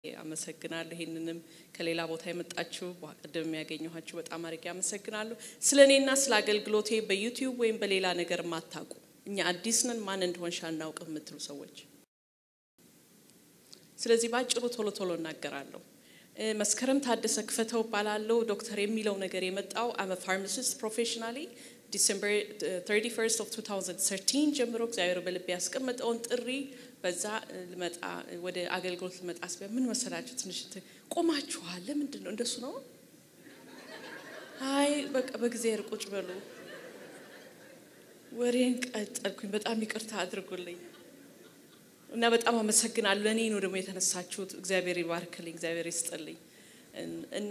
አመሰግናለሁ። ይህንንም ከሌላ ቦታ የመጣችሁ ቅድም ያገኘኋችሁ በጣም አድርጌ አመሰግናለሁ። ስለ እኔና ስለ አገልግሎቴ በዩቲዩብ ወይም በሌላ ነገር የማታውቁ እኛ አዲስ ነን ማን እንደሆንሽ አናውቅም የምትሉ ሰዎች፣ ስለዚህ ባጭሩ ቶሎ ቶሎ እናገራለሁ። መስከረም ታደሰ ክፈተው እባላለሁ። ዶክተር የሚለው ነገር የመጣው አመ ፋርማሲስት ፕሮፌሽናሊ ዲሰምበር 31 ኦፍ 2013 ጀምሮ እግዚአብሔር በልቤ ያስቀመጠውን ጥሪ በዛ ልመጣ ወደ አገልግሎት ልመጣ ስቢያ ምን መሰላችሁ፣ ትንሽ ቆማችኋል። ለምንድን ነው እንደሱ ነው? አይ በቃ በእግዚአብሔር ቁጭ በሉ። ወሬን ቀጠልኩኝ። በጣም ይቅርታ አድርጉልኝ እና በጣም አመሰግናለሁ። ለእኔ ነው ደግሞ የተነሳችሁት። እግዚአብሔር ይባርክልኝ፣ እግዚአብሔር ይስጥልኝ እና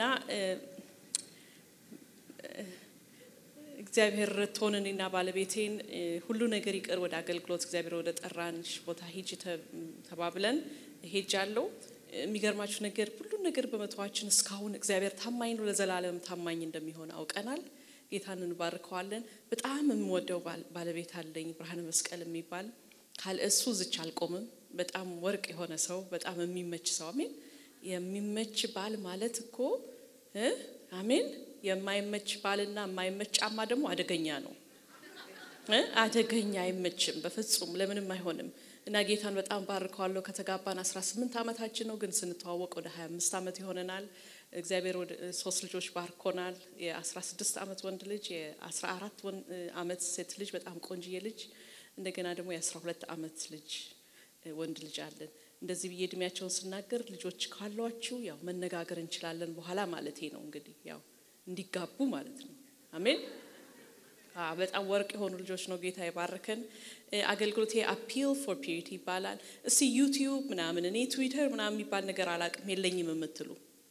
እግዚአብሔር ረድቶን እኔና ባለቤቴን ሁሉ ነገር ይቅር ወደ አገልግሎት እግዚአብሔር ወደ ጠራንሽ ቦታ ሂጅ ተባብለን ሄጃለሁ። የሚገርማችሁ ነገር ሁሉን ነገር በመተዋችን እስካሁን እግዚአብሔር ታማኝ ነው፣ ለዘላለም ታማኝ እንደሚሆን አውቀናል። ጌታን እንባርከዋለን። በጣም የምወደው ባለቤት አለኝ፣ ብርሃነ መስቀል የሚባል ካለ እሱ ዝች አልቆምም። በጣም ወርቅ የሆነ ሰው፣ በጣም የሚመች ሰው። አሜን። የሚመች ባል ማለት እኮ አሜን የማይመች ባልና የማይመች ጫማ ደግሞ አደገኛ ነው። አደገኛ አይመችም፣ በፍጹም ለምንም አይሆንም። እና ጌታን በጣም ባርከዋለሁ። ከተጋባን 18 ዓመታችን ነው፣ ግን ስንተዋወቅ ወደ 25 ዓመት ይሆነናል። እግዚአብሔር ወደ ሶስት ልጆች ባርኮናል። የ16 ዓመት ወንድ ልጅ፣ የ14 ዓመት ሴት ልጅ፣ በጣም ቆንጅዬ ልጅ፣ እንደገና ደግሞ የ12 ዓመት ልጅ ወንድ ልጅ አለን። እንደዚህ ብዬ እድሜያቸውን ስናገር ልጆች ካሏችሁ ያው መነጋገር እንችላለን በኋላ ማለቴ ነው እንግዲህ ያው እንዲጋቡ ማለት ነው። አሜን። በጣም ወርቅ የሆኑ ልጆች ነው ጌታ የባረከን። አገልግሎቴ አፒል ፎር ፒዩሪቲ ይባላል። እስቲ ዩቲዩብ ምናምን እኔ ትዊተር ምናምን የሚባል ነገር አላቅም የለኝም የምትሉ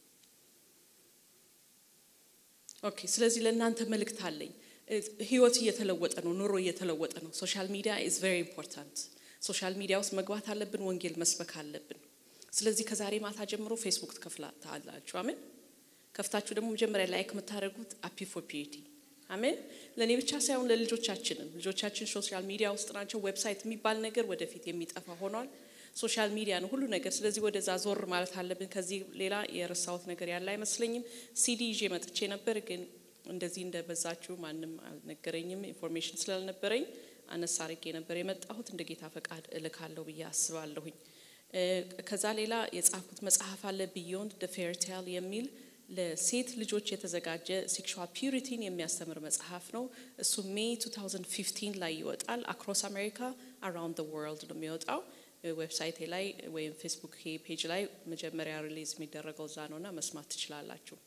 ኦኬ። ስለዚህ ለእናንተ መልእክት አለኝ። ህይወት እየተለወጠ ነው፣ ኑሮ እየተለወጠ ነው። ሶሻል ሚዲያ ኢዝ ቬሪ ኢምፖርታንት። ሶሻል ሚዲያ ውስጥ መግባት አለብን፣ ወንጌል መስበክ አለብን። ስለዚህ ከዛሬ ማታ ጀምሮ ፌስቡክ ትከፍታላችሁ። አሜን ከፍታችሁ ደግሞ መጀመሪያ ላይክ የምታደርጉት አፒ ፎር ፒዩሪቲ አሜን። ለእኔ ብቻ ሳይሆን ለልጆቻችንም። ልጆቻችን ሶሻል ሚዲያ ውስጥ ናቸው። ዌብሳይት የሚባል ነገር ወደፊት የሚጠፋ ሆኗል። ሶሻል ሚዲያ ነው ሁሉ ነገር። ስለዚህ ወደዛ ዞር ማለት አለብን። ከዚህ ሌላ የረሳሁት ነገር ያለ አይመስለኝም። ሲዲ ይዤ መጥቼ ነበር፣ ግን እንደዚህ እንደበዛችሁ ማንም አልነገረኝም። ኢንፎርሜሽን ስላልነበረኝ አነሳ አርጌ ነበር የመጣሁት። እንደ ጌታ ፈቃድ እልካለሁ ብዬ አስባለሁኝ። ከዛ ሌላ የጻፍኩት መጽሐፍ አለ ቢዮንድ ደ ፌር ቴል የሚል ለሴት ልጆች የተዘጋጀ ሴክሹዋል ፒዩሪቲን የሚያስተምር መጽሐፍ ነው። እሱ ሜይ 2015 ላይ ይወጣል። አክሮስ አሜሪካ አራውንድ ወርልድ ነው የሚወጣው። ዌብሳይቴ ላይ ወይም ፌስቡክ ፔጅ ላይ መጀመሪያ ሪሊዝ የሚደረገው እዛ ነውና መስማት ትችላላችሁ።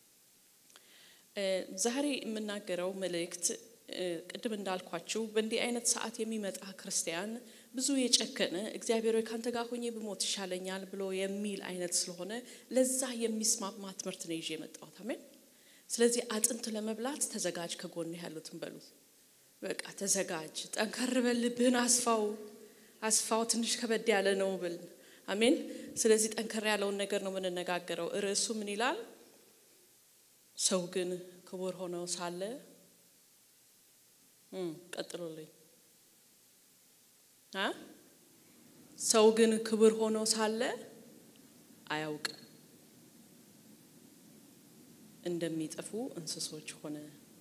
ዛሬ የምናገረው መልእክት ቅድም እንዳልኳችሁ በእንዲህ አይነት ሰዓት የሚመጣ ክርስቲያን ብዙ የጨከነ እግዚአብሔር ሆይ ካንተ ጋር ሆኜ ብሞት ይሻለኛል ብሎ የሚል አይነት ስለሆነ ለዛ የሚስማማ ትምህርት ነው ይዤ የመጣሁት። አሜን። ስለዚህ አጥንት ለመብላት ተዘጋጅ። ከጎን ያሉትን በሉት፣ በቃ ተዘጋጅ፣ ጠንከር በል፣ ልብህን አስፋው፣ አስፋው፣ ትንሽ ከበድ ያለ ነው ብል። አሜን። ስለዚህ ጠንከር ያለውን ነገር ነው የምንነጋገረው። ርዕሱ ምን ይላል? ሰው ግን ክቡር ሆነው ሳለ ቀጥሎልኝ ሰው ግን ክቡር ሆኖ ሳለ አያውቅም፣ እንደሚጠፉ እንስሶች ሆነ።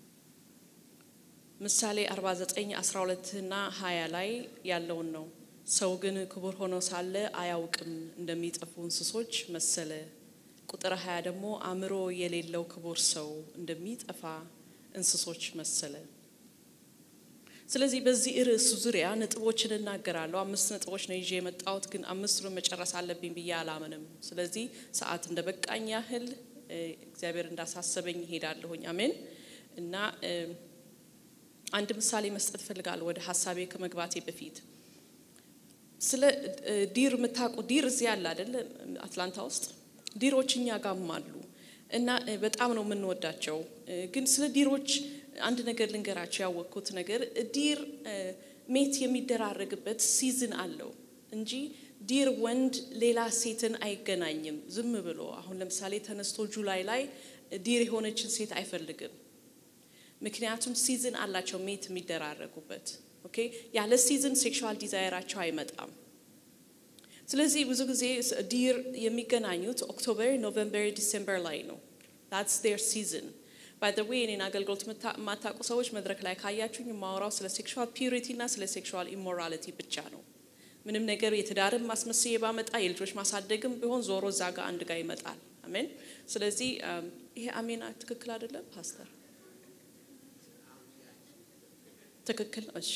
ምሳሌ 49 12 እና 20 ላይ ያለውን ነው። ሰው ግን ክቡር ሆኖ ሳለ አያውቅም፣ እንደሚጠፉ እንስሶች መሰለ። ቁጥር 20 ደግሞ አእምሮ የሌለው ክቡር ሰው እንደሚጠፋ እንስሶች መሰለ። ስለዚህ በዚህ ርዕስ ዙሪያ ነጥቦችን እናገራለሁ። አምስት ነጥቦች ነው ይዤ የመጣሁት፣ ግን አምስቱን መጨረስ አለብኝ ብዬ አላምንም። ስለዚህ ሰዓት እንደ በቃኝ ያህል እግዚአብሔር እንዳሳሰበኝ ይሄዳለሁኝ። አሜን። እና አንድ ምሳሌ መስጠት እፈልጋለሁ ወደ ሀሳቤ ከመግባቴ በፊት ስለ ዲር የምታውቁ ዲር እዚህ ያለ አይደለ? አትላንታ ውስጥ ዲሮች እኛ ጋም አሉ እና በጣም ነው የምንወዳቸው። ግን ስለ ዲሮች አንድ ነገር ልንገራቸው። ያወቅኩት ነገር ዲር ሜት የሚደራረግበት ሲዝን አለው እንጂ ዲር ወንድ ሌላ ሴትን አይገናኝም ዝም ብሎ። አሁን ለምሳሌ ተነስቶ ጁላይ ላይ ዲር የሆነችን ሴት አይፈልግም። ምክንያቱም ሲዝን አላቸው ሜት የሚደራረጉበት። ኦኬ ያለ ሲዝን ሴክሹዋል ዲዛይራቸው አይመጣም። ስለዚህ ብዙ ጊዜ ዲር የሚገናኙት ኦክቶበር፣ ኖቨምበር፣ ዲሴምበር ላይ ነው። ዳትስ ዴር ሲዝን ባይ ዘ ዌይ እኔን አገልግሎት የማታውቁ ሰዎች መድረክ ላይ ካያችሁኝ የማወራው ስለ ሴክሹዋል ፒዩሪቲ እና ስለ ሴክሹዋል ኢሞራሊቲ ብቻ ነው። ምንም ነገር የትዳርም ማስመስዬ ባመጣ የልጆች ማሳደግም ቢሆን ዞሮ እዛ ጋር አንድ ጋር ይመጣል። አሜን። ስለዚህ ይሄ አሜን ትክክል አይደለም ፓስተር? ትክክል እሺ።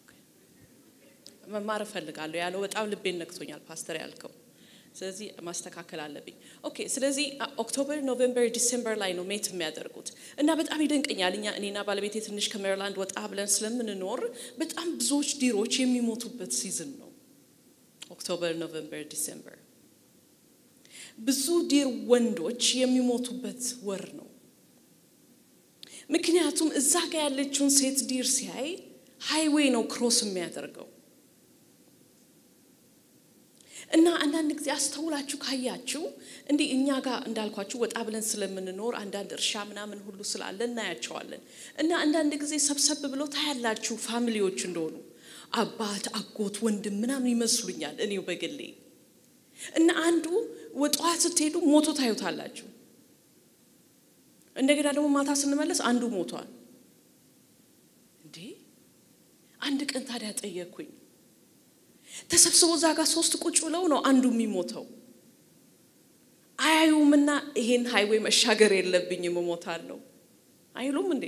መማር እፈልጋለሁ ያለው በጣም ልቤን ነክቶኛል ፓስተር ያልከው። ስለዚህ ማስተካከል አለብኝ። ኦኬ። ስለዚህ ኦክቶበር፣ ኖቬምበር፣ ዲሴምበር ላይ ነው ሜት የሚያደርጉት እና በጣም ይደንቀኛል። እኛ እኔና ባለቤቴ ትንሽ ከሜሪላንድ ወጣ ብለን ስለምንኖር በጣም ብዙዎች ዲሮች የሚሞቱበት ሲዝን ነው ኦክቶበር፣ ኖቬምበር፣ ዲሴምበር። ብዙ ዲር ወንዶች የሚሞቱበት ወር ነው። ምክንያቱም እዛ ጋር ያለችውን ሴት ዲር ሲያይ ሃይዌይ ነው ክሮስ የሚያደርገው እና አንዳንድ ጊዜ አስተውላችሁ ካያችሁ እንዲህ እኛ ጋር እንዳልኳችሁ ወጣ ብለን ስለምንኖር አንዳንድ እርሻ ምናምን ሁሉ ስላለ እናያቸዋለን። እና አንዳንድ ጊዜ ሰብሰብ ብሎ ታያላችሁ ፋሚሊዎች እንደሆኑ አባት፣ አጎት፣ ወንድም ምናምን ይመስሉኛል እኔው በግሌ እና አንዱ ጠዋት ስትሄዱ ሞቶ ታዩታላችሁ። እንደገና ደግሞ ማታ ስንመለስ አንዱ ሞቷል። እንዴ አንድ ቀን ታዲያ ጠየቅኩኝ። ተሰብስቦ እዛ ጋር ሶስት ቁጭ ብለው ነው አንዱ የሚሞተው። አያዩምና ይሄን ሃይዌይ መሻገር የለብኝም እሞታለሁ አይሉም እንዴ?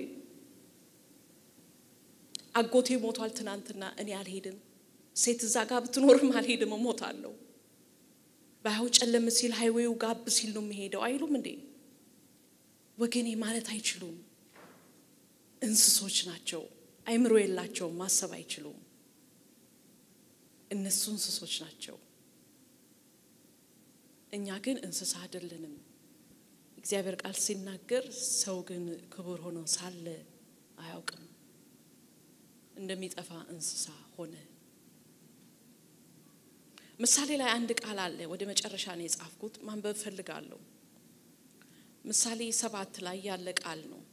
አጎቴ ሞቷል ትናንትና፣ እኔ አልሄድም። ሴት እዛ ጋር ብትኖርም አልሄድም እሞታለሁ። ባያው ጨለም ሲል ሃይዌው ጋብ ሲል ነው የሚሄደው አይሉም እንዴ? ወገኔ ማለት አይችሉም። እንስሶች ናቸው። አይምሮ የላቸውም። ማሰብ አይችሉም። እነሱ እንስሶች ናቸው። እኛ ግን እንስሳ አይደለንም። እግዚአብሔር ቃል ሲናገር ሰው ግን ክቡር ሆኖ ሳለ አያውቅም፣ እንደሚጠፋ እንስሳ ሆነ። ምሳሌ ላይ አንድ ቃል አለ። ወደ መጨረሻ ነው የጻፍኩት፣ ማንበብ ፈልጋለሁ። ምሳሌ ሰባት ላይ ያለ ቃል ነው።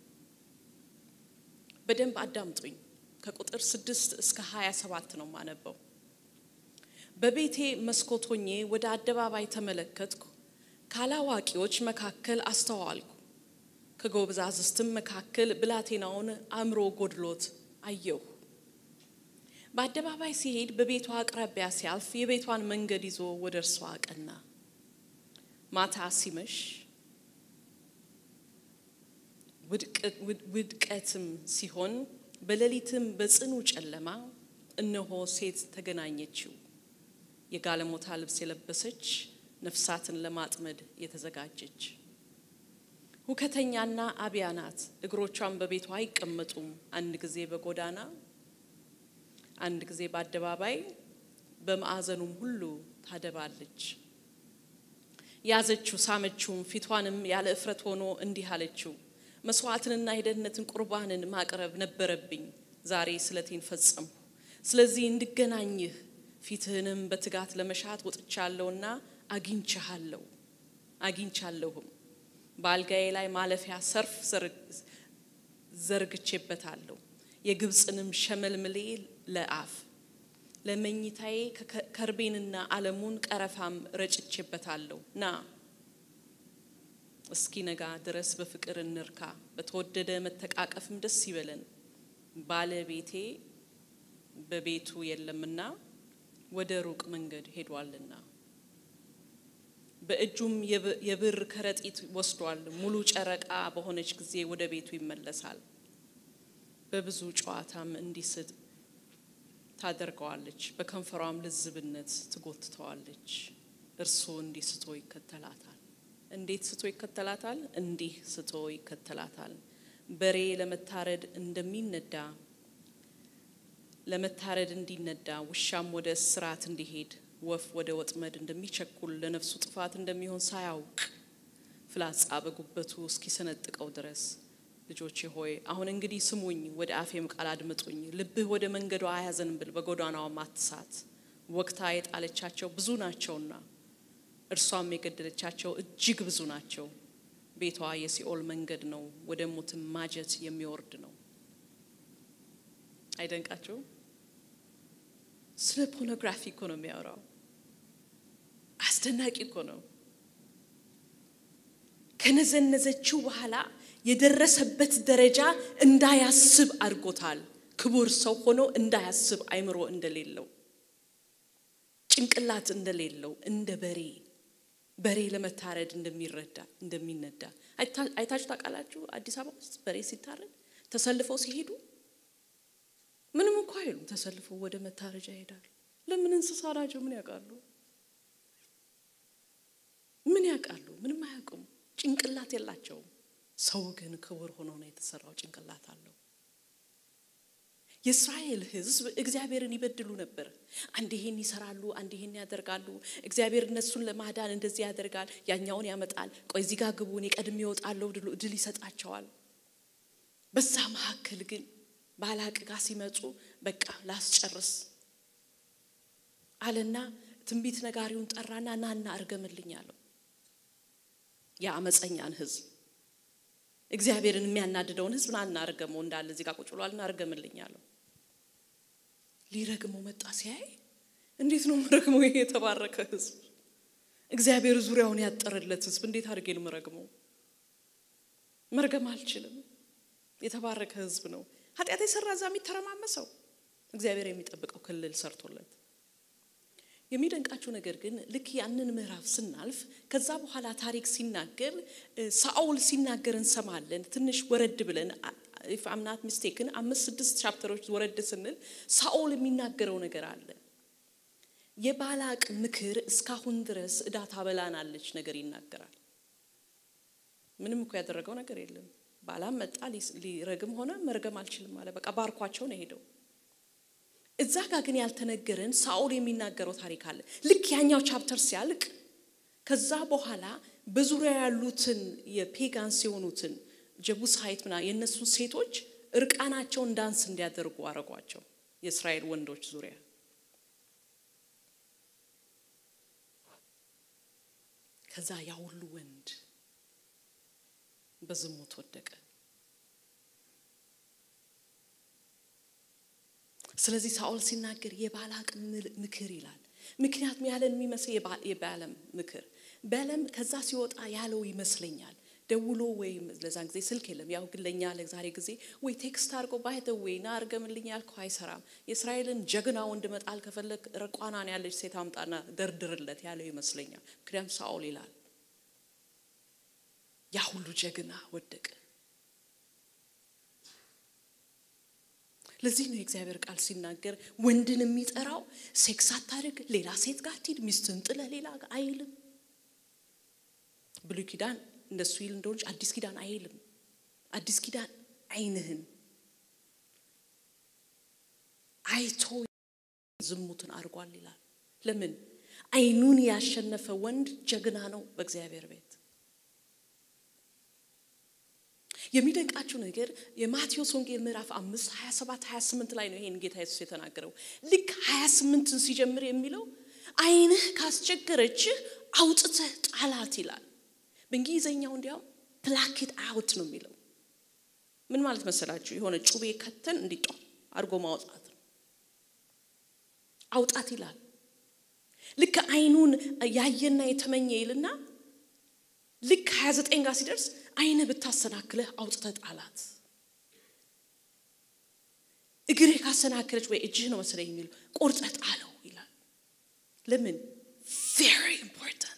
በደንብ አዳምጡኝ። ከቁጥር ስድስት እስከ ሀያ ሰባት ነው ማነበው። በቤቴ መስኮት ሆኜ ወደ አደባባይ ተመለከትኩ፣ ካላዋቂዎች መካከል አስተዋልኩ፣ ከጎበዛዝትም መካከል ብላቴናውን አእምሮ ጎድሎት አየሁ። በአደባባይ ሲሄድ በቤቷ አቅራቢያ ሲያልፍ የቤቷን መንገድ ይዞ ወደ እርሷ አቀና። ማታ ሲመሽ ውድቀትም ሲሆን በሌሊትም በጽኑ ጨለማ እነሆ ሴት ተገናኘችው፣ የጋለሞታ ልብስ የለበሰች ነፍሳትን ለማጥመድ የተዘጋጀች። ሁከተኛና አብያ ናት፣ እግሮቿን በቤቷ አይቀመጡም። አንድ ጊዜ በጎዳና አንድ ጊዜ በአደባባይ በማዕዘኑም ሁሉ ታደባለች። ያዘችው፣ ሳመችውም፣ ፊቷንም ያለ እፍረት ሆኖ እንዲህ አለችው መስዋዕትንና የደህንነትን ቁርባንን ማቅረብ ነበረብኝ። ዛሬ ስለቴን ፈጸምሁ። ስለዚህ እንድገናኝህ ፊትህንም በትጋት ለመሻት ወጥቻለሁና አግኝቻለሁ አግኝቻለሁም። በአልጋዬ ላይ ማለፊያ ሰርፍ ዘርግቼበታለሁ። የግብፅንም ሸመልምሌ ለአፍ ለመኝታዬ ከርቤንና አለሙን ቀረፋም ረጭቼበታለሁ። ና እስኪ ነጋ ድረስ በፍቅር እንርካ፣ በተወደደ መተቃቀፍም ደስ ይበለን። ባለቤቴ በቤቱ የለምና ወደ ሩቅ መንገድ ሄዷልና፣ በእጁም የብር ከረጢት ወስዷል። ሙሉ ጨረቃ በሆነች ጊዜ ወደ ቤቱ ይመለሳል። በብዙ ጨዋታም እንዲስት ታደርገዋለች፣ በከንፈሯም ልዝብነት ትጎትተዋለች። እርሱ እንዲህ ስቶ ይከተላታል። እንዴት ስቶ ይከተላታል? እንዲህ ስቶ ይከተላታል። በሬ ለመታረድ እንደሚነዳ ለመታረድ እንዲነዳ ውሻም ወደ እስራት እንዲሄድ ወፍ ወደ ወጥመድ እንደሚቸኩል ለነፍሱ ጥፋት እንደሚሆን ሳያውቅ ፍላጻ በጉበቱ እስኪሰነጥቀው ድረስ ልጆቼ ሆይ አሁን እንግዲህ ስሙኝ፣ ወደ አፌም ቃል አድምጡኝ። ልብህ ወደ መንገዷ አያዘንብል፣ በጎዳናዋም አትሳት። ወቅታ የጣለቻቸው ብዙ ናቸውና እርሷም የገደለቻቸው እጅግ ብዙ ናቸው። ቤቷ የሲኦል መንገድ ነው፣ ወደ ሞትም ማጀት የሚወርድ ነው። አይደንቃቸውም? ስለ ፖርኖግራፊ እኮ ነው የሚያወራው። አስደናቂ እኮ ነው። ከነዘነዘችው በኋላ የደረሰበት ደረጃ እንዳያስብ አድርጎታል። ክቡር ሰው ሆኖ እንዳያስብ አይምሮ እንደሌለው ጭንቅላት እንደሌለው እንደ በሬ በሬ ለመታረድ እንደሚረዳ እንደሚነዳ አይታችሁ ታውቃላችሁ? አዲስ አበባ ውስጥ በሬ ሲታረድ ተሰልፈው ሲሄዱ ምንም እኮ አይሉም። ተሰልፈው ወደ መታረጃ ይሄዳሉ። ለምን? እንስሳ ናቸው። ምን ያውቃሉ? ምን ያውቃሉ? ምንም አያውቁም። ጭንቅላት የላቸውም። ሰው ግን ክቡር ሆኖ ነው የተሰራው። ጭንቅላት አለው። የእስራኤል ሕዝብ እግዚአብሔርን ይበድሉ ነበር። አንድ ይሄን ይሰራሉ፣ አንድ ይሄን ያደርጋሉ። እግዚአብሔር እነሱን ለማዳን እንደዚህ ያደርጋል፣ ያኛውን ያመጣል። ቆይ እዚህ ጋር ግቡ፣ እኔ ቀድሜ እወጣለሁ፣ ድል ይሰጣቸዋል። በዛ መካከል ግን ባላቅ ጋር ሲመጡ በቃ ላስጨርስ አለና ትንቢት ነጋሪውን ጠራና ናና እርገምልኝ አለው። የአመፀኛን ሕዝብ እግዚአብሔርን የሚያናድደውን ሕዝብ ናና እርገመው እንዳለ እዚህ ጋር ቁጭ ብሏልና እርገምልኝ አለው። ሊረግመው መጣ። ሲያይ እንዴት ነው መረግመው? ይሄ የተባረከ ሕዝብ እግዚአብሔር ዙሪያውን ያጠረለት ሕዝብ እንዴት አድርጌ ነው መረግመው? መርገም አልችልም። የተባረከ ሕዝብ ነው። ኃጢአት የሰራ እዛ የሚተረማመሰው እግዚአብሔር የሚጠብቀው ክልል ሰርቶለት የሚደንቃችሁ ነገር ግን ልክ ያንን ምዕራፍ ስናልፍ ከዛ በኋላ ታሪክ ሲናገር ሳኦል ሲናገር እንሰማለን። ትንሽ ወረድ ብለን ኢፍ አምናት ሚስቴክን አምስት ስድስት ቻፕተሮች ወረድ ስንል ሳኦል የሚናገረው ነገር አለ። የባላቅ ምክር እስካሁን ድረስ እዳ ታበላናለች ነገር ይናገራል። ምንም እኮ ያደረገው ነገር የለም። ባላም መጣ ሊረግም ሆነ መርገም አልችልም አለ። በቃ ባርኳቸው ነው ሄደው እዛ ጋር ግን ያልተነገረን ሳኦል የሚናገረው ታሪክ አለ። ልክ ያኛው ቻፕተር ሲያልቅ ከዛ በኋላ በዙሪያ ያሉትን የፔጋንስ የሆኑትን ጀቡሳይት ምና የእነሱን ሴቶች እርቃናቸውን ዳንስ እንዲያደርጉ አረጓቸው። የእስራኤል ወንዶች ዙሪያ ከዛ ያ ሁሉ ወንድ በዝሙት ወደቀ። ስለዚህ ሳኦል ሲናገር የባላቅ ምክር ይላል። ምክንያቱም ያለን የሚመስል የባለም ምክር በለም ከዛ ሲወጣ ያለው ይመስለኛል። ደውሎ ወይም ለዛን ጊዜ ስልክ የለም። ያው ግን ለእኛ ለዛሬ ጊዜ ወይ ቴክስት አድርጎ ባይተ ወይ ና አርገምልኝ ያልከው አይሰራም። የእስራኤልን ጀግና ወንድ መጣል ከፈለግ ረቋናን ያለች ሴት አምጣና ደርድርለት ያለው ይመስለኛል። ምክንያቱም ሳኦል ይላል ያ ሁሉ ጀግና ወደቀ። ለዚህ ነው የእግዚአብሔር ቃል ሲናገር ወንድን የሚጠራው ሴክስ አታድርግ፣ ሌላ ሴት ጋር ትሂድ፣ ሚስትን ጥለ ሌላ አይልም። ብሉይ ኪዳን እንደሱ ይል እንደሆነች አዲስ ኪዳን አይልም። አዲስ ኪዳን ዓይንህን አይቶ ዝሙትን አድርጓል ይላል። ለምን? ዓይኑን ያሸነፈ ወንድ ጀግና ነው በእግዚአብሔር ቤት። የሚደንቃችሁ ነገር የማቴዎስ ወንጌል ምዕራፍ አምስት ሀያ ሰባት ሀያ ስምንት ላይ ነው ይሄን ጌታ ኢየሱስ የተናገረው። ልክ ሀያ ስምንትን ሲጀምር የሚለው ዓይንህ ካስቸገረችህ አውጥተህ ጣላት ይላል። በእንግሊዘኛው እንዲያውም ፕላኬት አውት ነው የሚለው። ምን ማለት መሰላችሁ? የሆነ ጩቤ ከተን እንዲጧ አድርጎ ማውጣት ነው። አውጣት ይላል። ልክ ዓይኑን ያየና የተመኘ ይልና ልክ ሀያ ዘጠኝ ጋር ሲደርስ ዓይንህ ብታሰናክለህ አውጥተህ ጣላት። እግርህ ካሰናክለች ወይ እጅህ ነው መሰለኝ የሚለው ቆርጠህ ጣለው ይላል። ለምን? ቬሪ ኢምፖርታንት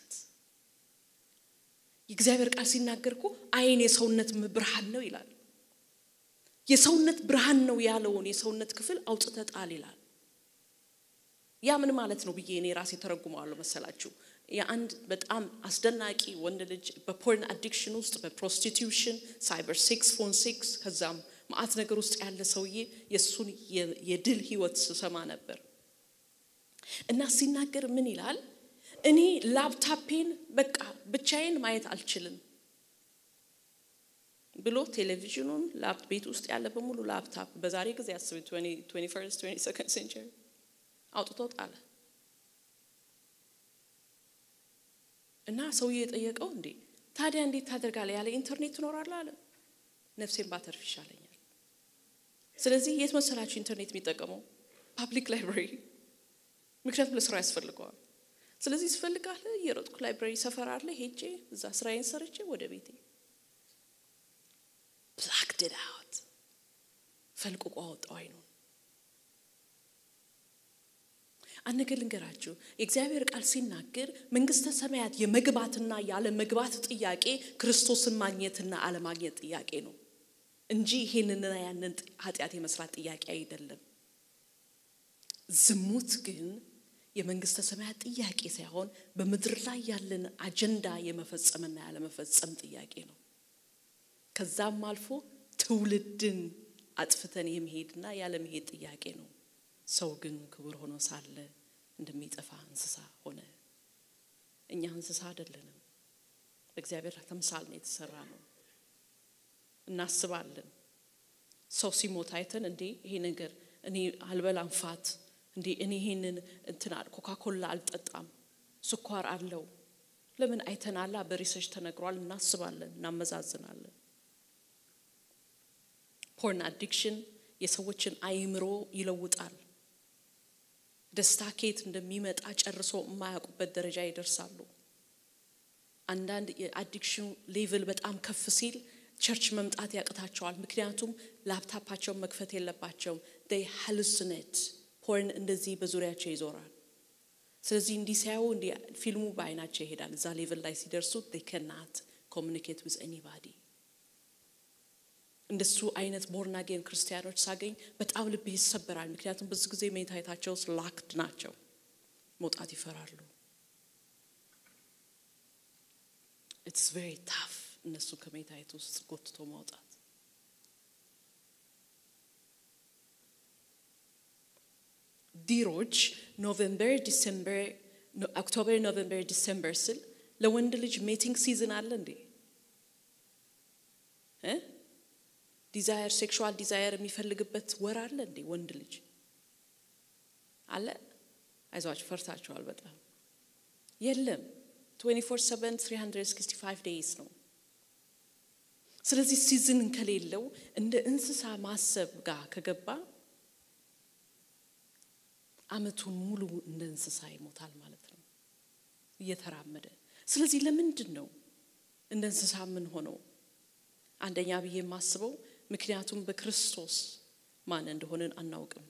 የእግዚአብሔር ቃል ሲናገር እኮ ዓይን የሰውነት ብርሃን ነው ይላል። የሰውነት ብርሃን ነው ያለውን የሰውነት ክፍል አውጥተህ ጣል ይላል። ያ ምን ማለት ነው ብዬ እኔ ራሴ ተረጉመዋለሁ መሰላችሁ? የአንድ በጣም አስደናቂ ወንድ ልጅ በፖርን አዲክሽን ውስጥ በፕሮስቲቱሽን ሳይበር ሴክስ ፎን ሴክስ ከዛም ማአት ነገር ውስጥ ያለ ሰውዬ የእሱን የድል ህይወት ስሰማ ነበር እና ሲናገር ምን ይላል? እኔ ላፕታፔን በቃ ብቻዬን ማየት አልችልም ብሎ ቴሌቪዥኑን ቤት ውስጥ ያለ በሙሉ ላፕታፕ በዛሬ ጊዜ አስብ 21 ሴንቸሪ አውጥቶ ጣለ እና ሰውዬ የጠየቀው እንዴ ታዲያ እንዴት ታደርጋለህ? ያለ ኢንተርኔት ትኖራለህ አለ። ነፍሴን ባተርፍ ይሻለኛል። ስለዚህ የት መሰላችሁ ኢንተርኔት የሚጠቀመው ፓብሊክ ላይብራሪ፣ ምክንያቱም ለስራ ያስፈልገዋል። ስለዚህ ስፈልጋለ እየሮጥኩ ላይብራሪ ሰፈር አለ ሄጄ እዛ ስራዬን ሰርቼ ወደ ቤቴ ብላክድ አውት ፈልቅቆ አወጣው አይኑን። አንድ ነገር ልንገራችሁ፣ የእግዚአብሔር ቃል ሲናገር መንግስተ ሰማያት የመግባትና ያለ መግባት ጥያቄ ክርስቶስን ማግኘትና አለማግኘት ጥያቄ ነው እንጂ ይሄንንና ያንን ኃጢአት የመስራት ጥያቄ አይደለም። ዝሙት ግን የመንግስተ ሰማያት ጥያቄ ሳይሆን በምድር ላይ ያለን አጀንዳ የመፈጸምና ያለመፈጸም ጥያቄ ነው። ከዛም አልፎ ትውልድን አጥፍተን የመሄድና ያለመሄድ ጥያቄ ነው። ሰው ግን ክቡር ሆኖ ሳለ እንደሚጠፋ እንስሳ ሆነ። እኛ እንስሳ አይደለንም። እግዚአብሔር ተምሳል ነው የተሰራ ነው። እናስባለን። ሰው ሲሞት አይተን እንዴ ይሄ ነገር እኔ አልበላም ፋት እንዴ እኔ ይሄንን እንትን ኮካኮላ አልጠጣም ስኳር አለው ለምን አይተናላ በሪሰርች ተነግሯል እናስባለን እናመዛዝናለን ፖርን አዲክሽን የሰዎችን አይምሮ ይለውጣል ደስታ ኬት እንደሚመጣ ጨርሶ የማያውቁበት ደረጃ ይደርሳሉ አንዳንድ የአዲክሽኑ ሌቭል በጣም ከፍ ሲል ቸርች መምጣት ያቅታቸዋል ምክንያቱም ላፕታፓቸውን መክፈት የለባቸውም ይ ሃሉሲኔት ፖርን እንደዚህ በዙሪያቸው ይዞራል ስለዚህ እንዲህ ሲያዩ እንዲህ ፊልሙ በአይናቸው ይሄዳል እዛ ሌቭል ላይ ሲደርሱ ከናት ኮሚኒኬት ዊዝ ኤኒባዲ እንደሱ አይነት ቦርናጌን ክርስቲያኖች ሳገኝ በጣም ልብ ይሰበራል ምክንያቱም ብዙ ጊዜ ሜንታይታቸው ውስጥ ላክድ ናቸው መውጣት ይፈራሉ ኢትስ ቬሪ ታፍ እነሱ ከሜንታይት ውስጥ ጎትቶ ማውጣት ዲሮች ኖቬምበር ዲሴምበር ኦክቶበር ኖቬምበር ዲሴምበር ስል ለወንድ ልጅ ሜቲንግ ሲዝን አለ እንዴ ዲዛየር ሴክሹዋል ዲዛየር የሚፈልግበት ወር አለ እንዴ ወንድ ልጅ አለ አይዟችሁ ፈርታችኋል በጣም የለም 24 365 ዴይስ ነው ስለዚህ ሲዝን ከሌለው እንደ እንስሳ ማሰብ ጋር ከገባ አመቱን ሙሉ እንደ እንስሳ ይሞታል ማለት ነው እየተራመደ ስለዚህ ለምንድን ነው እንደ እንስሳ ምን ሆነው አንደኛ ብዬ የማስበው ምክንያቱም በክርስቶስ ማን እንደሆንን አናውቅም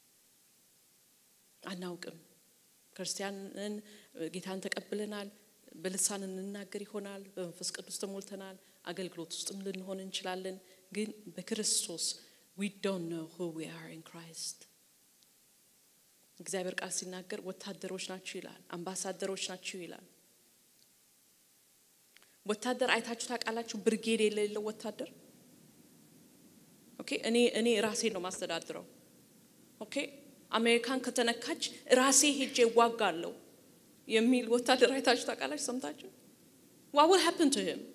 አናውቅም ክርስቲያንን ጌታን ተቀብለናል በልሳን እንናገር ይሆናል በመንፈስ ቅዱስ ተሞልተናል አገልግሎት ውስጥም ልንሆን እንችላለን ግን በክርስቶስ ዊ ዶንት ኖ ሁ ዊ አር ኢን ክራይስት እግዚአብሔር ቃል ሲናገር ወታደሮች ናችሁ ይላል አምባሳደሮች ናችሁ ይላል ወታደር አይታችሁ ታውቃላችሁ ብርጌድ የሌለው ወታደር ኦኬ እኔ እኔ ራሴ ነው ማስተዳድረው ኦኬ አሜሪካን ከተነካች ራሴ ሄጄ እዋጋለሁ የሚል ወታደር አይታችሁ ታውቃላችሁ ሰምታችሁ ዋ will happen to him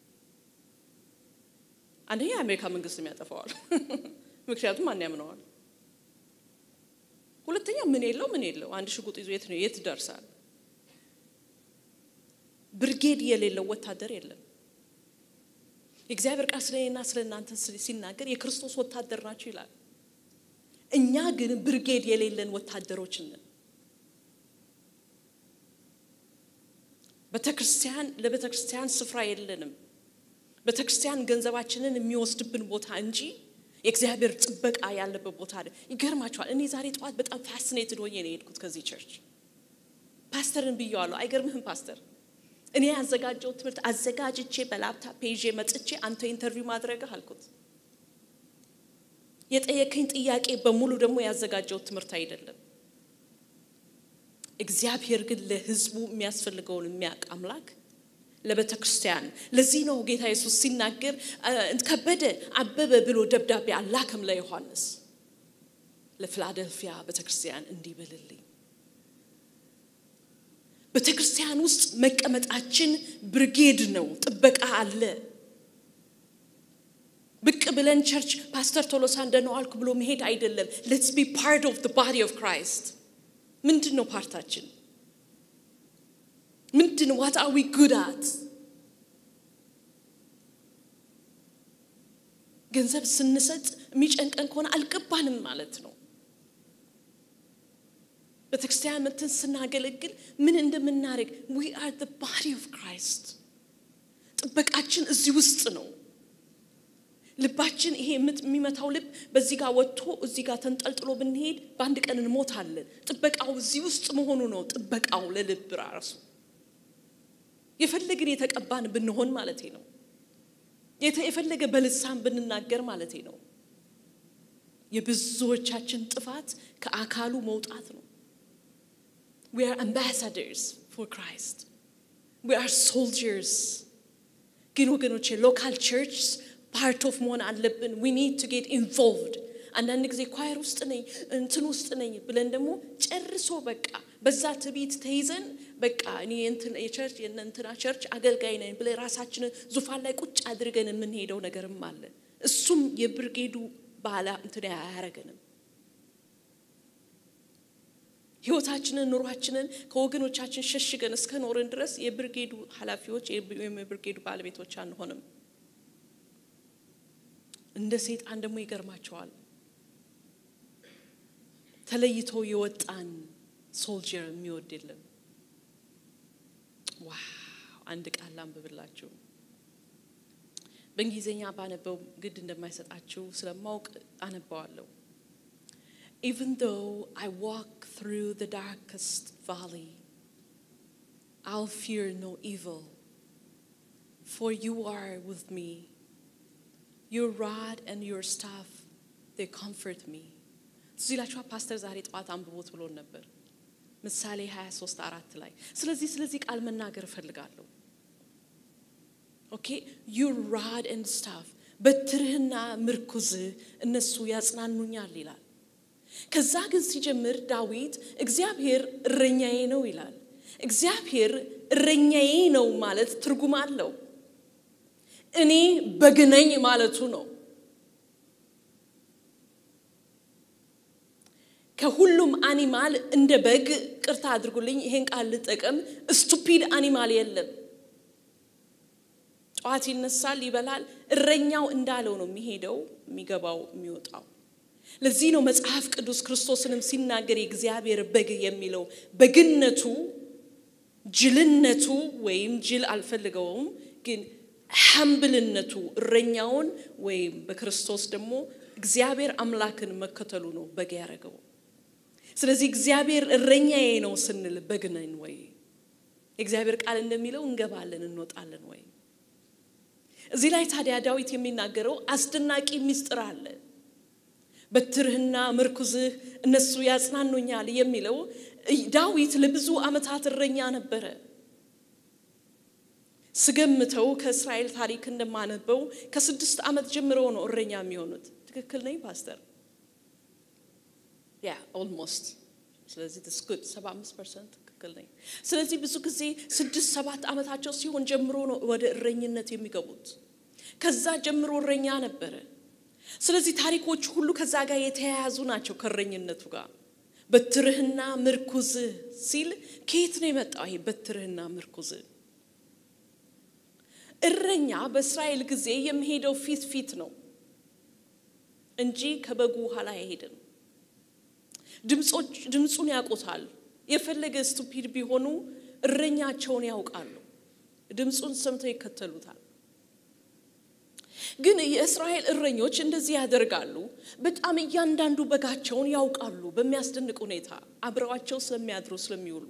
አንደኛ የአሜሪካ መንግስት የሚያጠፋዋል ምክንያቱም ማን ያምነዋል ሁለተኛ ምን የለው ምን የለው አንድ ሽጉጥ ይዞ የት ነው የት ደርሳል ብርጌድ የሌለው ወታደር የለም የእግዚአብሔር ቃል ስለ እኔና ስለ እናንተ ሲናገር የክርስቶስ ወታደር ናቸው ይላል እኛ ግን ብርጌድ የሌለን ወታደሮች ነን ቤተክርስቲያን ለቤተክርስቲያን ስፍራ የለንም ቤተክርስቲያን ገንዘባችንን የሚወስድብን ቦታ እንጂ የእግዚአብሔር ጥበቃ ያለበት ቦታ አለ ይገርማቸዋል እኔ ዛሬ ጠዋት በጣም ፋሲኔትድ ሆኜ ነው የሄድኩት ከዚህ ቸርች ፓስተርን ብየዋለሁ አይገርምህም ፓስተር እኔ ያዘጋጀው ትምህርት አዘጋጅቼ በላፕታፕ ይዤ መጥቼ አንተ ኢንተርቪው ማድረግህ አልኩት የጠየከኝ ጥያቄ በሙሉ ደግሞ ያዘጋጀው ትምህርት አይደለም እግዚአብሔር ግን ለህዝቡ የሚያስፈልገውን የሚያውቅ አምላክ ለቤተ ክርስቲያን ለዚህ ነው ጌታ ኢየሱስ ሲናገር ከበደ አበበ ብሎ ደብዳቤ አላከም ለዮሐንስ ለፊላደልፊያ ቤተ ክርስቲያን እንዲህ በልልኝ ቤተ ክርስቲያን ውስጥ መቀመጣችን ብርጌድ ነው ጥበቃ አለ ብቅ ብለን ቸርች ፓስተር ቶሎሳ እንደነው አልኩ ብሎ መሄድ አይደለም ሌትስ ቢ ፓርት ኦፍ ባዲ ኦፍ ክራይስት ምንድን ነው ፓርታችን ምንድን ዋት አር ዊ ጉድ አት ገንዘብ ስንሰጥ የሚጨንቀን ከሆነ አልገባንም ማለት ነው ቤተክርስቲያን መተን ስናገለግል ምን እንደምናደርግ ዊ አር the body of Christ ጥበቃችን እዚህ ውስጥ ነው። ልባችን ይሄ የሚመታው ልብ በዚህ ጋር ወጥቶ እዚህ ጋር ተንጠልጥሎ ብንሄድ በአንድ ቀን እንሞታለን። ጥበቃው እዚህ ውስጥ መሆኑ ነው። ጥበቃው ለልብ ራሱ የፈለግን የተቀባን ብንሆን ማለት ነው። የፈለገ በልሳን ብንናገር ማለት ነው። የብዙዎቻችን ጥፋት ከአካሉ መውጣት ነው። we are ambassadors for Christ we are soldiers ግን ወገኖቼ ሎካል ቸርች ፓርት ኦፍ መሆን አለብን we need to get involved አንዳንድ ጊዜ ኳየር ውስጥ ነኝ እንትን ውስጥ ነኝ ብለን ደግሞ ጨርሶ በቃ በዛ ትቢት ተይዘን በቃ እኔ የቸርች የእንትና ቸርች አገልጋይ ነኝ ብለን ራሳችንን ዙፋን ላይ ቁጭ አድርገን የምንሄደው ነገርም አለ እሱም የብርጌዱ ባላ እንትን አያረገንም ህይወታችንን ኑሯችንን ከወገኖቻችን ሸሽገን እስከ ኖርን ድረስ የብርጌዱ ኃላፊዎች የብርጌዱ ባለቤቶች አንሆንም። እንደ ሰይጣን ደግሞ ይገርማቸዋል። ተለይቶ የወጣን ሶልጀር የሚወድ የለም። ዋው! አንድ ቃል አንብብላችሁ በእንግሊዝኛ ባነበው ግድ እንደማይሰጣችሁ ስለማውቅ አነባዋለሁ። Even though I walk through the darkest valley, I'll fear no evil, for you are with me. Your rod and your staff, they comfort me. እዚህ ላችኋ ፓስተር ዛሬ ጠዋት አንብቦት ብሎን ነበር ምሳሌ 23 አራት ላይ ስለዚህ ስለዚህ ቃል መናገር እፈልጋለሁ ኦኬ ዩር ራድ ኤንድ ስታፍ በትርህና ምርኩዝህ እነሱ ያጽናኑኛል ይላል ከዛ ግን ሲጀምር ዳዊት እግዚአብሔር እረኛዬ ነው ይላል። እግዚአብሔር እረኛዬ ነው ማለት ትርጉም አለው። እኔ በግ ነኝ ማለቱ ነው። ከሁሉም አኒማል እንደ በግ ቅርታ አድርጉልኝ፣ ይሄን ቃል ልጠቀም፣ ስቱፒድ አኒማል የለም። ጠዋት ይነሳል፣ ይበላል። እረኛው እንዳለው ነው የሚሄደው፣ የሚገባው፣ የሚወጣው። ለዚህ ነው መጽሐፍ ቅዱስ ክርስቶስንም ሲናገር የእግዚአብሔር በግ የሚለው በግነቱ ጅልነቱ ወይም ጅል አልፈልገውም፣ ግን ሐምብልነቱ እረኛውን ወይም በክርስቶስ ደግሞ እግዚአብሔር አምላክን መከተሉ ነው በግ ያደረገው። ስለዚህ እግዚአብሔር እረኛዬ ነው ስንል በግ ነን ወይ? የእግዚአብሔር ቃል እንደሚለው እንገባለን እንወጣለን ወይ? እዚህ ላይ ታዲያ ዳዊት የሚናገረው አስደናቂ ምስጢር አለ። በትርህና ምርኩዝህ እነሱ ያጽናኑኛል የሚለው ዳዊት ለብዙ ዓመታት እረኛ ነበረ። ስገምተው ከእስራኤል ታሪክ እንደማነበው ከስድስት ዓመት ጀምሮ ነው እረኛ የሚሆኑት። ትክክል ነኝ ፓስተር? ያ ኦልሞስት። ስለዚህ ስጉድ ሰባ አምስት ፐርሰንት ትክክል ነኝ። ስለዚህ ብዙ ጊዜ ስድስት ሰባት ዓመታቸው ሲሆን ጀምሮ ነው ወደ እረኝነት የሚገቡት። ከዛ ጀምሮ እረኛ ነበረ። ስለዚህ ታሪኮች ሁሉ ከዛ ጋር የተያያዙ ናቸው ከእረኝነቱ ጋር። በትርህና ምርኩዝህ ሲል ከየት ነው የመጣው ይሄ በትርህና ምርኩዝህ? እረኛ በእስራኤል ጊዜ የሚሄደው ፊት ፊት ነው እንጂ ከበጉ ኋላ አይሄድም። ድምፁን ያውቁታል። የፈለገ ስቱፒድ ቢሆኑ እረኛቸውን ያውቃሉ። ድምፁን ሰምተው ይከተሉታል። ግን የእስራኤል እረኞች እንደዚህ ያደርጋሉ። በጣም እያንዳንዱ በጋቸውን ያውቃሉ። በሚያስደንቅ ሁኔታ አብረዋቸው ስለሚያድሩ ስለሚውሉ፣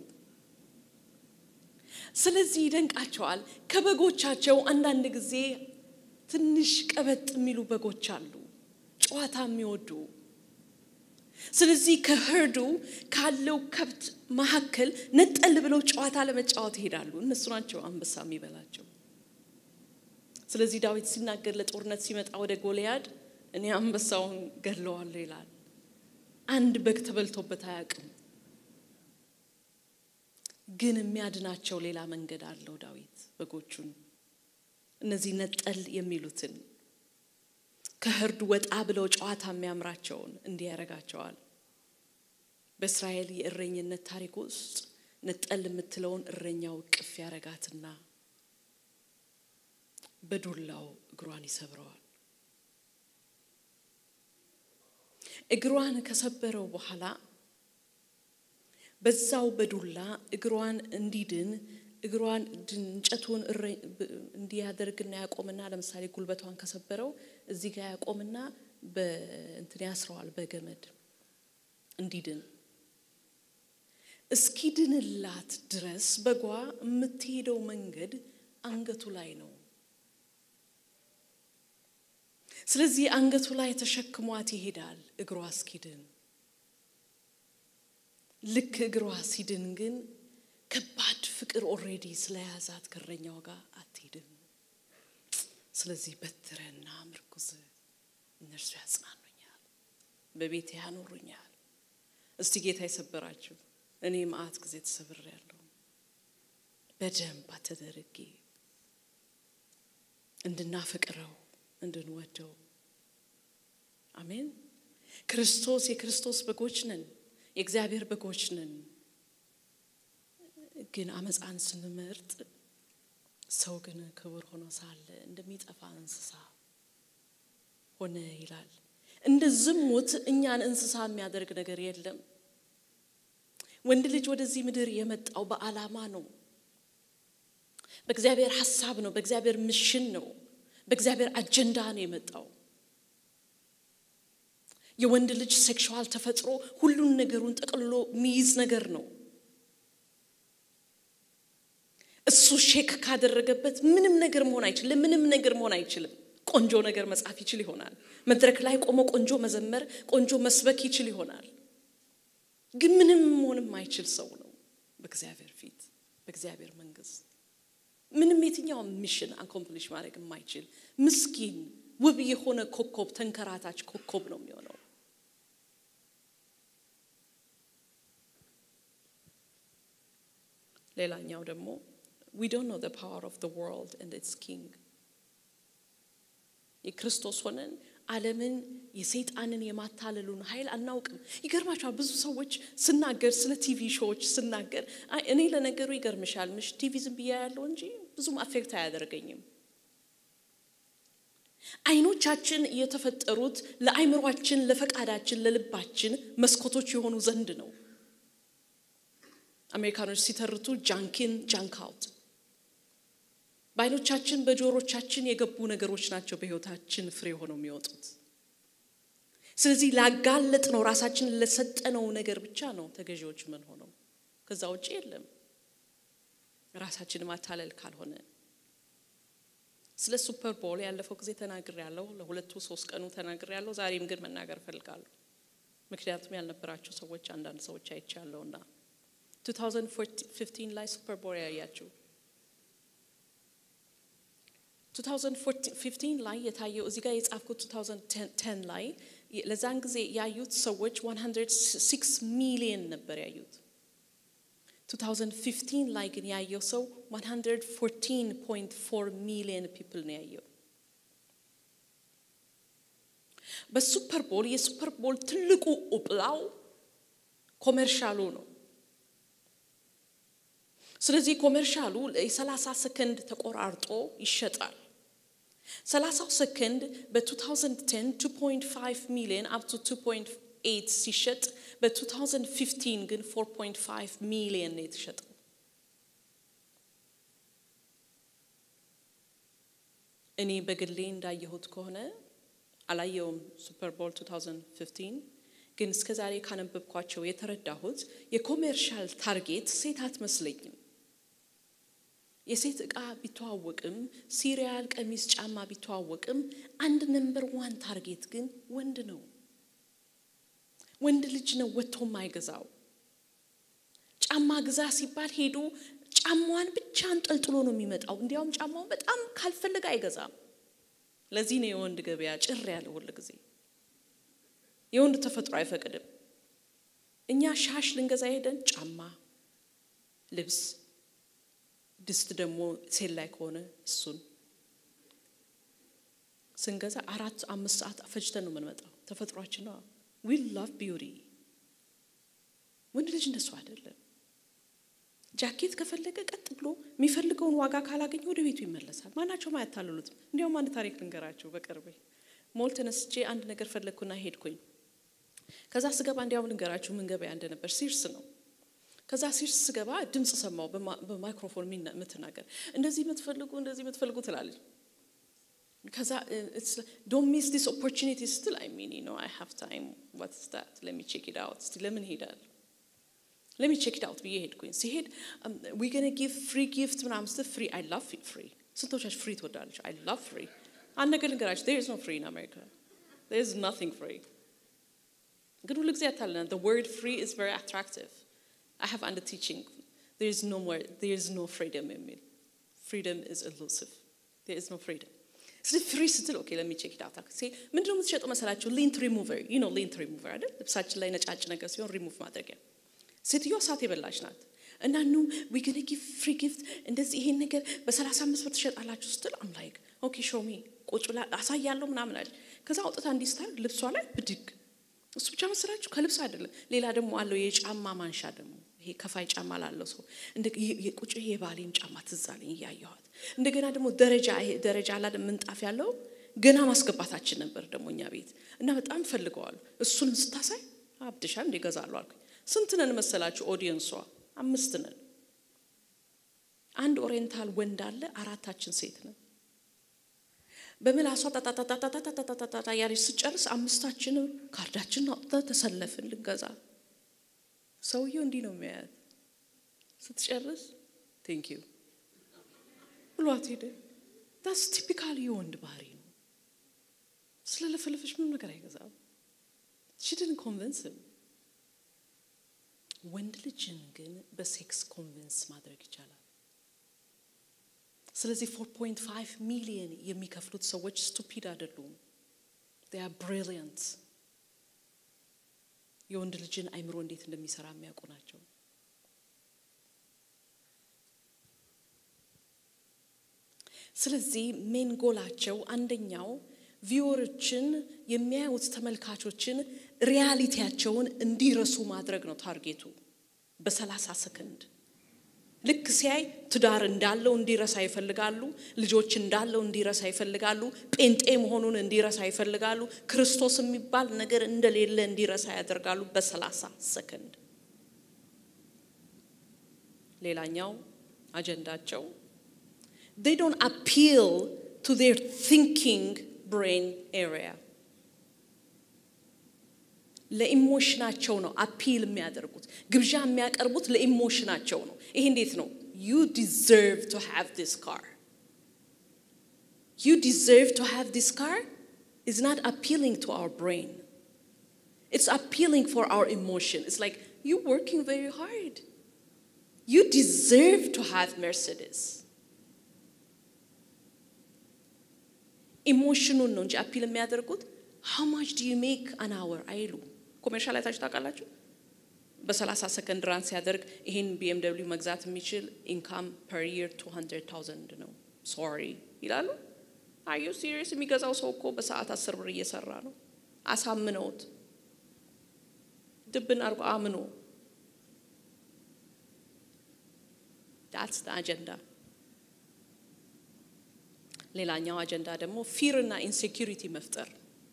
ስለዚህ ይደንቃቸዋል። ከበጎቻቸው አንዳንድ ጊዜ ትንሽ ቀበጥ የሚሉ በጎች አሉ፣ ጨዋታ የሚወዱ ስለዚህ ከህርዱ ካለው ከብት መካከል ነጠል ብለው ጨዋታ ለመጫወት ይሄዳሉ። እነሱ ናቸው አንበሳ የሚበላቸው። ስለዚህ ዳዊት ሲናገር ለጦርነት ሲመጣ ወደ ጎልያድ እኔ አንበሳውን ገድለዋለሁ ይላል። አንድ በግ ተበልቶበት አያውቅም። ግን የሚያድናቸው ሌላ መንገድ አለው ዳዊት በጎቹን እነዚህ ነጠል የሚሉትን ከህርዱ ወጣ ብለው ጨዋታ የሚያምራቸውን እንዲህ ያደርጋቸዋል። በእስራኤል የእረኝነት ታሪክ ውስጥ ነጠል የምትለውን እረኛው ቅፍ ያረጋትና በዱላው እግሯን ይሰብረዋል። እግሯን ከሰበረው በኋላ በዛው በዱላ እግሯን እንዲድን እግሯን እንጨቱን እንዲያደርግና ያቆምና ለምሳሌ ጉልበቷን ከሰበረው እዚህ ጋር ያቆምና በእንትን ያስረዋል በገመድ እንዲድን እስኪድንላት ድረስ በጓ የምትሄደው መንገድ አንገቱ ላይ ነው። ስለዚህ አንገቱ ላይ ተሸክሟት ይሄዳል እግሯ እስኪድን። ልክ እግሯ ሲድን ግን ከባድ ፍቅር ኦሬዲ ስለያዛት ከእረኛው ጋር አትሄድም። ስለዚህ በትረና ምርኩዝ እነርሱ ያጽናኑኛል፣ በቤቴ ያኖሩኛል። እስቲ ጌታ የሰበራችሁ እኔ መዓት ጊዜ ተሰብሬያለሁ። በደንብ ተደርጌ እንድናፈቅረው እንድንወደው። አሜን። ክርስቶስ የክርስቶስ በጎች ነን፣ የእግዚአብሔር በጎች ነን። ግን አመፃን ስንመርጥ ሰው ግን ክቡር ሆኖ ሳለ እንደሚጠፋ እንስሳ ሆነ ይላል። እንደ ዝሙት እኛን እንስሳ የሚያደርግ ነገር የለም። ወንድ ልጅ ወደዚህ ምድር የመጣው በዓላማ ነው። በእግዚአብሔር ሀሳብ ነው። በእግዚአብሔር ምሽን ነው። በእግዚአብሔር አጀንዳ ነው የመጣው። የወንድ ልጅ ሴክሽዋል ተፈጥሮ ሁሉን ነገሩን ጠቅልሎ የሚይዝ ነገር ነው። እሱ ሼክ ካደረገበት ምንም ነገር መሆን አይችልም። ምንም ነገር መሆን አይችልም። ቆንጆ ነገር መጻፍ ይችል ይሆናል። መድረክ ላይ ቆሞ ቆንጆ መዘመር፣ ቆንጆ መስበክ ይችል ይሆናል። ግን ምንም መሆን የማይችል ሰው ነው በእግዚአብሔር ፊት በእግዚአብሔር መንግስት ምንም የትኛውም ሚሽን አኮምፕሊሽ ማድረግ የማይችል ምስኪን ውብ የሆነ ኮከብ ተንከራታች ኮከብ ነው የሚሆነው። ሌላኛው ደግሞ we don't know the power of the world and its king የክርስቶስ ሆነን ዓለምን የሰይጣንን የማታለሉን ኃይል አናውቅም። ይገርማቸዋል። ብዙ ሰዎች ስናገር ስለ ቲቪ ሾዎች ስናገር እኔ ለነገሩ ይገርምሻል ምሽ ቲቪ ዝም ብያ ያለው እንጂ ብዙም አፌክት አያደርገኝም። አይኖቻችን የተፈጠሩት ለአይምሯችን፣ ለፈቃዳችን፣ ለልባችን መስኮቶች የሆኑ ዘንድ ነው። አሜሪካኖች ሲተርቱ ጃንኪን ጃንክ አውት በአይኖቻችን በጆሮቻችን የገቡ ነገሮች ናቸው በህይወታችን ፍሬ ሆነው የሚወጡት። ስለዚህ ላጋለጥ ነው ራሳችንን ለሰጠነው ነገር ብቻ ነው ተገዢዎች ምን ሆነው፣ ከዛ ውጭ የለም። ራሳችን ማታለል ካልሆነ ስለ ሱፐር ቦል ያለፈው ጊዜ ተናግር ያለው ለሁለቱ ሶስት ቀኑ ተናግር ያለው ዛሬም ግን መናገር እፈልጋለሁ። ምክንያቱም ያልነበራቸው ሰዎች አንዳንድ ሰዎች አይቻለውና 2015 ላይ ሱፐር ቦል ያያችሁ 2015 ላይ የታየው እዚህ ጋር የጻፍኩት 2010 ላይ ለዛን ጊዜ ያዩት ሰዎች 106 ሚሊየን ነበር ያዩት። 2015 ላይ ግን ያየው ሰው 114.4 ሚሊየን ፒፕል ነው ያየው። በሱፐር ቦል የሱፐር ቦል ትልቁ ኡጵላው ኮሜርሻሉ ነው። ስለዚህ ኮሜርሻሉ የ30 ሰከንድ ተቆራርጦ ይሸጣል። 30 ሰከንድ በ2010 2.5 ሚሊዮን አፕ ቱ 2.8 ሲሸጥ በ2015 ግን 4.5 ሚሊዮን ነው የተሸጠው። እኔ በግሌ እንዳየሁት ከሆነ አላየውም ሱፐር ቦል 2015 ግን እስከ ዛሬ ካነበብኳቸው የተረዳሁት የኮሜርሻል ታርጌት ሴት አትመስለኝም። የሴት ዕቃ ቢተዋወቅም ሲሪያል፣ ቀሚስ፣ ጫማ ቢተዋወቅም አንድ ነምበር ዋን ታርጌት ግን ወንድ ነው። ወንድ ልጅ ነው ወጥቶ የማይገዛው። ጫማ ግዛ ሲባል ሄዶ ጫማዋን ብቻ አንጠልጥሎ ነው የሚመጣው። እንዲያውም ጫማውን በጣም ካልፈለገ አይገዛም። ለዚህ ነው የወንድ ገበያ ጭር ያለ ሁል ጊዜ። የወንድ ተፈጥሮ አይፈቅድም። እኛ ሻሽ ልንገዛ ሄደን ጫማ፣ ልብስ ድስት ደግሞ ሴል ላይ ከሆነ እሱን ስንገዛ አራት አምስት ሰዓት ፈጅተን ነው የምንመጣው። ተፈጥሯችን ነው። ዊ ላቭ ቢዩቲ። ወንድ ልጅ እንደሱ አይደለም። ጃኬት ከፈለገ ቀጥ ብሎ የሚፈልገውን ዋጋ ካላገኘ ወደ ቤቱ ይመለሳል። ማናቸውም አያታልሉትም። እንዲያውም አንድ ታሪክ ልንገራቸው። በቅርቤ ሞል ተነስቼ አንድ ነገር ፈለግኩና ሄድኩኝ። ከዛ ስገባ እንዲያውም ልንገራችሁ ምን ገበያ እንደነበር ሲርስ ነው። ከዛ ሲር ስገባ ድምፅ ሰማው በማይክሮፎን የምትናገር እንደዚህ የምትፈልጉ እንደዚህ የምትፈልጉ ትላለች። ከዛ ዶንት ሚስ ዲስ ኦፖርቹኒቲ ስትል አይ ሚን ኖ አይ ሃቭ ታይም ዋትስ ዳት ለሚ ቼክ ኢት አውት እስቲ ለምን ሄዳለሁ ለሚ ቼክ ኢት አውት ብዬ ሄድኩኝ። ሲሄድ ዊ ገነ ጊቭ ፍሪ ጊፍት ምናምን ስትል ፍሪ አይ ላቭ ፍሪ ስንቶቻችሁ ፍሪ ትወዳለች? አይ ላቭ ፍሪ አንድ ነገር ልንገራችሁ ዜር ኢዝ ኖ ፍሪ ኢን አሜሪካ ዜር ኢዝ ናቲንግ ፍሪ ግን ሁሉ ጊዜ ያታለናል the word free is very attractive I have under teaching there is no more there is no freedom የሚል freedom is elusive there is no freedom ስለዚህ ፍሪ ስትል ኦኬ ለሚ ቼክ ዳታ ምንድን ነው የምትሸጠው መሰላችሁ ሊንት ሪሙቨር ዩ ኖ ሊንት ሪሙቨር አይደል ልብሳችን ላይ ነጫጭ ነገር ሲሆን ሪሙቭ ማድረጊያ ሴትዮዋ እሳት የበላች ናት እና ኑ ዊ ገነ ጊቭ ፍሪ ጊፍት እንደዚህ ይሄን ነገር በሰላሳ አምስት ብር ትሸጣላችሁ ስትል አም ላይክ ኦኬ ሾሚ ቁጭ ብላ አሳያለሁ ምናምን አለች ከዛ አውጥታ እንዲህ ስታደርግ ልብሷ ላይ ብድግ እሱ ብቻ መሰላችሁ ከልብስ አይደለም ሌላ ደግሞ አለው የጫማ ማንሻ ደግሞ ይሄ ከፋይ ጫማ ላለው ሰው ቁጭ የባሌም ጫማ ትዝ አለኝ እያየኋት እንደገና ደግሞ ደረጃ ይሄ ደረጃ አላለ ምንጣፍ ያለው ገና ማስገባታችን ነበር ደግሞ እኛ ቤት እና በጣም ፈልገዋል እሱንም ስታሳይ አብድሻ እንደ ገዛለሁ አልኩኝ ስንት ነን መሰላችሁ ኦዲየንሷ አምስት ነን አንድ ኦሪየንታል ወንድ አለ አራታችን ሴት ነን በምላሷ ታታታታታታታታታ ያለች ስጨርስ አምስታችንም ካርዳችን አውጥተን ተሰለፍን ልንገዛ። ሰውየው እንዲህ ነው የሚያያት። ስትጨርስ ቴንክ ዩ ብሏት ሄደ። ዳስ ቲፒካል የወንድ ባህሪ ነው። ስለለፈለፈች ምንም ነገር አይገዛም። ሽድን ኮንቨንስም ወንድ ልጅን ግን በሴክስ ኮንቨንስ ማድረግ ይቻላል። ስለዚህ 4.5 ሚሊየን የሚከፍሉት ሰዎች ስቱፒድ አይደሉም። they are brilliant የወንድ ልጅን አይምሮ እንዴት እንደሚሰራ የሚያውቁ ናቸው። ስለዚህ ሜን ጎላቸው አንደኛው ቪወሮችን የሚያዩት ተመልካቾችን ሪያሊቲያቸውን እንዲረሱ ማድረግ ነው ታርጌቱ በሰላሳ ሰከንድ ልክ ሲያይ ትዳር እንዳለው እንዲረሳ ይፈልጋሉ። ልጆች እንዳለው እንዲረሳ ይፈልጋሉ። ጴንጤ መሆኑን እንዲረሳ ይፈልጋሉ። ክርስቶስ የሚባል ነገር እንደሌለ እንዲረሳ ያደርጋሉ በሰላሳ ሰከንድ። ሌላኛው አጀንዳቸው they don't appeal to their thinking brain area ለኢሞሽናቸው ነው አፒል የሚያደርጉት ግብዣ የሚያቀርቡት ለኢሞሽናቸው ነው ይሄ እንዴት ነው you deserve to have this car you deserve to have this car is not appealing to our brain it's appealing for our emotion it's like you working very hard you deserve to have mercedes ኢሞሽኑን ነው እንጂ አፒል የሚያደርጉት how much do you make an hour አይሉ ኮሜርሻል አይታችሁ ታውቃላችሁ በ30 ሰከንድ ራን ሲያደርግ ይህን ቢኤምደብሊው መግዛት የሚችል ኢንካም ፐር ይር 200000 ነው ሶሪ ይላሉ አዩ ሲሪየስ የሚገዛው ሰው እኮ በሰዓት አስር ብር እየሰራ ነው አሳምነውት ድብን አድርጎ አምኖ ዳትስ አጀንዳ ሌላኛው አጀንዳ ደግሞ ፊር እና ኢንሴኪሪቲ መፍጠር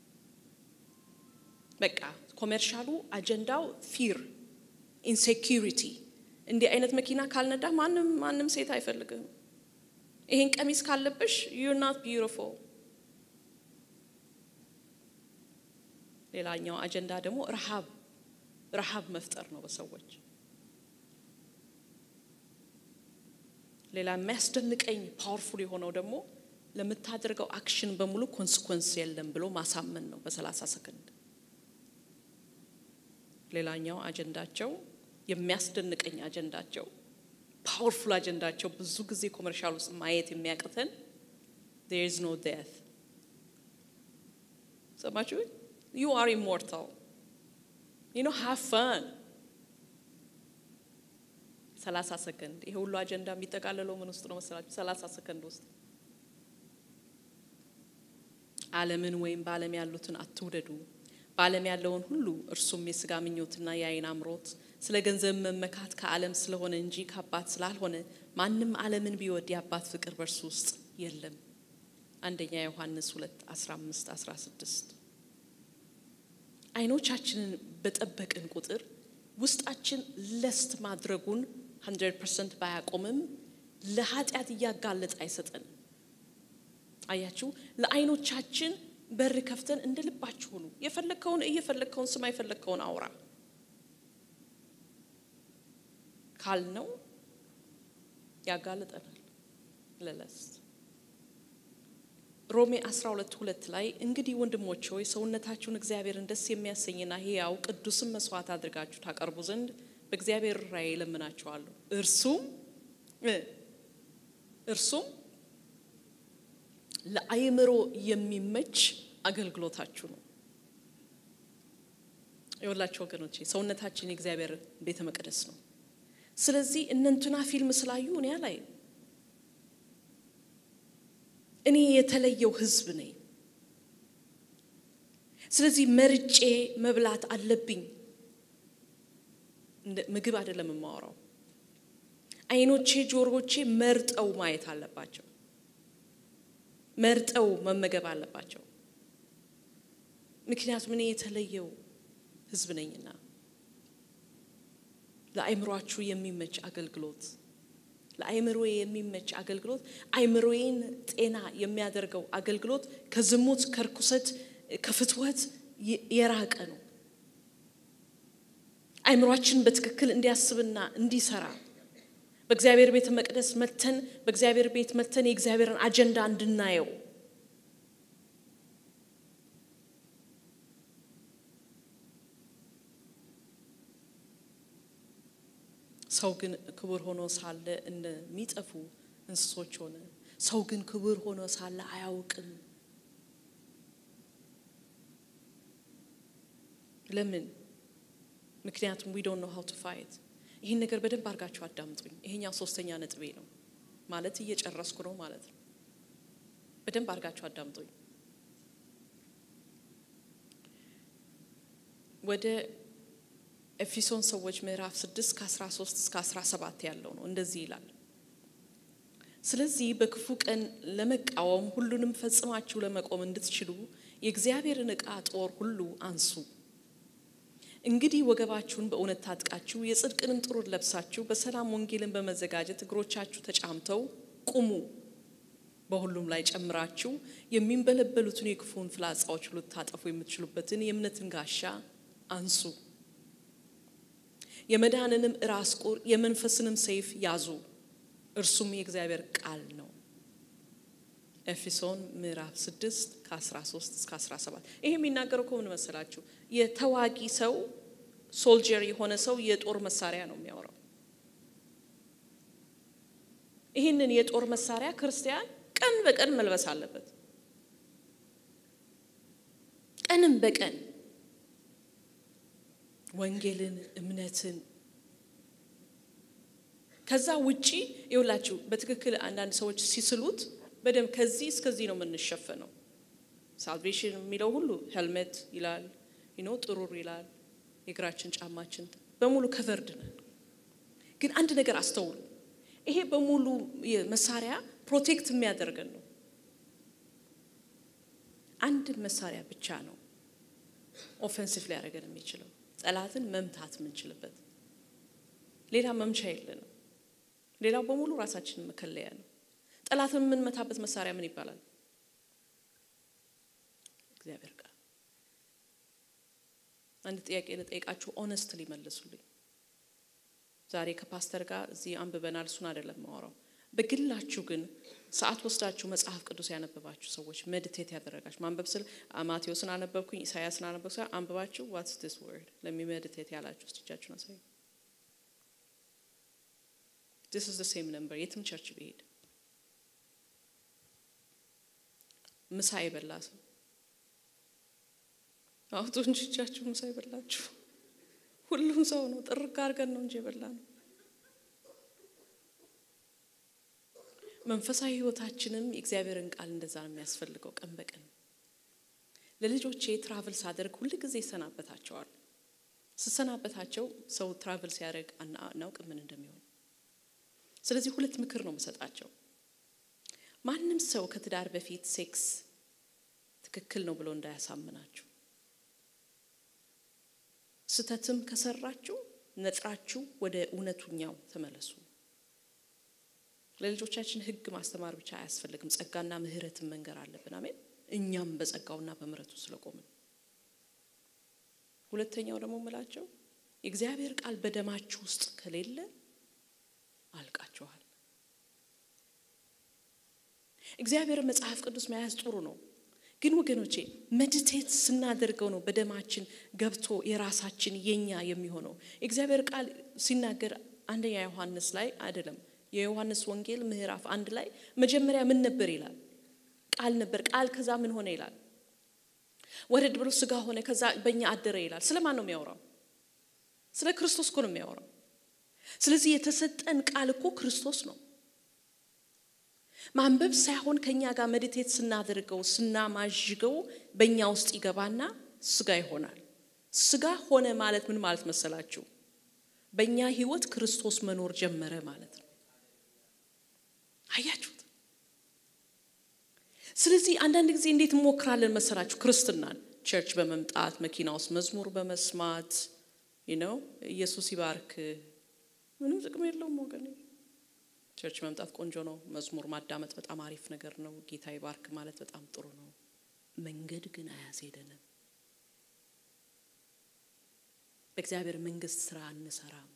በቃ ኮሜርሻሉ አጀንዳው ፊር ኢንሴኪሪቲ እንዲህ አይነት መኪና ካልነዳ ማንም ማንም ሴት አይፈልግም ይሄን ቀሚስ ካለብሽ ዩር ናት ቢዩቲፉል ሌላኛው አጀንዳ ደግሞ ረሃብ ረሃብ መፍጠር ነው በሰዎች ሌላ የሚያስደንቀኝ ፓወርፉል የሆነው ደግሞ ለምታደርገው አክሽን በሙሉ ኮንስኮንስ የለም ብሎ ማሳመን ነው በሰላሳ ሰከንድ ሌላኛው አጀንዳቸው የሚያስደንቀኝ አጀንዳቸው ፓወርፉል አጀንዳቸው ብዙ ጊዜ ኮመርሻል ውስጥ ማየት የሚያቅተን there is no death ሰማችሁ you are immortal you know have fun ሰላሳ ሰከንድ ይሄ ሁሉ አጀንዳ የሚጠቃለለው ምን ውስጥ ነው መሰላችሁ ሰላሳ ሰከንድ ውስጥ ዓለምን ወይም በዓለም ያሉትን አትውደዱ በዓለም ያለውን ሁሉ እርሱም የስጋ ምኞትና የአይን አምሮት ስለ ገንዘብ መመካት ከዓለም ስለሆነ እንጂ ከአባት ስላልሆነ ማንም ዓለምን ቢወድ የአባት ፍቅር በእርሱ ውስጥ የለም አንደኛ ዮሐንስ 2 15 16 አይኖቻችንን በጠበቅን ቁጥር ውስጣችን ለስት ማድረጉን 100 ፐርሰንት ባያቆምም ለኃጢአት እያጋለጠ አይሰጠንም። አያችሁ፣ ለአይኖቻችን በር ከፍተን እንደ ልባችሁ ሁኑ። የፈለግከውን እየፈለግከውን ስማ፣ የፈለግከውን አውራ ካልነው ያጋልጠናል ለለስት። ሮሜ 12 ሁለት ላይ እንግዲህ ወንድሞች ሆይ ሰውነታችሁን እግዚአብሔርን ደስ የሚያሰኝና ሕያው ቅዱስም መስዋዕት አድርጋችሁ ታቀርቡ ዘንድ በእግዚአብሔር ራእይ እለምናችኋለሁ። እርሱም እርሱም ለአእምሮ የሚመች አገልግሎታችሁ ነው። የወላችሁ ወገኖቼ ሰውነታችን የእግዚአብሔር ቤተ መቅደስ ነው። ስለዚህ እነንትና ፊልም ስላዩ እኔ ላይ እኔ የተለየው ሕዝብ ነኝ። ስለዚህ መርጬ መብላት አለብኝ። ምግብ አይደለም የማወራው። አይኖቼ፣ ጆሮቼ መርጠው ማየት አለባቸው። መርጠው መመገብ አለባቸው። ምክንያቱም እኔ የተለየው ሕዝብ ነኝና ለአእምሯችሁ የሚመች አገልግሎት ለአእምሮዬ የሚመች አገልግሎት አእምሮዬን ጤና የሚያደርገው አገልግሎት ከዝሙት፣ ከርኩሰት፣ ከፍትወት የራቀ ነው። አእምሯችን በትክክል እንዲያስብና እንዲሰራ በእግዚአብሔር ቤተ መቅደስ መተን በእግዚአብሔር ቤት መተን የእግዚአብሔርን አጀንዳ እንድናየው ሰው ግን ክቡር ሆኖ ሳለ እንደሚጠፉ እንስሶች ሆነ። ሰው ግን ክቡር ሆኖ ሳለ አያውቅም። ለምን? ምክንያቱም ዊ ዶንት ኖ ሃው ቱ ፋይት። ይህን ነገር በደንብ አድርጋችሁ አዳምጡኝ። ይሄኛው ሶስተኛ ነጥቤ ነው ማለት እየጨረስኩ ነው ማለት ነው። በደንብ አድርጋችሁ አዳምጡኝ። ወደ ኤፌሶን ሰዎች ምዕራፍ 6 ከ13 እስከ 17 ያለው ነው። እንደዚህ ይላል። ስለዚህ በክፉ ቀን ለመቃወም ሁሉንም ፈጽማችሁ ለመቆም እንድትችሉ የእግዚአብሔርን ዕቃ ጦር ሁሉ አንሱ። እንግዲህ ወገባችሁን በእውነት ታጥቃችሁ የጽድቅንም ጥሩር ለብሳችሁ በሰላም ወንጌልን በመዘጋጀት እግሮቻችሁ ተጫምተው ቁሙ። በሁሉም ላይ ጨምራችሁ የሚንበለበሉትን የክፉን ፍላጻዎች ሁሉ ታጠፉ የምትችሉበትን የእምነትን ጋሻ አንሱ። የመዳንንም ራስ ቁር የመንፈስንም ሰይፍ ያዙ፣ እርሱም የእግዚአብሔር ቃል ነው። ኤፌሶን ምዕራፍ 6 ከ13 እስከ 17። ይሄ የሚናገረው ከምን መሰላችሁ? የተዋጊ ሰው ሶልጀር የሆነ ሰው የጦር መሳሪያ ነው የሚያወራው። ይህንን የጦር መሳሪያ ክርስቲያን ቀን በቀን መልበስ አለበት። ቀንም በቀን ወንጌልን፣ እምነትን ከዛ ውጪ ይውላችሁ በትክክል አንዳንድ ሰዎች ሲስሉት በደንብ ከዚህ እስከዚህ ነው የምንሸፈነው። ሳልቬሽን የሚለው ሁሉ ሄልሜት ይላል፣ ይኖ ጥሩር ይላል፣ የእግራችን ጫማችን በሙሉ ከቨርድ ነን። ግን አንድ ነገር አስተውሉ። ይሄ በሙሉ መሳሪያ ፕሮቴክት የሚያደርገን ነው። አንድ መሳሪያ ብቻ ነው ኦፌንሲቭ ሊያደርገን የሚችለው ጠላትን መምታት የምንችልበት ሌላ መምቻ የለንም። ሌላው በሙሉ ራሳችንን መከለያ ነው። ጠላትን የምንመታበት መሳሪያ ምን ይባላል? እግዚአብሔር ቃል። አንድ ጥያቄ ልጠይቃችሁ፣ ኦነስት ሊመልሱልኝ። ዛሬ ከፓስተር ጋር እዚህ አንብበናል፣ እሱን አይደለም ማወራው። በግላችሁ ግን ሰዓት ወስዳችሁ መጽሐፍ ቅዱስ ያነበባችሁ ሰዎች ሜዲቴት ያደረጋችሁ ማንበብ ስል ማቴዎስን አነበብኩኝ ኢሳያስን አነበብኩ ሳ አንብባችሁ ዋትስ ዲስ ወርድ ለሚሜዲቴት ያላችሁ ውስጥ እጃችሁን አሳዩ። ዲስ ኢዝ ዘ ሴም ነምበር የትም ቸርች ብሄድ ምሳ የበላ ሰው አውጡ እንጂ እጃችሁ ምሳ የበላችሁ ሁሉም ሰው ነው። ጥርቅ አድርገን ነው እንጂ የበላ ነው። መንፈሳዊ ሕይወታችንም የእግዚአብሔርን ቃል እንደዛ ነው የሚያስፈልገው። ቀን በቀን ለልጆቼ ትራቭል ሳደርግ ሁል ጊዜ ይሰናበታቸዋል። ስሰናበታቸው ሰው ትራቭል ሲያደርግ አናውቅ ምን እንደሚሆን። ስለዚህ ሁለት ምክር ነው የምሰጣቸው። ማንም ሰው ከትዳር በፊት ሴክስ ትክክል ነው ብሎ እንዳያሳምናችሁ። ስተትም ከሰራችሁ ነጥራችሁ ወደ እውነቱኛው ተመለሱ። ለልጆቻችን ሕግ ማስተማር ብቻ አያስፈልግም። ጸጋና ምሕረትን መንገር አለብን። አሜን። እኛም በጸጋውና በምሕረቱ ስለቆምን። ሁለተኛው ደግሞ ምላቸው የእግዚአብሔር ቃል በደማችሁ ውስጥ ከሌለ አልቃችኋል። እግዚአብሔር መጽሐፍ ቅዱስ መያዝ ጥሩ ነው፣ ግን ወገኖቼ መዲቴት ስናደርገው ነው በደማችን ገብቶ የራሳችን የኛ የሚሆነው። የእግዚአብሔር ቃል ሲናገር አንደኛ ዮሐንስ ላይ አይደለም የዮሐንስ ወንጌል ምዕራፍ አንድ ላይ መጀመሪያ ምን ነበር ይላል? ቃል ነበር። ቃል ከዛ ምን ሆነ ይላል? ወረድ ብሎ ስጋ ሆነ፣ ከዛ በእኛ አደረ ይላል። ስለማን ነው የሚያወራው? ስለ ክርስቶስ እኮ ነው የሚያወራው። ስለዚህ የተሰጠን ቃል እኮ ክርስቶስ ነው። ማንበብ ሳይሆን ከኛ ጋር መዲቴት ስናደርገው ስናማዥገው በእኛ ውስጥ ይገባና ስጋ ይሆናል። ስጋ ሆነ ማለት ምን ማለት መሰላችሁ? በእኛ ህይወት ክርስቶስ መኖር ጀመረ ማለት ነው። አያችሁት? ስለዚህ አንዳንድ ጊዜ እንዴት እንሞክራለን መሰላችሁ? ክርስትናን ቸርች በመምጣት መኪና ውስጥ መዝሙር በመስማት ነው ኢየሱስ ይባርክ። ምንም ጥቅም የለውም ወገኔ። ቸርች መምጣት ቆንጆ ነው። መዝሙር ማዳመጥ በጣም አሪፍ ነገር ነው። ጌታ ይባርክ ማለት በጣም ጥሩ ነው። መንገድ ግን አያስሄደንም። በእግዚአብሔር መንግስት ስራ አንሰራም።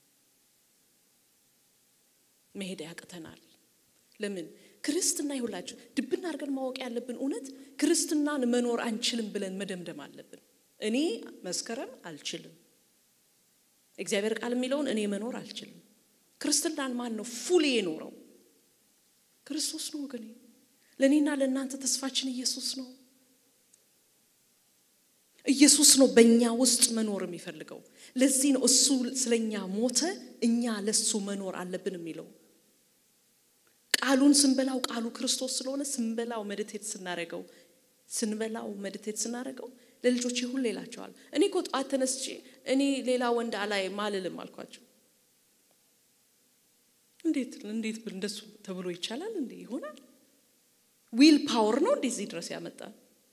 መሄድ ያቅተናል። ለምን? ክርስትና ይሁላችሁ ድብና አድርገን ማወቅ ያለብን እውነት ክርስትናን መኖር አንችልም ብለን መደምደም አለብን። እኔ መስከረም አልችልም። እግዚአብሔር ቃል የሚለውን እኔ መኖር አልችልም። ክርስትናን ማን ነው ፉል የኖረው? ክርስቶስ ነው ወገኔ። ለእኔና ለእናንተ ተስፋችን ኢየሱስ ነው። ኢየሱስ ነው በእኛ ውስጥ መኖር የሚፈልገው። ለዚህ ነው እሱ ስለኛ ሞተ፣ እኛ ለሱ መኖር አለብን የሚለው። ቃሉን ስንበላው ቃሉ ክርስቶስ ስለሆነ ስንበላው መድቴት ስናረገው ስንበላው መድቴት ስናረገው ለልጆቼ ሁሌ እላቸዋል። እኔ እኮ ጠዋት ተነስቼ እኔ ሌላ ወንድ አላይ ማልልም አልኳቸው። እንዴት እንዴት እንደሱ ተብሎ ይቻላል እንዴ? ይሆናል? ዊል ፓወር ነው እንደዚህ ድረስ ያመጣል።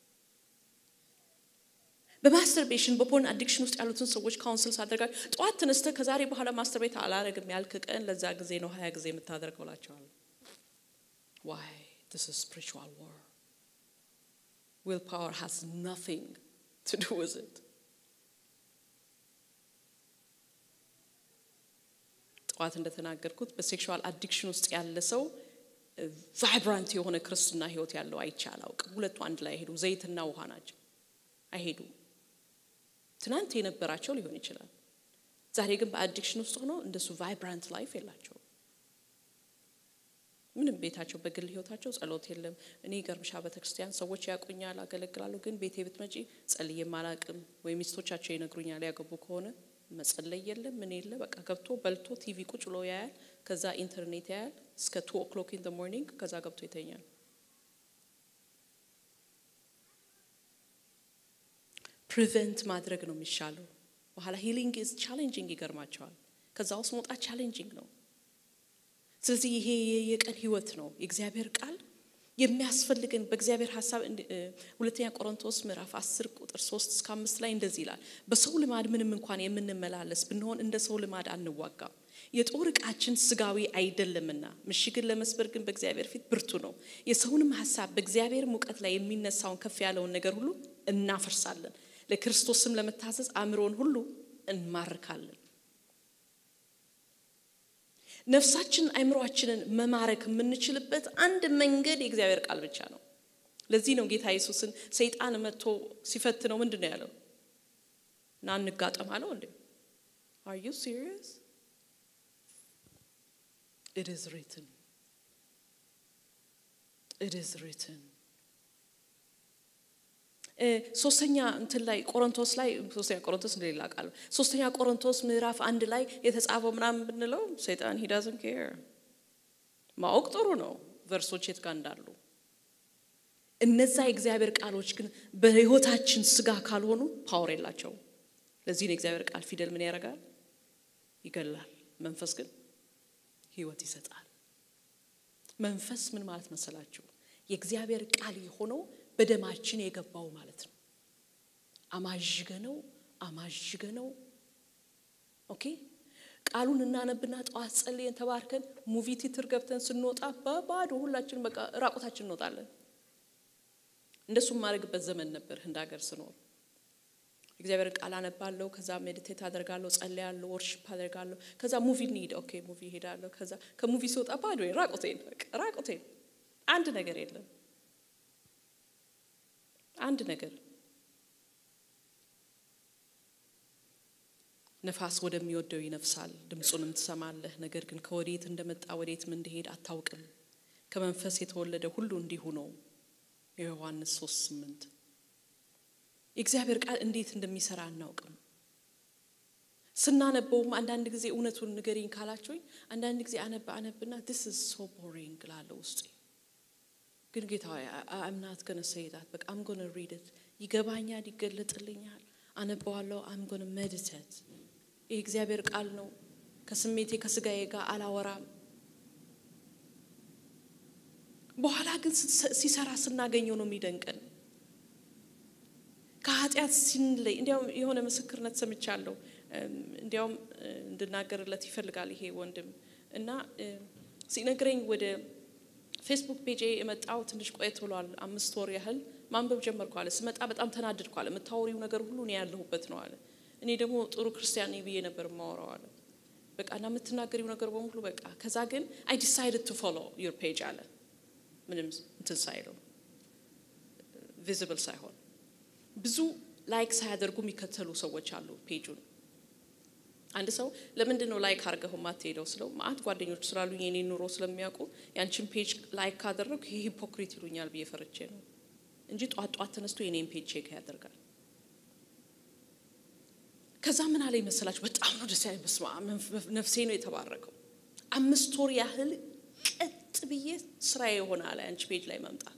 በማስተርቤሽን በፖርን አዲክሽን ውስጥ ያሉትን ሰዎች ካውንስል ሳደርጋል ጠዋት ተነስተ ከዛሬ በኋላ ማስተርቤት አላረግም ያልክ ቀን ለዛ ጊዜ ነው ሀያ ጊዜ የምታደርገው ላቸዋል። ዋይ ስ ስፒሪቹዋል ዋር ዊል ፓወር ሃዝ ናቲንግ ቱ ዱ ዊዝ ኢት ጠዋት እንደተናገርኩት በሴክሹዋል አዲክሽን ውስጥ ያለ ሰው ቫይብራንት የሆነ ክርስትና ህይወት ያለው አይቼ አላውቅም። ሁለቱ አንድ ላይ አይሄዱ፣ ዘይትና ውሃ ናቸው፣ አይሄዱም። ትናንት የነበራቸው ሊሆን ይችላል። ዛሬ ግን በአዲክሽን ውስጥ ሆኖ እንደሱ ቫይብራንት ላይፍ የላቸውም። ምንም ቤታቸው በግል ህይወታቸው ጸሎት የለም። እኔ ገርምሻ ቤተክርስቲያን ሰዎች ያውቁኛል፣ አገለግላለሁ። ግን ቤቴ ብትመጪ ጸልዬም አላቅም ወይ ሚስቶቻቸው ይነግሩኛል። ያገቡ ከሆነ መጸለይ የለም ምን የለ በቃ ገብቶ በልቶ ቲቪ ቁጭ ብሎ ያያል። ከዛ ኢንተርኔት ያያል እስከ ቱ ኦክሎክ ኢን ሞርኒንግ ከዛ ገብቶ ይተኛል። ፕሪቨንት ማድረግ ነው የሚሻለው። በኋላ ሂሊንግ ኢዝ ቻሌንጂንግ ይገርማቸዋል። ከዛ ውስጥ መውጣት ቻሌንጂንግ ነው። ስለዚህ ይሄ የቀን ህይወት ነው። የእግዚአብሔር ቃል የሚያስፈልገን በእግዚአብሔር ሀሳብ ሁለተኛ ቆሮንቶስ ምዕራፍ 10 ቁጥር 3 እስከ አምስት ላይ እንደዚህ ይላል። በሰው ልማድ ምንም እንኳን የምንመላለስ ብንሆን እንደ ሰው ልማድ አንዋጋም። የጦር ዕቃችን ስጋዊ አይደለምና ምሽግን ለመስበር ግን በእግዚአብሔር ፊት ብርቱ ነው። የሰውንም ሀሳብ በእግዚአብሔር ሙቀት ላይ የሚነሳውን ከፍ ያለውን ነገር ሁሉ እናፈርሳለን። ለክርስቶስም ለመታዘዝ አእምሮን ሁሉ እንማርካለን። ነፍሳችንን አይምሯችንን መማረክ የምንችልበት አንድ መንገድ የእግዚአብሔር ቃል ብቻ ነው። ለዚህ ነው ጌታ ኢየሱስን ሰይጣን መጥቶ ሲፈትነው ምንድን ነው ያለው? እና እንጋጠም አለው እንዴ? አር ዩ ሲሪየስ? ኢት ኢዝ ሪትን ኢት ኢዝ ሪትን ሶስተኛ እንትን ላይ ቆሮንቶስ ላይ ሶስተኛ ቆሮንቶስ እንደሌላ ቃል ሶስተኛ ቆሮንቶስ ምዕራፍ አንድ ላይ የተጻፈው ምናምን ብንለው ሰይጣን ሂ ዳዝንት ኬር ማወቅ ጥሩ ነው ቨርሶች የት ጋር እንዳሉ እነዛ የእግዚአብሔር ቃሎች ግን በህይወታችን ስጋ ካልሆኑ ፓወር የላቸውም ለዚህ ነው የእግዚአብሔር ቃል ፊደል ምን ያደርጋል ይገላል መንፈስ ግን ህይወት ይሰጣል መንፈስ ምን ማለት መሰላችሁ የእግዚአብሔር ቃል የሆነው በደማችን የገባው ማለት ነው። አማዥገ ነው አማዥገ ነው። ኦኬ ቃሉን እናነብና ጠዋት ጸልየን ተባርከን ሙቪ ቲትር ገብተን ስንወጣ በባዶ ሁላችን በቃ ራቁታችን እንወጣለን። እንደሱ የማደርግበት ዘመን ነበር ህንድ ሀገር ስኖር። እግዚአብሔርን ቃል አነባለሁ፣ ከዛ ሜዲቴት አደርጋለሁ፣ ጸልያለሁ፣ ወርሽፕ አደርጋለሁ። ከዛ ሙቪ እንሂድ፣ ኦኬ ሙቪ ሄዳለሁ። ከዛ ከሙቪ ስወጣ ባዶ ራቁቴን፣ በቃ ራቁቴን፣ አንድ ነገር የለም፣ አንድ ነገር ነፋስ ወደሚወደው ይነፍሳል፣ ድምፁንም ትሰማለህ። ነገር ግን ከወዴት እንደመጣ ወዴትም እንደሄድ አታውቅም። ከመንፈስ የተወለደ ሁሉ እንዲሁ ነው። የዮሐንስ ሶስት ስምንት የእግዚአብሔር ቃል እንዴት እንደሚሰራ አናውቅም። ስናነበውም አንዳንድ ጊዜ እውነቱን ንገሪኝ ካላችሁኝ አንዳንድ ጊዜ አነብ አነብና ዲስ ኢዝ ሶ ቦሪንግ ላለው ውስጤ ግን ጌታ አምናት ገነ ሰይዳት በቃ አም ጎነ ሪድት ይገባኛል፣ ይገለጥልኛል፣ አነበዋለሁ። አም ጎነ ሜዲቴት ይህ እግዚአብሔር ቃል ነው። ከስሜቴ ከስጋዬ ጋር አላወራም። በኋላ ግን ሲሰራ ስናገኘው ነው የሚደንቀን። ከኃጢአት ሲንለይ እንዲያውም የሆነ ምስክርነት ሰምቻለሁ። እንዲያውም እንድናገርለት ይፈልጋል ይሄ ወንድም እና ሲነግረኝ ወደ ፌስቡክ ፔጅ የመጣው ትንሽ ቆየት ብሏል። አምስት ወር ያህል ማንበብ ጀመርኩ አለ። ስመጣ በጣም ተናድድኩ አለ። የምታወሪው ነገር ሁሉ እኔ ያለሁበት ነው አለ። እኔ ደግሞ ጥሩ ክርስቲያን ብዬ ነበር የማወራው አለ። በቃ እና የምትናገሪው ነገር በሙሉ በቃ ከዛ ግን አይ ዲሳይድድ ቱ ፎሎ ዩር ፔጅ አለ። ምንም እንትን ሳይለው ቪዚብል ሳይሆን ብዙ ላይክ ሳያደርጉ የሚከተሉ ሰዎች አሉ ፔጁን። አንድ ሰው ለምንድን ነው ላይክ አድርገው የማትሄደው ስለው ማአት ጓደኞች ስላሉ የኔ ኑሮ ስለሚያውቁ ያንቺን ፔጅ ላይክ ካደረግኩ ይሄ ሂፖክሪት ይሉኛል ብዬ ፈርቼ ነው እንጂ ጧት ጧት ተነስቶ የኔን ፔጅ ቼክ ያደርጋል። ከዛ ምን አለ ይመስላችሁ? በጣም ነው ደስ ያለኝ። በስመ አብ ነፍሴ ነው የተባረከው። አምስት ወር ያህል ቀጥ ብዬ ስራዬ የሆነ አለ አንቺ ፔጅ ላይ መምጣት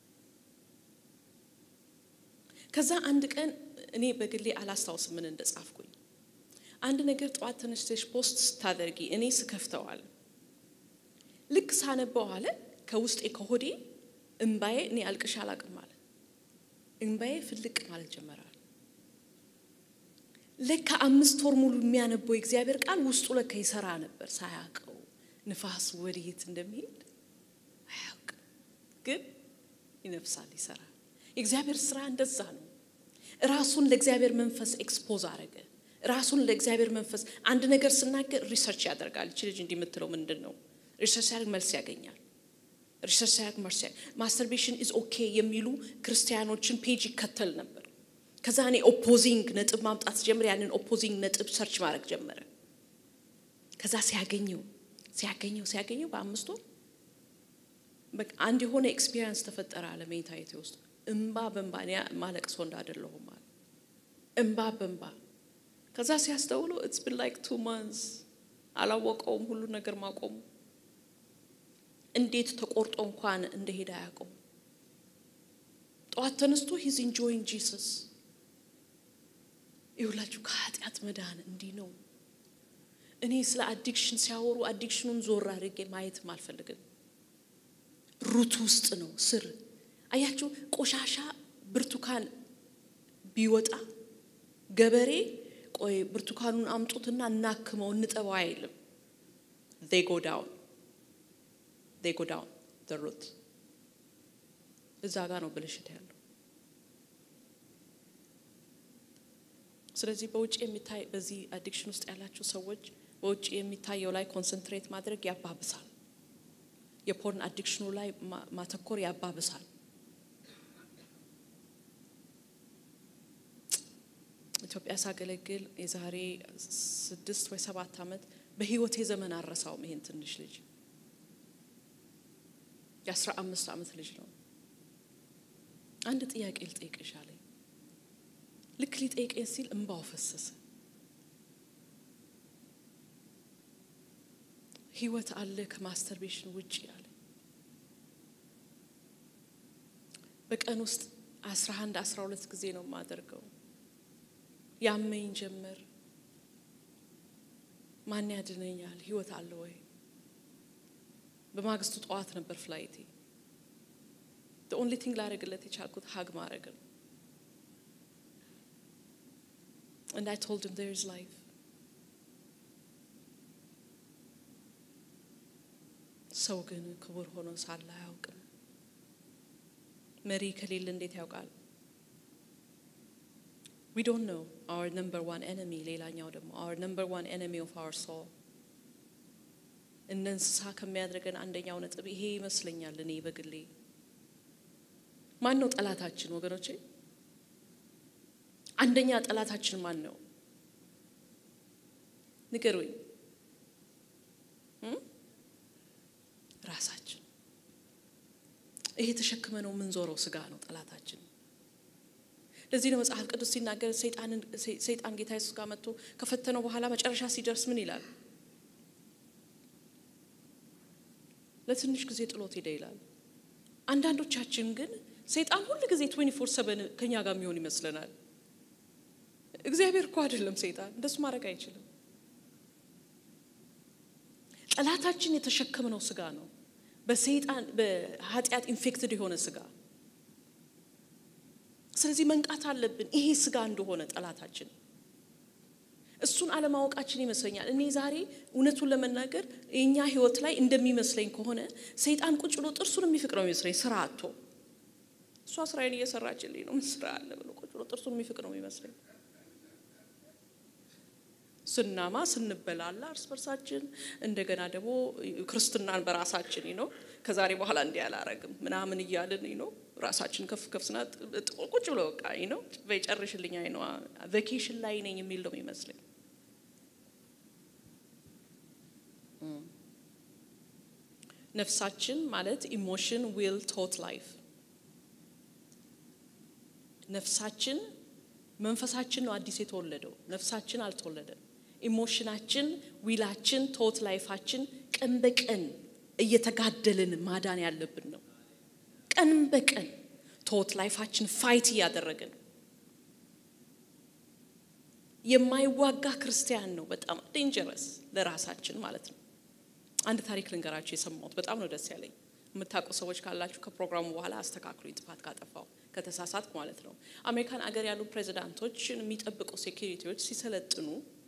ከዛ አንድ ቀን እኔ በግሌ አላስታውስም ምን እንደጻፍኩኝ። አንድ ነገር ጠዋት ተነስተሽ ፖስት ስታደርጊ እኔ ስከፍተዋል ልክ ሳነበው አለ ከውስጤ ከሆዴ እምባዬ እኔ አልቅሻ አላቅም አለ እምባዬ ፍልቅ ማለት ጀመራል። ለካ አምስት ወር ሙሉ የሚያነበው የእግዚአብሔር ቃል ውስጡ ለካ ይሰራ ነበር ሳያውቀው። ንፋስ ወዴት እንደሚሄድ አያውቅም፣ ግን ይነፍሳል፣ ይሰራል። የእግዚአብሔር ስራ እንደዛ ነው። ራሱን ለእግዚአብሔር መንፈስ ኤክስፖዝ አረገ። ራሱን ለእግዚአብሔር መንፈስ አንድ ነገር ስናገር ሪሰርች ያደርጋል። እቺ ልጅ እንዲህ የምትለው ምንድን ነው? ሪሰርች ሲያደርግ መልስ ያገኛል። ሪሰርች ሲያደርግ መልስ ማስተርቤሽን ኢዝ ኦኬ የሚሉ ክርስቲያኖችን ፔጅ ይከተል ነበር። ከዛ እኔ ኦፖዚንግ ነጥብ ማምጣት ጀምር፣ ያንን ኦፖዚንግ ነጥብ ሰርች ማድረግ ጀመረ። ከዛ ሲያገኘው ሲያገኘው ሲያገኘው በአምስት ወር በቃ አንድ የሆነ ኤክስፒሪየንስ ተፈጠረ አለ ሜንታይቴ ውስጥ እምባ በእምባ እኔ ማለቅ ሰው እንዳደለሁም አለ እምባ በእምባ ከዛ ሲያስተውሉ ኢትስ ቢን ላይክ ቱ ማንስ አላወቀውም ሁሉ ነገር ማቆሙ እንዴት ተቆርጦ እንኳን እንደሄደ አያውቀው ጠዋት ተነስቶ ሂዝ ኢንጆይንግ ጂሰስ ይሁላችሁ ከኃጢአት መዳን እንዲህ ነው እኔ ስለ አዲክሽን ሲያወሩ አዲክሽኑን ዞር አድርጌ ማየትም አልፈልግም ሩት ውስጥ ነው ስር አያችሁ ቆሻሻ ብርቱካን ቢወጣ ገበሬ ቆይ ብርቱካኑን አምጡትና እናክመው እንጠባው አይልም they go down they go down the root እዛ ጋር ነው ብልሽት ያለው ስለዚህ በውጭ የሚታይ በዚህ አዲክሽን ውስጥ ያላችሁ ሰዎች በውጭ የሚታየው ላይ ኮንሰንትሬት ማድረግ ያባብሳል የፖርን አዲክሽኑ ላይ ማተኮር ያባብሳል ኢትዮጵያ ሳገለግል የዛሬ ስድስት ወይ ሰባት ዓመት በህይወቴ ዘመን አረሳውም ይሄን ትንሽ ልጅ የአስራ አምስት ዓመት ልጅ ነው አንድ ጥያቄ ልጠይቅሽ አለኝ ልክ ሊጠይቀኝ ሲል እንባው ፈሰሰ ህይወት አለ ከማስተርቤሽን ውጭ አለ በቀን ውስጥ አስራ አንድ አስራ ሁለት ጊዜ ነው የማደርገው ያመኝ ጀመር ማን ያድነኛል ህይወት አለ ወይ በማግስቱ ጠዋት ነበር ፍላይቴ ኦንሊ ቲንግ ላደረግለት የቻልኩት ሀግ ማድረግ ነው and I told him there is life ሰው ግን ክቡር ሆኖ ሳለ አያውቅም። መሪ ከሌለ እንዴት ያውቃል? ዊ ዶንት ኖ አወር ነምበር ዋን ኤነሚ። ሌላኛው ደግሞ አወር ነምበር ዋን ኤነሚ ኦፍ አወር ሶል እነ እንስሳ ከሚያደርገን አንደኛው ነጥብ ይሄ ይመስለኛል። እኔ በግሌ ማን ነው ጠላታችን ወገኖቼ? አንደኛ ጠላታችን ማን ነው? ንገሩኝ። ራሳችን። ይሄ ተሸክመነው የምንዞረው ስጋ ነው ጠላታችን። ለዚህ ነው መጽሐፍ ቅዱስ ሲናገር ሰይጣን ጌታ ኢየሱስ ጋር መጥቶ ከፈተነው በኋላ መጨረሻ ሲደርስ ምን ይላል? ለትንሽ ጊዜ ጥሎት ሄደ ይላል። አንዳንዶቻችን ግን ሰይጣን ሁል ጊዜ 24 ሰበን ከኛ ጋር የሚሆን ይመስለናል። እግዚአብሔር እኮ አይደለም ሰይጣን፣ እንደሱ ማድረግ አይችልም። ጠላታችን የተሸከምነው ስጋ ነው። በሰይጣን በኃጢአት ኢንፌክትድ የሆነ ስጋ። ስለዚህ መንቃት አለብን ይሄ ስጋ እንደሆነ ጠላታችን። እሱን አለማወቃችን ይመስለኛል። እኔ ዛሬ እውነቱን ለመናገር የእኛ ህይወት ላይ እንደሚመስለኝ ከሆነ ሰይጣን ቁጭ ብሎ ጥርሱን የሚፍቅ ነው የሚመስለኝ ስራ አቶ እሷ ስራዬን እየሰራችልኝ ነው ምን ስራ አለ ብሎ ቁጭ ብሎ ጥርሱን የሚፍቅ ነው የሚመስለኝ። ስናማ ስንበላላ እርስ በርሳችን እንደገና ደግሞ ክርስትናን በራሳችን ነው ከዛሬ በኋላ እንዲህ አላረግም ምናምን እያልን ነው ራሳችን ከፍ ከፍ ስና ቁጭ ብሎ በቃ ነው በጨርሽልኝ አይ ነው ቬኬሽን ላይ ነኝ የሚል ነው የሚመስለኝ። ነፍሳችን ማለት ኢሞሽን ዊል ቶት ላይፍ ነፍሳችን መንፈሳችን ነው አዲስ የተወለደው ነፍሳችን አልተወለደም። ኢሞሽናችን ዊላችን ቶት ላይፋችን ቀን በቀን እየተጋደልን ማዳን ያለብን ነው። ቀን በቀን ቶት ላይፋችን ፋይት እያደረግን የማይዋጋ ክርስቲያን ነው በጣም ዴንጀረስ ለራሳችን ማለት ነው። አንድ ታሪክ ልንገራችሁ የሰማሁት በጣም ነው ደስ ያለኝ። የምታውቁ ሰዎች ካላችሁ ከፕሮግራሙ በኋላ አስተካክሉ፣ ጥፋት ካጠፋው ከተሳሳትኩ ማለት ነው። አሜሪካን አገር ያሉ ፕሬዚዳንቶችን የሚጠብቁ ሴኪሪቲዎች ሲሰለጥኑ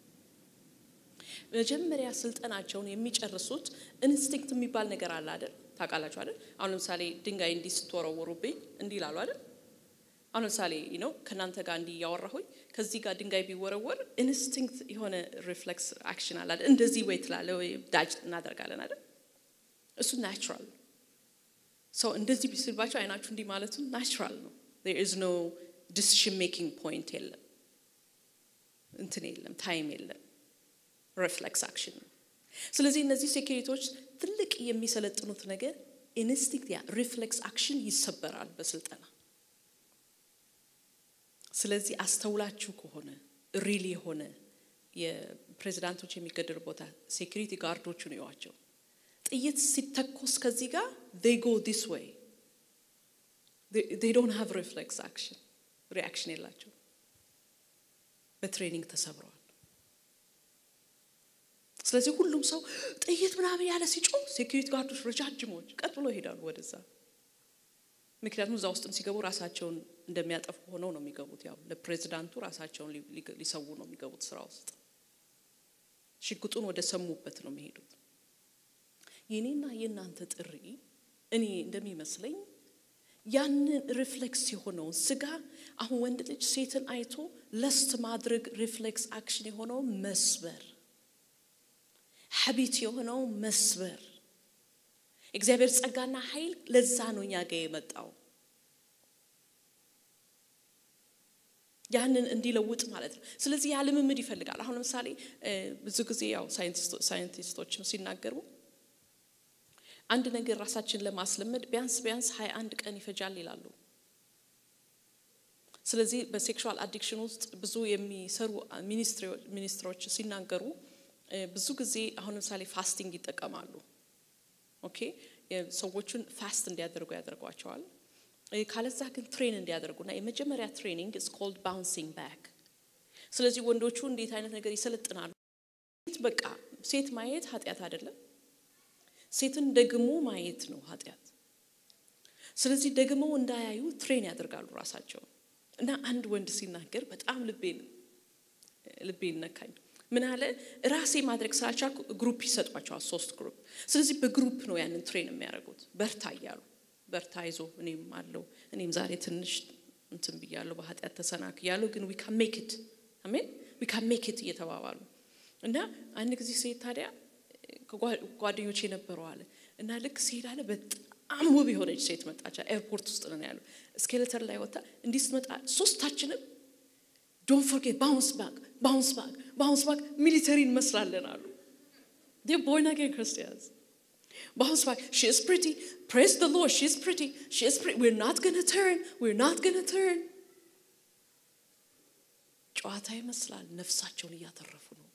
መጀመሪያ ስልጠናቸውን የሚጨርሱት ኢንስቲንክት የሚባል ነገር አለ አይደል? ታውቃላችሁ አይደል? አሁን ለምሳሌ ድንጋይ እንዲህ ስትወረውሩብኝ እንዲህ ይላሉ አይደል? አሁን ለምሳሌ ነው ከእናንተ ጋር እንዲህ እያወራሁኝ ከዚህ ጋር ድንጋይ ቢወረወር ኢንስቲንክት የሆነ ሪፍሌክስ አክሽን አለ አይደል? እንደዚህ ወይ ትላለ ወይ ዳጅ እናደርጋለን አይደል? እሱ ናቹራል ሰው እንደዚህ ቢስልባቸው አይናችሁ እንዲህ ማለቱ ናቹራል ነው። ዜር ኢዝ ኖ ዲሲሽን ሜኪንግ ፖይንት የለም፣ እንትን የለም፣ ታይም የለም። ሪፍሌክስ አክሽን ነው። ስለዚህ እነዚህ ሴኪሪቲዎች ትልቅ የሚሰለጥኑት ነገር ኢንስቲንክት ያ ሪፍሌክስ አክሽን ይሰበራል በስልጠና። ስለዚህ አስተውላችሁ ከሆነ ሪል የሆነ የፕሬዚዳንቶች የሚገደሉ ቦታ ሴኪሪቲ ጋርዶቹን እዩዋቸው። ጥይት ሲተኮስ ከዚህ ጋር they go this way they don't have reflex action ሪአክሽን የላቸው በትሬኒንግ ተሰብረዋል። ስለዚህ ሁሉም ሰው ጥይት ምናምን ያለ ሲጮህ ሴኪሪቲ ጋርዶች ረጃጅሞች ቀጥ ብሎ ይሄዳሉ ወደዛ። ምክንያቱም እዛ ውስጥም ሲገቡ ራሳቸውን እንደሚያጠፉ ሆነው ነው የሚገቡት። ያው ለፕሬዚዳንቱ ራሳቸውን ሊሰዉ ነው የሚገቡት ስራ ውስጥ። ሽጉጡን ወደ ሰሙበት ነው የሚሄዱት። የኔና የእናንተ ጥሪ እኔ እንደሚመስለኝ ያንን ሪፍሌክስ የሆነውን ስጋ አሁን ወንድ ልጅ ሴትን አይቶ ለስት ማድረግ ሪፍሌክስ አክሽን የሆነው መስበር ሀቢት የሆነው መስበር እግዚአብሔር ጸጋና ኃይል ለዛ ነው እኛ ጋ የመጣው ያንን እንዲለውጥ ማለት ነው። ስለዚህ ያ ልምምድ ይፈልጋል። አሁን ለምሳሌ ብዙ ጊዜ ያው ሳይንቲስቶችም ሲናገሩ አንድ ነገር ራሳችን ለማስለመድ ቢያንስ ቢያንስ ሀያ አንድ ቀን ይፈጃል ይላሉ። ስለዚህ በሴክሹዋል አዲክሽን ውስጥ ብዙ የሚሰሩ ሚኒስትሮች ሲናገሩ ብዙ ጊዜ አሁን ለምሳሌ ፋስቲንግ ይጠቀማሉ። ኦኬ ሰዎቹን ፋስት እንዲያደርጉ ያደርጓቸዋል። ካለዛ ግን ትሬን እንዲያደርጉና የመጀመሪያ ትሬኒንግ ኢዝ ኮልድ ባውንሲንግ ባክ። ስለዚህ ወንዶቹ እንዴት አይነት ነገር ይሰለጥናሉ? በቃ ሴት ማየት ኃጢአት አይደለም። ሴትን ደግሞ ማየት ነው ኃጢአት። ስለዚህ ደግሞ እንዳያዩ ትሬን ያደርጋሉ ራሳቸውን። እና አንድ ወንድ ሲናገር በጣም ልቤን ልቤን ነካኝ። ምን አለ ራሴ ማድረግ ስላልቻልኩ ግሩፕ ይሰጧቸዋል፣ ሶስት ግሩፕ። ስለዚህ በግሩፕ ነው ያንን ትሬን የሚያደርጉት። በርታ እያሉ በርታ ይዞ እኔም አለው እኔም ዛሬ ትንሽ እንትን ብያለሁ፣ በኃጢአት ተሰናክ እያለሁ ግን ዊ ካን ሜክ ኢት አሜን፣ ዊ ካን ሜክ ኢት እየተባባሉ እና አንድ ጊዜ ሴት ታዲያ ጓደኞች የነበረው አለ እና ልክ ሲሄድ አለ በጣም ውብ የሆነች ሴት መጣች። ኤርፖርት ውስጥ ነው ያለው። ስኬሌተር ላይ ወጣ። እንዲህ ስትመጣ ሶስታችንም ዶንት ፎርጌት ባውንስ ባክ ባውንስ ባክ ባውንስ ባክ ሚሊተሪ እንመስላለን አሉ። ቦርን አጌን ክርስቲያንስ ባውንስ ባክ ሺ ኢዝ ፕሪቲ ፕሬዝ ዘ ሎርድ ሺ ኢዝ ፕሪቲ ሺ ኢዝ ፕሪቲ ዊር ናት ገና ተርን ዊር ናት ገና ተርን። ጨዋታ ይመስላል። ነፍሳቸውን እያተረፉ ነው።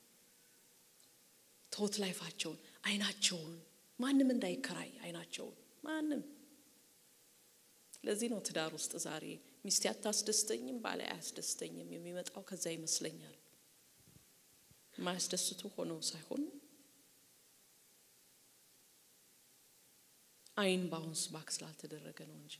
ቶት ላይፋቸውን አይናቸውን ማንም እንዳይከራይ አይናቸውን ማንም ለዚህ ነው ትዳር ውስጥ ዛሬ ሚስቴ አታስደስተኝም፣ ባለ አያስደስተኝም የሚመጣው ከዛ ይመስለኛል። የማያስደስቱ ሆነው ሳይሆን አይን ባውንስ ባክ ስላልተደረገ ነው እንጂ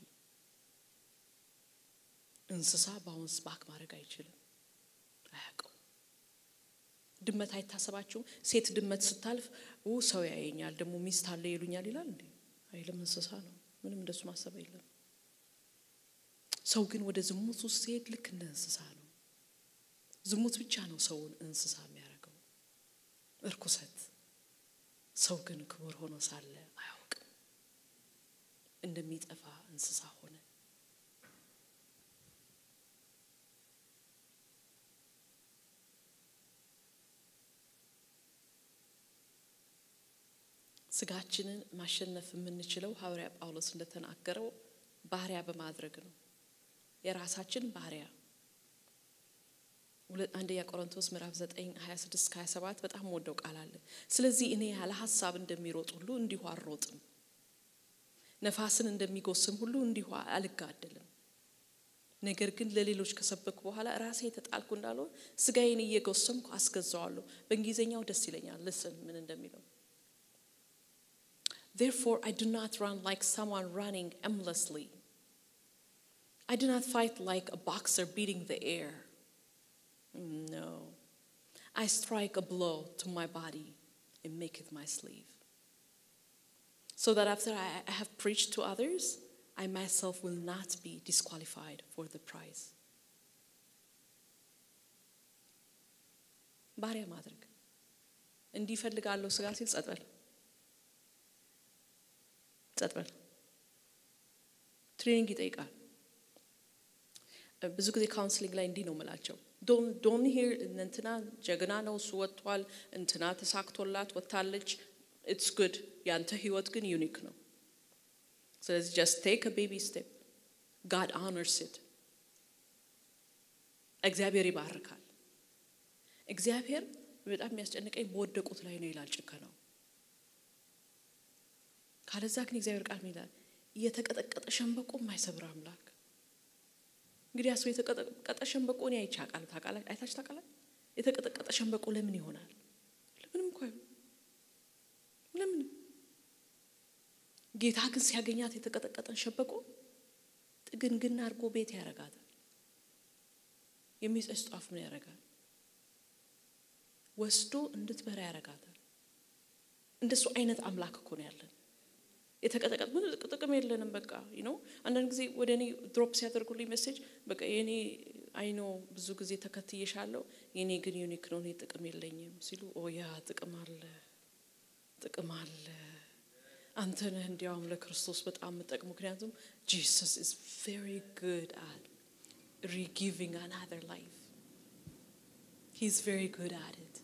እንስሳ ባውንስ ባክ ማድረግ አይችልም፣ አያውቀው። ድመት አይታሰባችሁም? ሴት ድመት ስታልፍ ሰው ያየኛል ደግሞ ሚስት አለ ይሉኛል ይላል እንዴ? አይልም። እንስሳ ነው። ምንም እንደሱ ማሰብ የለም። ሰው ግን ወደ ዝሙት ውስጥ ሲሄድ ልክ እንደ እንስሳ ነው። ዝሙት ብቻ ነው ሰውን እንስሳ የሚያደርገው፣ እርኩሰት። ሰው ግን ክቡር ሆኖ ሳለ አያውቅም፣ እንደሚጠፋ እንስሳ ሆነ። ስጋችንን ማሸነፍ የምንችለው ሐዋርያ ጳውሎስ እንደተናገረው ባሪያ በማድረግ ነው። የራሳችን ባሪያ አንደኛ ቆሮንቶስ ምዕራፍ 9 26 27 በጣም ወደው ቃል አለ። ስለዚህ እኔ ያለ ሀሳብ እንደሚሮጥ ሁሉ እንዲሁ አልሮጥም፣ ነፋስን እንደሚጎስም ሁሉ እንዲሁ አልጋደልም። ነገር ግን ለሌሎች ከሰበኩ በኋላ ራሴ የተጣልኩ እንዳልሆን ስጋዬን እየጎሰምኩ አስገዛዋለሁ። በእንግሊዝኛው ደስ ይለኛል። ልስን ምን እንደሚለው Therefore, I do not run like someone running aimlessly. I do not fight like a boxer beating the air. No. I strike a blow to my body and make it my sleeve. So that after I have preached to others, I myself will not be disqualified for the prize. ባሪያ ማድረግ እንዲፈልጋለሁ ስጋ ሲል ጸጥ በል ጸጥ በል። ትሬኒንግ ይጠይቃል። ብዙ ጊዜ ካውንስሊንግ ላይ እንዲህ ነው የምላቸው፣ ዶን ሂር እንትና ጀግና ነው እሱ ወጥቷል፣ እንትና ተሳክቶላት ወጥታለች፣ ኢትስ ጉድ። ያንተ ህይወት ግን ዩኒክ ነው። ስለዚህ ጀስት ቴክ ቤቢ ስቴፕ ጋድ ኦነርስ ኢት። እግዚአብሔር ይባርካል። እግዚአብሔር በጣም የሚያስጨንቀኝ በወደቁት ላይ ነው ይላል ጭከናው። ካለዛ ግን እግዚአብሔር ቃል ምን ይላል? የተቀጠቀጠ ሸንበቆ የማይሰብር አምላክ። እንግዲህ ያሰው የተቀጠቀጠ ሸንበቆ እኔ አይቼ አውቃለሁ። ታውቃላችሁ? አይታችሁ ታውቃላችሁ? የተቀጠቀጠ ሸንበቆ ለምን ይሆናል? ለምንም እኮ አይሆንም። ለምንም። ጌታ ግን ሲያገኛት የተቀጠቀጠን ሸንበቆ ጥግንግና አድርጎ ቤት ያደርጋታል። የሚጸጽ ጧፍ ምን ያደርጋል? ወስዶ እንድትበራ ያደርጋታል። እንደሱ አይነት አምላክ እኮ ነው ያለን። የተቀጠቀጥ ምን ጥቅም የለንም። በቃ ነው። አንዳንድ ጊዜ ወደ እኔ ድሮፕ ሲያደርጉልኝ ሜሴጅ በቃ የኔ አይኖ ብዙ ጊዜ ተከትዬሻለሁ፣ የኔ ግን ዩኒክ ነው፣ እኔ ጥቅም የለኝም ሲሉ ኦ ያ ጥቅም አለ፣ ጥቅም አለ። አንተ ነህ እንዲያውም ለክርስቶስ በጣም የምጠቅም። ምክንያቱም ጂሰስ ኢዝ ቬሪ ጉድ አት ሪጊቪንግ አናዘር ላይፍ ሂ ኢዝ ቬሪ ጉድ አት ኢት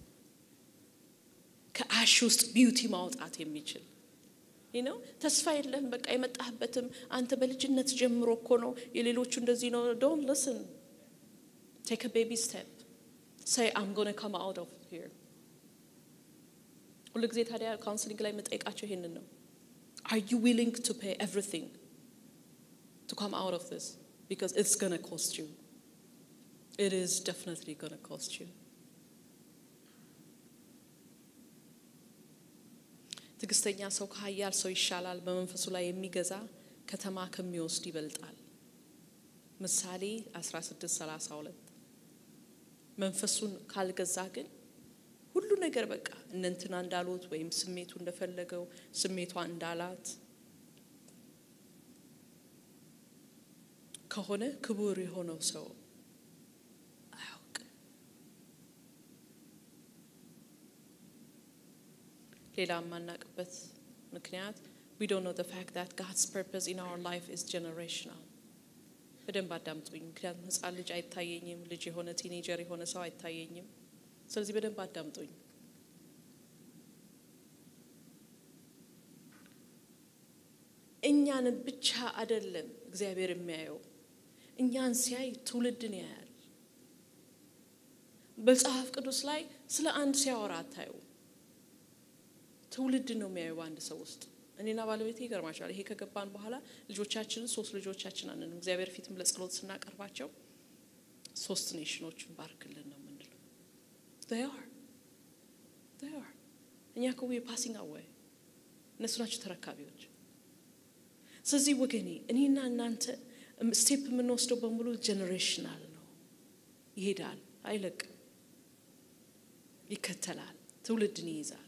ከአሽ ውስጥ ቢዩቲ ማውጣት የሚችል ነው። ተስፋ የለህም። በቃ የመጣህበትም አንተ በልጅነት ጀምሮ እኮ ነው። የሌሎቹ እንደዚህ ነው። ዶን ልስን ቴክ ቤቢ ስቴፕ ሳይ አም ጎነ ካም አውት ኦፍ ሂር። ሁሉ ጊዜ ታዲያ ካውንስሊንግ ላይ የምጠይቃቸው ይሄንን ነው። አር ዩ ዊሊንግ ቱ ፔይ ኤቭሪቲንግ ቱ ካም አውት ኦፍ ዚስ ቢካዝ ኢትስ ጎነ ኮስት ዩ ኢት ኢዝ ደፍኒትሊ ጎነ ኮስት ዩ ትዕግስተኛ ሰው ከኃያል ሰው ይሻላል፣ በመንፈሱ ላይ የሚገዛ ከተማ ከሚወስድ ይበልጣል። ምሳሌ 1632 መንፈሱን ካልገዛ ግን ነገር በቃ እነንትና እንዳሉት ወይም ስሜቱ እንደፈለገው ስሜቷ እንዳላት ከሆነ ክቡር የሆነው ሰው አያውቅም። ሌላ የማናቅበት ምክንያት we don't know the fact that God's purpose in our life is generational። በደንብ አዳምጡኝ። ምክንያቱም ሕፃን ልጅ አይታየኝም፣ ልጅ የሆነ ቲኔጀር የሆነ ሰው አይታየኝም። ስለዚህ በደንብ አዳምጡኝ። እኛን ብቻ አይደለም እግዚአብሔር የሚያየው፣ እኛን ሲያይ ትውልድን ያያል። በመጽሐፍ ቅዱስ ላይ ስለ አንድ ሲያወራ አታዩ። ትውልድን ነው የሚያየው በአንድ ሰው ውስጥ። እኔና ባለቤቴ ይገርማቸዋል። ይሄ ከገባን በኋላ ልጆቻችንን ሶስት ልጆቻችን አንንም እግዚአብሔር ፊትም ለጸሎት ስናቀርባቸው ሶስት ኔሽኖችን ባርክልን ነው የምንለው። they are they are እኛ እኮ ፓሲንግ አዋይ እነሱ ናቸው ተረካቢዎች። ስለዚህ ወገኔ እኔና እናንተ ስቴፕ የምንወስደው በሙሉ ጀኔሬሽናል ነው። ይሄዳል፣ አይለቅም፣ ይከተላል፣ ትውልድን ይይዛል።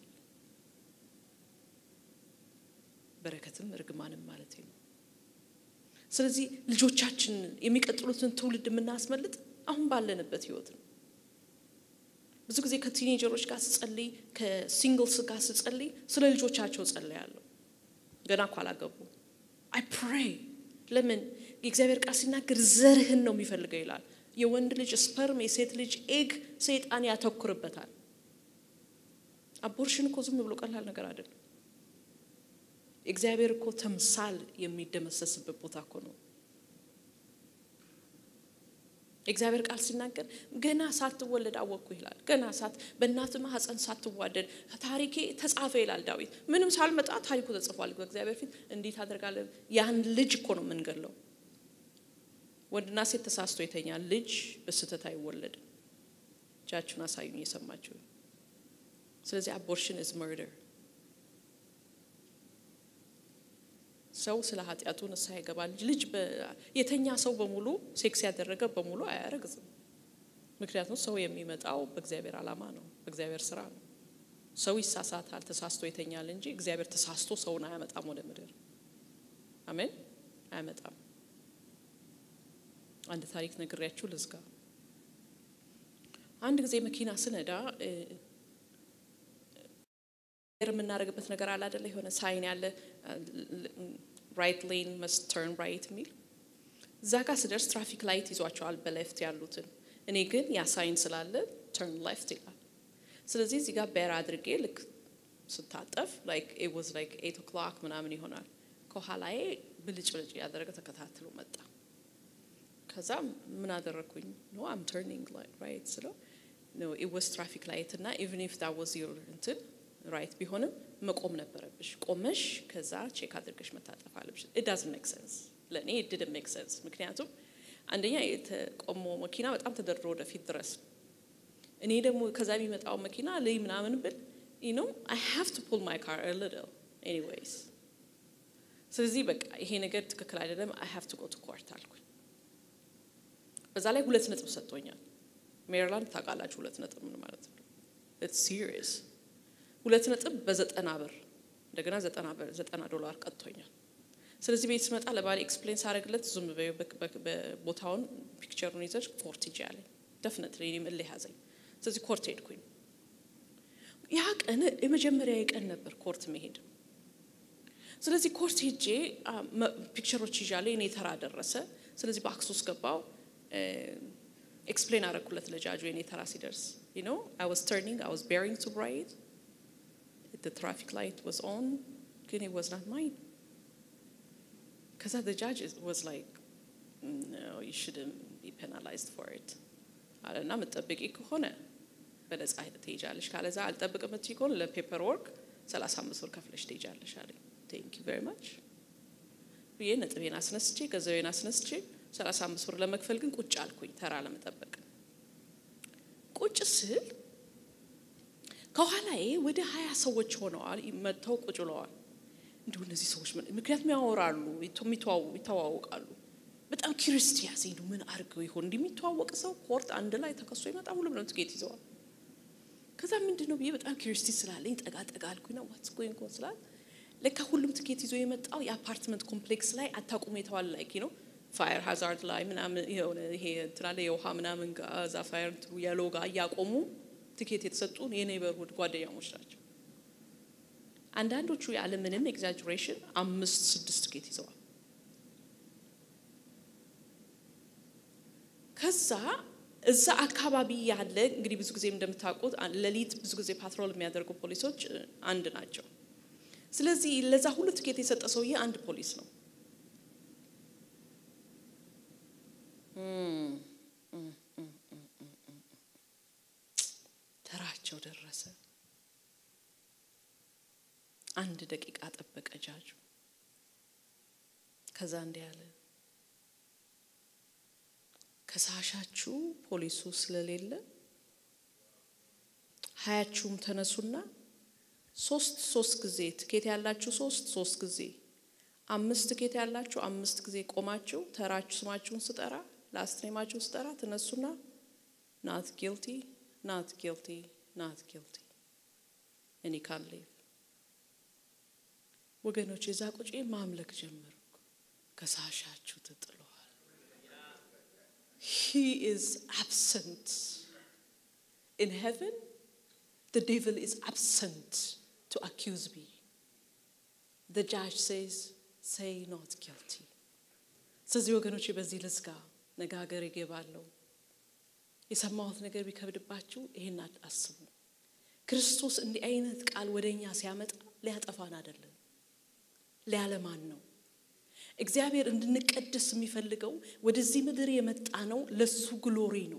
በረከትም እርግማንም ማለት ነው። ስለዚህ ልጆቻችንን የሚቀጥሉትን ትውልድ የምናስመልጥ አሁን ባለንበት ህይወት ነው። ብዙ ጊዜ ከቲኔጀሮች ጋር ስጸልይ፣ ከሲንግልስ ጋር ስጸልይ ስለ ልጆቻቸው ጸልያለሁ። ገና እኮ አላገቡ። አይ ፕሬይ ለምን የእግዚአብሔር ቃል ሲናገር ዘርህን ነው የሚፈልገው ይላል። የወንድ ልጅ ስፐርም፣ የሴት ልጅ ኤግ ሰይጣን ያተኩርበታል። አቦርሽን እኮ ዝም ብሎ ቀላል ነገር አይደለም። እግዚአብሔር እኮ ተምሳል የሚደመሰስበት ቦታ እኮ ነው። የእግዚአብሔር ቃል ሲናገር ገና ሳትወለድ አወቅኩ ይላል። ገና ሳት በእናት ማህፀን ሳትዋደድ ታሪኬ ተጻፈ ይላል ዳዊት። ምንም ሳልመጣ ታሪኩ ተጽፏል በእግዚአብሔር ፊት። እንዴት አደርጋለን? ያን ልጅ እኮ ነው የምንገለው። ወንድና ሴት ተሳስቶ የተኛል ልጅ በስህተት አይወለድም። እጃችሁን አሳዩኝ የሰማችሁ። ስለዚህ አቦርሽን ኢዝ መርደር ሰው ስለ ኃጢአቱ ንስሐ ይገባል። ልጅ የተኛ ሰው በሙሉ ሴክስ ያደረገ በሙሉ አያረግዝም። ምክንያቱም ሰው የሚመጣው በእግዚአብሔር ዓላማ ነው፣ በእግዚአብሔር ስራ ነው። ሰው ይሳሳታል፣ ተሳስቶ ይተኛል እንጂ እግዚአብሔር ተሳስቶ ሰውን አያመጣም ወደ ምድር። አሜን፣ አያመጣም። አንድ ታሪክ ነግሬያችሁ ልዝጋ። አንድ ጊዜ መኪና ስነዳ የምናደርግበት ነገር አለ አይደለ? የሆነ ሳይን ያለ ራይት ሌን መስት ተርን ራይት የሚል እዛ ጋር ስደርስ ትራፊክ ላይት ይዟቸዋል በሌፍት ያሉትን። እኔ ግን ያ ሳይን ስላለ ተርን ሌፍት ይላል። ስለዚህ እዚህ ጋር ቤር አድርጌ ልክ ስታጠፍ ላይክ ኢት ዋዝ ላይክ ኤት ኦክሎክ ምናምን ይሆናል። ከኋላዬ ብልጭ ብልጭ እያደረገ ተከታትሎ መጣ። ከዛ ምን አደረግኩኝ? ኖ አም ተርኒንግ ራይት ስለው ኖ ኢት ዋዝ ትራፊክ ላይት እና ኢቨን ኢፍ ዳት ዋዝ ዮር እንትን ራይት ቢሆንም መቆም ነበረብሽ። ቆመሽ ከዛ ቼክ አድርገሽ መታጠፍ አለብሽ። ኢት ዳዝንት ሜክ ሴንስ ለእኔ ኢት ዲድንት ሜክ ሴንስ። ምክንያቱም አንደኛ የተቆሞ መኪና በጣም ተደርድሮ ወደፊት ድረስ እኔ ደግሞ ከዛ የሚመጣው መኪና ልይ ምናምን ብል ዩ ኖ አይ ሃቭ ቱ ፑል ማይ ካር ሊትል ኤኒዌይስ። ስለዚህ በቃ ይሄ ነገር ትክክል አይደለም፣ አይ ሃቭ ቱ ጎ ቱ ኮርት አልኩኝ። በዛ ላይ ሁለት ነጥብ ሰጥቶኛል። ሜሪላንድ ታውቃላችሁ፣ ሁለት ነጥብ ምን ማለት ነው? ኢትስ ሲሪየስ ሁለት ነጥብ በዘጠና ብር እንደገና ዘጠና ብር ዘጠና ዶላር ቀጥቶኛል። ስለዚህ ቤት ስመጣ ለባሌ ኤክስፕሌን ሳደርግለት ዝም ቦታውን ፒክቸሩን ይዘሽ ኮርት ሂጂ አለኝ። ደፍነት እኔም እልህ ያዘኝ። ስለዚህ ኮርት ሄድኩኝ። ያ ቀን የመጀመሪያ የቀን ነበር ኮርት መሄድ። ስለዚህ ኮርት ሄጄ ፒክቸሮች ይዣለሁ። የኔ ተራ ደረሰ። ስለዚህ በአክሱ ውስጥ ገባው። ኤክስፕሌን አደረኩለት ለጃጁ የኔ ተራ ሲደርስ ዩ ኖ አይ ዋዝ ተርኒንግ አይ ዋዝ ቤሪንግ ቱ ራይት the traffic light was on, ግን it was not mine. Because the judge was like, no, you shouldn't be penalized for it. አለና የምትጠብቂ ከሆነ በነጻ ትሄጃለሽ፣ ካለዛ አልጠብቅ የምትይ ከሆነ ለፔፐር ወርክ ሰላሳ አምስት ብር ከፍለሽ ትሄጃለሽ አለኝ። ቴንክ ዩ ቬሪ ማች ብዬ ነጥቤን አስነስቼ ገንዘቤን አስነስቼ ሰላሳ አምስት ብር ለመክፈል ግን ቁጭ አልኩኝ ተራ ለመጠበቅ ቁጭ ስል ከኋላዬ ወደ ሀያ ሰዎች ሆነዋል መጥተው ቁጭ ብለዋል። እንዲሁ እነዚህ ሰዎች ምክንያቱም ያወራሉ፣ ይተዋወቃሉ። በጣም ኪሪስቲ ያዘኝ። ምን አድርገው ይሆን እንዲህ የሚተዋወቅ ሰው ኮርት አንድ ላይ ተከሶ ይመጣ ሁሉም ነው ትኬት ይዘዋል። ከዛ ምንድን ነው ብዬ በጣም ኪሪስቲ ስላለኝ ጠጋ ጠጋ አልኩኝ ነው ዋትስ ጎይንግ ኦን ስላል ለካ ሁሉም ትኬት ይዞ የመጣው የአፓርትመንት ኮምፕሌክስ ላይ አታቁሙ የተባለ ላይ ነው ፋየር ሃዛርድ ላይ ምናምን የሆነ ይሄ እንትናለ የውሃ ምናምን ጋዛ ፋየር እንትኑ የሎ ጋር እያቆሙ ትኬት የተሰጡን የኔበርሁድ ጓደኛሞች ናቸው። አንዳንዶቹ ያለ ምንም ኤግዛጅሬሽን አምስት ስድስት ትኬት ይዘዋል። ከዛ እዛ አካባቢ ያለ እንግዲህ ብዙ ጊዜ እንደምታውቁት ሌሊት ብዙ ጊዜ ፓትሮል የሚያደርጉ ፖሊሶች አንድ ናቸው። ስለዚህ ለዛ ሁሉ ትኬት የሰጠ ሰውዬ አንድ ፖሊስ ነው። ተራቸው ደረሰ። አንድ ደቂቃ ጠበቀ ጃጁ። ከዛ እንዲህ ያለ ከሳሻችሁ ፖሊሱ ስለሌለ ሀያችሁም ተነሱና ሶስት ሶስት ጊዜ ትኬት ያላችሁ ሶስት ሶስት ጊዜ አምስት ትኬት ያላችሁ አምስት ጊዜ ቆማችሁ ተራችሁ ስማችሁን ስጠራ ላስት ኔማችሁን ስጠራ ትነሱና ናት ጊልቲ ናት ጊልቲ ናት ጊልቲ እኔ ካን ሊቭ ወገኖች የዛ ቁጭ ማምለክ ጀመርኩ። ከሳሻችሁ ተጥለዋል። ሂ ኢዝ አብሰንት ኢን ሄቨን the devil is absent to accuse me. The judge says, say not guilty. ስለዚህ ወገኖች በዚህ ልዝጋ፣ ነጋገር ይገባለሁ። የሰማሁት ነገር ቢከብድባችሁ ይሄን አስቡ። ክርስቶስ እንዲህ አይነት ቃል ወደ እኛ ሲያመጣ ሊያጠፋን አይደለም፣ ሊያለማን ነው። እግዚአብሔር እንድንቀደስ የሚፈልገው ወደዚህ ምድር የመጣ ነው፣ ለሱ ግሎሪ ነው።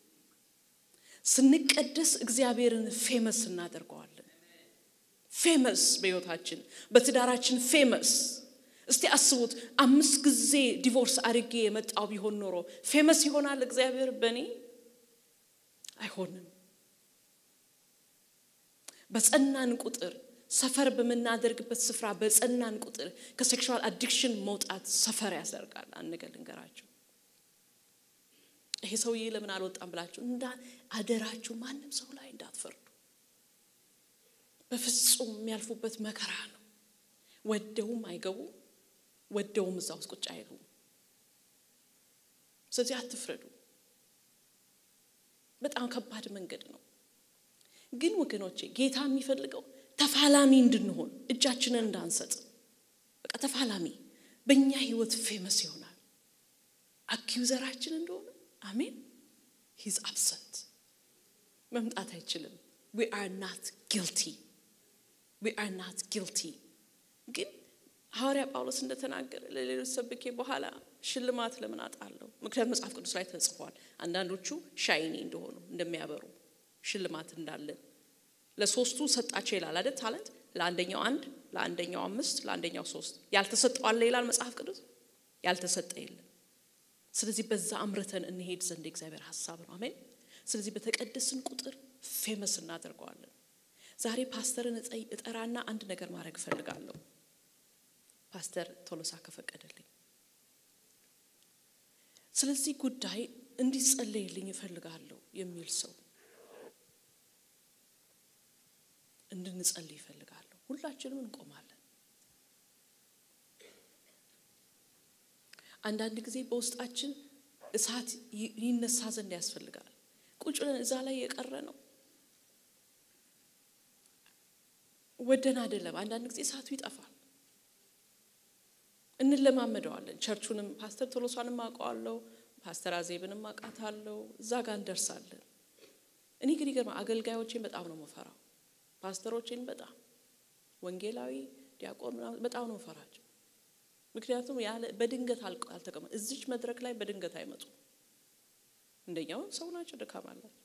ስንቀደስ እግዚአብሔርን ፌመስ እናደርገዋለን። ፌመስ በሕይወታችን በትዳራችን ፌመስ። እስቲ አስቡት፣ አምስት ጊዜ ዲቮርስ አድርጌ የመጣው ቢሆን ኖሮ ፌመስ ይሆናል እግዚአብሔር በእኔ አይሆንም። በጸናን ቁጥር ሰፈር በምናደርግበት ስፍራ በጸናን ቁጥር ከሴክሹዋል አዲክሽን መውጣት ሰፈር ያደርጋል። አንድ ነገር ልንገራችሁ ይሄ ሰውዬ ለምን አልወጣም ብላችሁ እንዳ አደራችሁ ማንም ሰው ላይ እንዳትፈርዱ። በፍጹም የሚያልፉበት መከራ ነው። ወደውም አይገቡም፣ ወደውም እዛ ውስጥ ቁጭ አይሉም። ስለዚህ አትፍረዱ። በጣም ከባድ መንገድ ነው። ግን ወገኖቼ ጌታ የሚፈልገው ተፋላሚ እንድንሆን እጃችንን እንዳንሰጥ፣ በቃ ተፋላሚ በእኛ ህይወት ፌመስ ይሆናል። አኪውዘራችን እንደሆነ አሜን። ሂዝ አብሰንት መምጣት አይችልም። ዊ አር ናት ጊልቲ ዊ አር ናት ጊልቲ። ግን ሐዋርያ ጳውሎስ እንደተናገረ ለሌሎች ሰብኬ በኋላ ሽልማት ለምን አጣለሁ? ምክንያቱም መጽሐፍ ቅዱስ ላይ ተጽፏል። አንዳንዶቹ ሻይኒ እንደሆኑ እንደሚያበሩ ሽልማት እንዳለን ለሶስቱ ሰጣቸው ይላል አይደል? ታለንት ለአንደኛው አንድ፣ ለአንደኛው አምስት፣ ለአንደኛው ሶስት። ያልተሰጠው አለ ይላል መጽሐፍ ቅዱስ። ያልተሰጠ የለም። ስለዚህ በዛ አምርተን እንሄድ ዘንድ የእግዚአብሔር ሀሳብ ነው። አሜን። ስለዚህ በተቀደስን ቁጥር ፌመስ እናደርገዋለን። ዛሬ ፓስተርን እጠራና አንድ ነገር ማድረግ እፈልጋለሁ። ፓስተር ቶሎሳ ከፈቀደልኝ ስለዚህ ጉዳይ እንዲጸለይልኝ እፈልጋለሁ የሚል ሰው እንድንጸልይ ይፈልጋለሁ። ሁላችንም እንቆማለን። አንዳንድ ጊዜ በውስጣችን እሳት ይነሳ ዘንድ ያስፈልጋል። ቁጭ ብለን እዛ ላይ የቀረ ነው ወደን አይደለም። አንዳንድ ጊዜ እሳቱ ይጠፋል፣ እንለማመደዋለን። ቸርቹንም ፓስተር ቶሎሷንም አውቀዋለሁ፣ ፓስተር አዜብንም አውቃታለሁ። እዛ ጋር እንደርሳለን። እኔ ግን ይገርማ አገልጋዮቼን በጣም ነው መፈራው፣ ፓስተሮቼን በጣም ወንጌላዊ ዲያቆን በጣም ነው መፈራቸው። ምክንያቱም ያለ በድንገት አልተቀመ እዚች መድረክ ላይ በድንገት አይመጡም። እንደኛው ሰው ናቸው፣ ድካም አላቸው።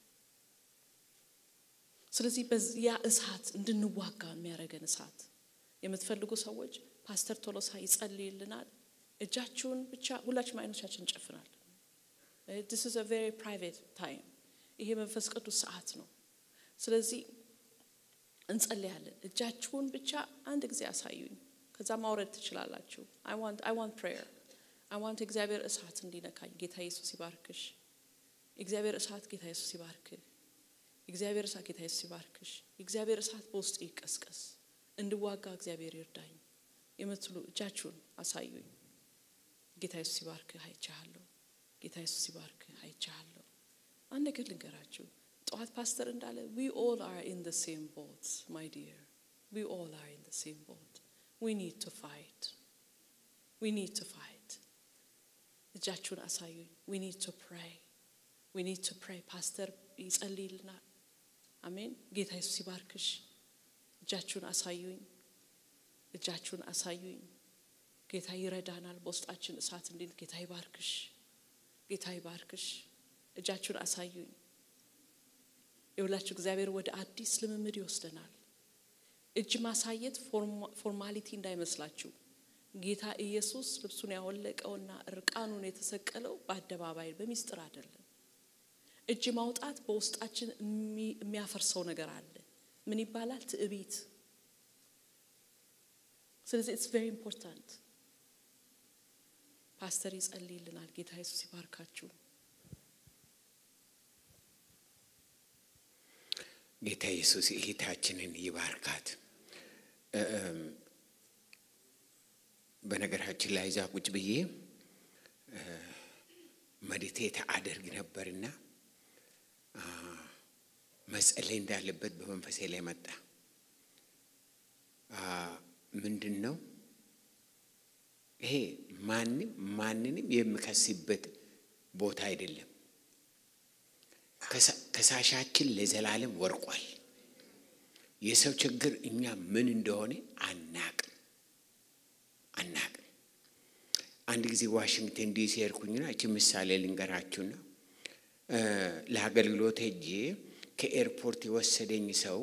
ስለዚህ በዚያ እሳት እንድንዋጋ የሚያደርገን እሳት የምትፈልጉ ሰዎች ፓስተር ቶሎሳ ይጸልይልናል። እጃችሁን ብቻ ሁላችንም አይኖቻችን እንጨፍናለን። ዲስ ኢዝ አ ቬሪ ፕራይቬት ታይም። ይሄ መንፈስ ቅዱስ ሰዓት ነው። ስለዚህ እንጸልያለን። እጃችሁን ብቻ አንድ ጊዜ አሳዩኝ። ከዛ ማውረድ ትችላላችሁ። አይ ዋንት ፕሬየር አይ ዋንት እግዚአብሔር እሳት እንዲነካኝ። ጌታ ኢየሱስ ይባርክሽ። እግዚአብሔር እሳት ጌታ ኢየሱስ ይባርክህ። የእግዚአብሔር እሳት ጌታ ኢየሱስ ይባርክሽ። የእግዚአብሔር እሳት በውስጥ ይቀስቀስ፣ እንድዋጋ እግዚአብሔር ይርዳኝ የምትሉ እጃችሁን አሳዩኝ። ጌታ ኢየሱስ ይባርክህ አይቻለሁ። ጌታ ኢየሱስ ይባርክህ አይቻለሁ። አንድ ነገር ልንገራችሁ። ጠዋት ፓስተር እንዳለ ዊ ኦል አር ኢን ዘ ሴም ቦት ማይ ዲር ዊ ኦል አር ኢን ዘ ሴም ቦት ዊ ኒድ ቱ ፋይት ዊ ኒድ ቱ ፋይት። እጃችሁን አሳዩኝ። ዊ ኒድ ቱ ፕሬይ ዊ ኒድ ቱ ፕሬይ። ፓስተር ይጸልይልናል። አሜን። ጌታ ኢየሱስ ይባርክሽ። እጃችሁን አሳዩኝ። እጃችሁን አሳዩኝ። ጌታ ይረዳናል። በውስጣችን እሳት እንዲል ጌታ ይባርክሽ። ጌታ ይባርክሽ። እጃችሁን አሳዩኝ። የሁላችሁ እግዚአብሔር ወደ አዲስ ልምምድ ይወስደናል። እጅ ማሳየት ፎርማሊቲ እንዳይመስላችሁ። ጌታ ኢየሱስ ልብሱን ያወለቀውና እርቃኑን የተሰቀለው በአደባባይ በሚስጥር አይደለም። እጅ ማውጣት በውስጣችን የሚያፈርሰው ነገር አለ። ምን ይባላል? ትዕቢት። ስለዚህ ኢትስ ቬሪ ኢምፖርታንት። ፓስተር ይጸልይልናል። ጌታ ኢየሱስ ይባርካችሁ። ጌታ ኢየሱስ እህታችንን ይባርካት። በነገራችን ላይ እዛ ቁጭ ብዬ መዲቴት አደርግ ነበርና መጸለይ እንዳለበት በመንፈሴ ላይ መጣ። ምንድን ነው ይሄ? ማንም ማንንም የሚከስበት ቦታ አይደለም። ከሳሻችን ለዘላለም ወርቋል። የሰው ችግር እኛ ምን እንደሆነ አናቅም አናቅም። አንድ ጊዜ ዋሽንግተን ዲሲ ሄድኩኝና እቺ ምሳሌ ልንገራችሁና ለአገልግሎት ሄጄ ከኤርፖርት የወሰደኝ ሰው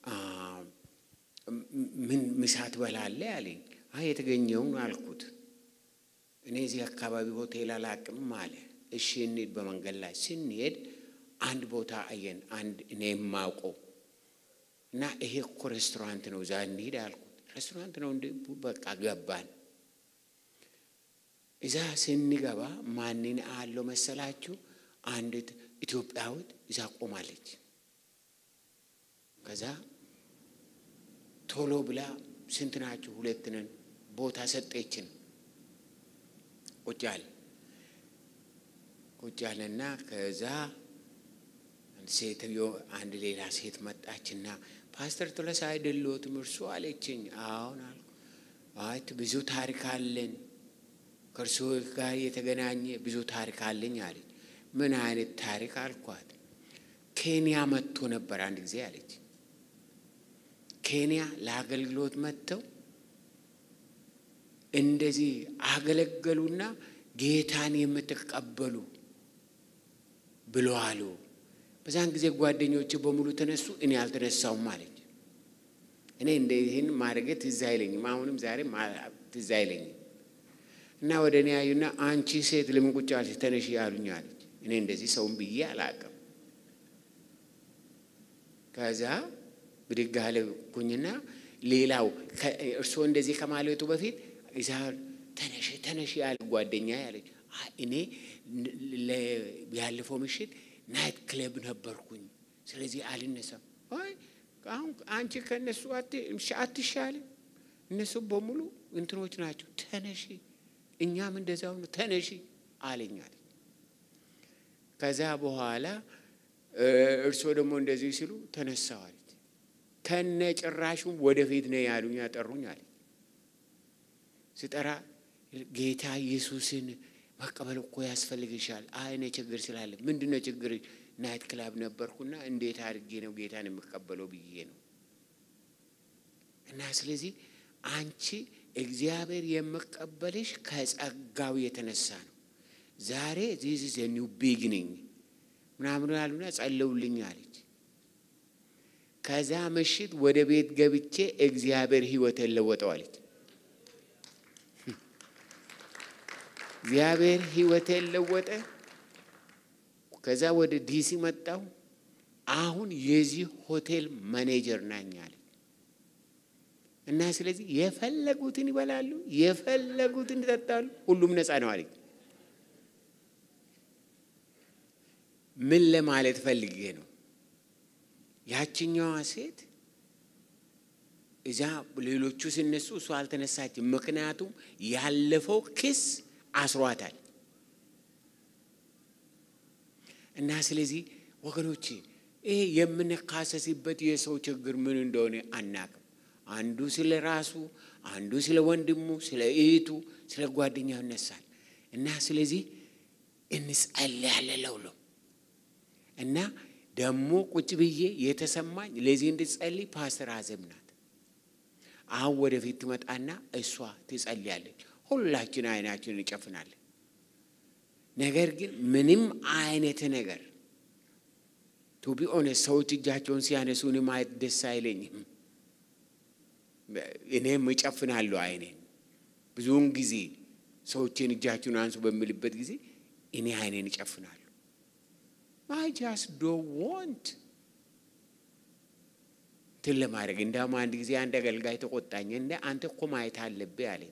ምን ምሳ ትበላለህ አለኝ። አይ የተገኘውን አልኩት። እኔ እዚህ አካባቢ ሆቴል አላቅም አለ። እሺ እንሂድ። በመንገድ ላይ ስንሄድ አንድ ቦታ አየን። አንድ እኔ የማውቀው እና ይሄ እኮ ሬስቶራንት ነው፣ እዛ እንሂድ አልኩት። ሬስቶራንት ነው እንደ በቃ ገባን። እዛ ስንገባ ማንን አለው መሰላችሁ? አንዲት ኢትዮጵያዊት እዛ ቆማለች። ከዛ ቶሎ ብላ ስንት ናችሁ? ሁለት ነን። ቦታ ሰጠችን። ቁጭ አለ ቁጭ አለና ከዛ ሴትዮ አንድ ሌላ ሴት መጣችና ፓስተር ቶለሳ አይደለዎትም እርሱ አለችኝ። አሁን አልኩ። አይ ብዙ ታሪክ አለን ከእርሱ ጋር የተገናኘ ብዙ ታሪክ አለኝ አለች። ምን አይነት ታሪክ አልኳት። ኬንያ መጥቶ ነበር አንድ ጊዜ አለች። ኬንያ ለአገልግሎት መጥተው እንደዚህ አገለገሉና ጌታን የምትቀበሉ ብሎ አሉ። በዛን ጊዜ ጓደኞች በሙሉ ተነሱ፣ እኔ አልተነሳውም አለች። እኔ እንደ ይህን ማድረግ ትዝ አይለኝም፣ አሁንም ዛሬ ትዝ አይለኝም። እና ወደ እኔ ያዩና አንቺ ሴት ለምን ቁጭ አልሽ? ተነሽ ያሉኝ አለች። እኔ እንደዚህ ሰውን ብዬ አላቅም። ከዛ ብድግ አልኩኝና ሌላው እርስዎ እንደዚህ ከማለቱ በፊት እዛ ተነሽ ተነሽ ያለ ጓደኛ ያለች እኔ ያለፈው ምሽት ናይት ክለብ ነበርኩኝ፣ ስለዚህ አልነሳም። አይ አሁን አንቺ ከእነሱ አትሻልም፣ እነሱ በሙሉ እንትኖች ናቸው። ተነሺ፣ እኛም እንደዛው ነው፣ ተነሺ አለኛል። ከዛ በኋላ እርስዎ ደግሞ እንደዚህ ሲሉ ተነሳዋል። ከነ ጭራሹም ወደፊት ነው ያሉኝ፣ ያጠሩኝ አለ። ስጠራ ጌታ ኢየሱስን መቀበል እኮ ያስፈልግሻል። አይ እኔ ችግር ስላለ ምንድን ነው ችግር? ናይት ክላብ ነበርኩና እንዴት አድርጌ ነው ጌታን የምቀበለው ብዬ ነው። እና ስለዚህ አንቺ እግዚአብሔር የምቀበልሽ ከጸጋው የተነሳ ነው። ዛሬ ዚስ ኢዝ ኒው ቢግኒንግ ምናምን ያሉና ጸለውልኝ አለች። ከዛ ምሽት ወደ ቤት ገብቼ እግዚአብሔር ሕይወቴን ለወጠው አለች። እግዚአብሔር ሕይወቴን ለወጠ። ከዛ ወደ ዲሲ መጣሁ። አሁን የዚህ ሆቴል ማኔጀር ናኝ አለ እና ስለዚህ የፈለጉትን ይበላሉ፣ የፈለጉትን ይጠጣሉ፣ ሁሉም ነፃ ነው አለኝ። ምን ለማለት ፈልጌ ነው? ያችኛዋ ሴት እዛ ሌሎቹ ሲነሱ እሷ አልተነሳችም። ምክንያቱም ያለፈው ክስ አስሯታል። እና ስለዚህ ወገኖቼ ይሄ የምንካሰስበት የሰው ችግር ምን እንደሆነ አናቅም። አንዱ ስለ ራሱ፣ አንዱ ስለ ወንድሙ፣ ስለ እህቱ፣ ስለ ጓደኛው ይነሳል እና ስለዚህ እንጸልያለን ለሁሉም እና ደግሞ ቁጭ ብዬ የተሰማኝ ለዚህ እንድጸልይ ፓስተር አዘም ናት። አሁን ወደፊት ትመጣና እሷ ትጸልያለች። ሁላችን አይናችን እንጨፍናለን። ነገር ግን ምንም አይነት ነገር ቱቢ ኦነስት ሰዎች እጃቸውን ሲያነሱ እኔ ማየት ደስ አይለኝም። እኔም እጨፍናለሁ አይኔን። ብዙውን ጊዜ ሰዎችን እጃችሁን አንሱ በሚልበት ጊዜ እኔ አይኔን እጨፍናለሁ። አይ ጃስት ዶንት ዋንት እንትን ለማድረግ እንዳውም አንድ ጊዜ አንድ አገልጋይ ተቆጣኝ። እንደ አንተ እኮ ማየት አለብህ አለኝ።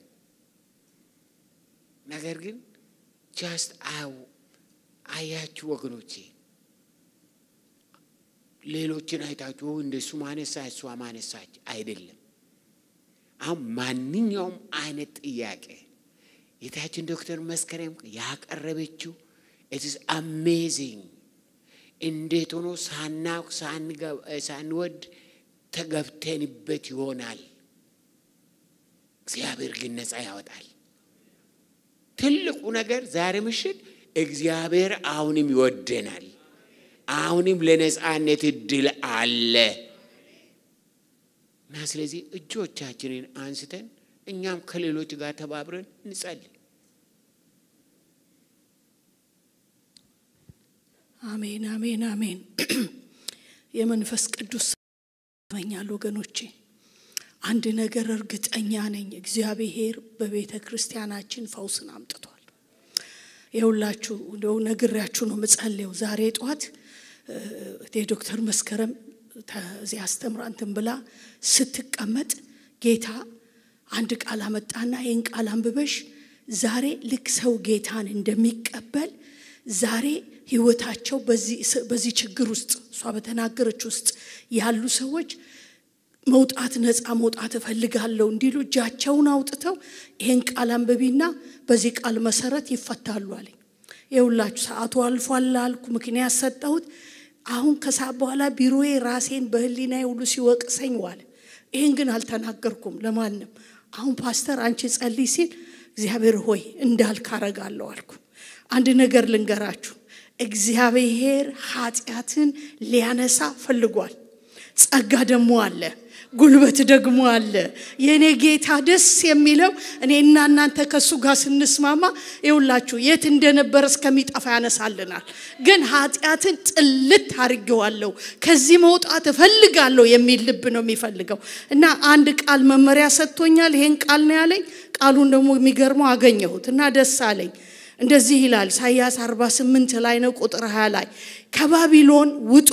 ነገር ግን ጃስት አው አያችሁ ወገኖቼ፣ ሌሎችን አይታችሁ እንደሱ ማነሳ እሷ ማነሳች አይደለም። አሁን ማንኛውም አይነት ጥያቄ የታችን ዶክተር መስከረም ያቀረበችው ኢትስ አሜዚንግ እንዴት ሆኖ ሳናውቅ ሳንወድ ተገብተንበት ይሆናል። እግዚአብሔር ግን ነፃ ያወጣል። ትልቁ ነገር ዛሬ ምሽት እግዚአብሔር አሁንም ይወደናል። አሁንም ለነፃነት እድል አለ እና ስለዚህ እጆቻችንን አንስተን እኛም ከሌሎች ጋር ተባብረን እንጸልይ። አሜን፣ አሜን፣ አሜን። የመንፈስ ቅዱስ ይመኛል ወገኖቼ። አንድ ነገር እርግጠኛ ነኝ፣ እግዚአብሔር በቤተ ክርስቲያናችን ፈውስን አምጥቷል። የሁላችሁ እንደው ነግሬያችሁ ነው ምጸልየው። ዛሬ ጠዋት የዶክተር መስከረም እዚህ አስተምራ እንትን ብላ ስትቀመጥ ጌታ አንድ ቃል አመጣና ይህን ቃል አንብበሽ ዛሬ ልክ ሰው ጌታን እንደሚቀበል ዛሬ ህይወታቸው በዚህ ችግር ውስጥ እሷ በተናገረች ውስጥ ያሉ ሰዎች መውጣት ነፃ መውጣት እፈልጋለሁ እንዲሉ እጃቸውን አውጥተው ይሄን ቃል አንብቢና በዚህ ቃል መሰረት ይፈታሉ አለኝ። የሁላችሁ ሰዓቱ አልፏል አልኩ፣ ምክንያት ሰጠሁት። አሁን ከሰዓት በኋላ ቢሮዬ ራሴን በህሊና ሁሉ ሲወቅሰኝ ዋለ። ይህን ግን አልተናገርኩም ለማንም። አሁን ፓስተር አንቺ ጸልይ ሲል እግዚአብሔር ሆይ እንዳልክ አረጋለሁ አልኩ። አንድ ነገር ልንገራችሁ፣ እግዚአብሔር ኃጢአትን ሊያነሳ ፈልጓል። ጸጋ ደግሞ አለ፣ ጉልበት ደግሞ አለ። የእኔ ጌታ ደስ የሚለው እኔና እናንተ ከእሱ ጋር ስንስማማ ይውላችሁ የት እንደነበረ እስከሚጠፋ ያነሳልናል። ግን ኃጢአትን ጥልት አድርጌዋለሁ፣ ከዚህ መውጣት እፈልጋለሁ የሚል ልብ ነው የሚፈልገው እና አንድ ቃል መመሪያ ሰጥቶኛል። ይሄን ቃል ነው ያለኝ። ቃሉን ደግሞ የሚገርመው አገኘሁት እና ደስ አለኝ። እንደዚህ ይላል ኢሳይያስ 48 ላይ ነው ቁጥር 20 ላይ ከባቢሎን ውጡ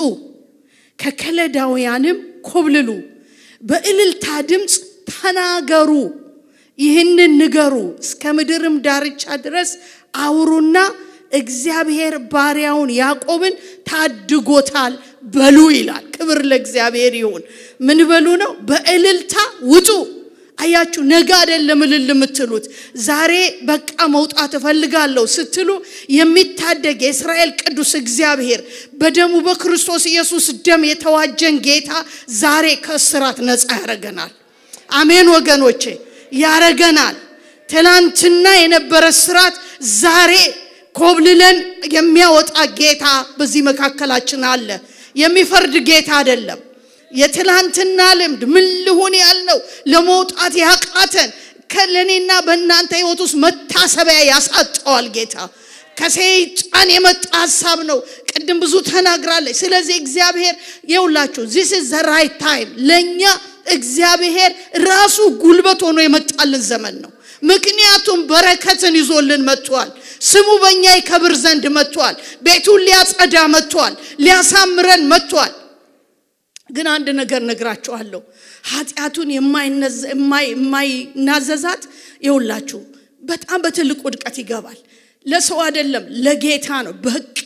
ከከለዳውያንም ኮብልሉ በእልልታ ድምፅ ተናገሩ ይህንን ንገሩ እስከ ምድርም ዳርቻ ድረስ አውሩና እግዚአብሔር ባሪያውን ያዕቆብን ታድጎታል በሉ ይላል ክብር ለእግዚአብሔር ይሁን ምን በሉ ነው በእልልታ ውጡ አያችሁ ነገ አይደለም እልል የምትሉት ዛሬ በቃ መውጣት እፈልጋለሁ ስትሉ የሚታደግ የእስራኤል ቅዱስ እግዚአብሔር በደሙ በክርስቶስ ኢየሱስ ደም የተዋጀን ጌታ ዛሬ ከእስራት ነፃ ያረገናል አሜን ወገኖቼ ያረገናል ትላንትና የነበረ ስራት ዛሬ ኮብልለን የሚያወጣ ጌታ በዚህ መካከላችን አለ የሚፈርድ ጌታ አይደለም የትላንትና ልምድ ምን ልሁን ያልነው ለመውጣት ያቃተን ከለኔና በእናንተ ህይወት ውስጥ መታሰቢያ ያሳጠዋል ጌታ ከሰይጣን የመጣ ሀሳብ ነው ቅድም ብዙ ተናግራለች ስለዚህ እግዚአብሔር የውላችሁ ዚስ ዘ ራይት ታይም ለእኛ እግዚአብሔር ራሱ ጉልበት ሆኖ የመጣልን ዘመን ነው ምክንያቱም በረከትን ይዞልን መጥቷል ስሙ በእኛ ይከብር ዘንድ መጥቷል ቤቱን ሊያጸዳ መጥቷል ሊያሳምረን መጥቷል ግን አንድ ነገር ነግራችኋለሁ ኃጢአቱን የማይናዘዛት የውላችሁ በጣም በትልቅ ውድቀት ይገባል ለሰው አይደለም ለጌታ ነው በቃ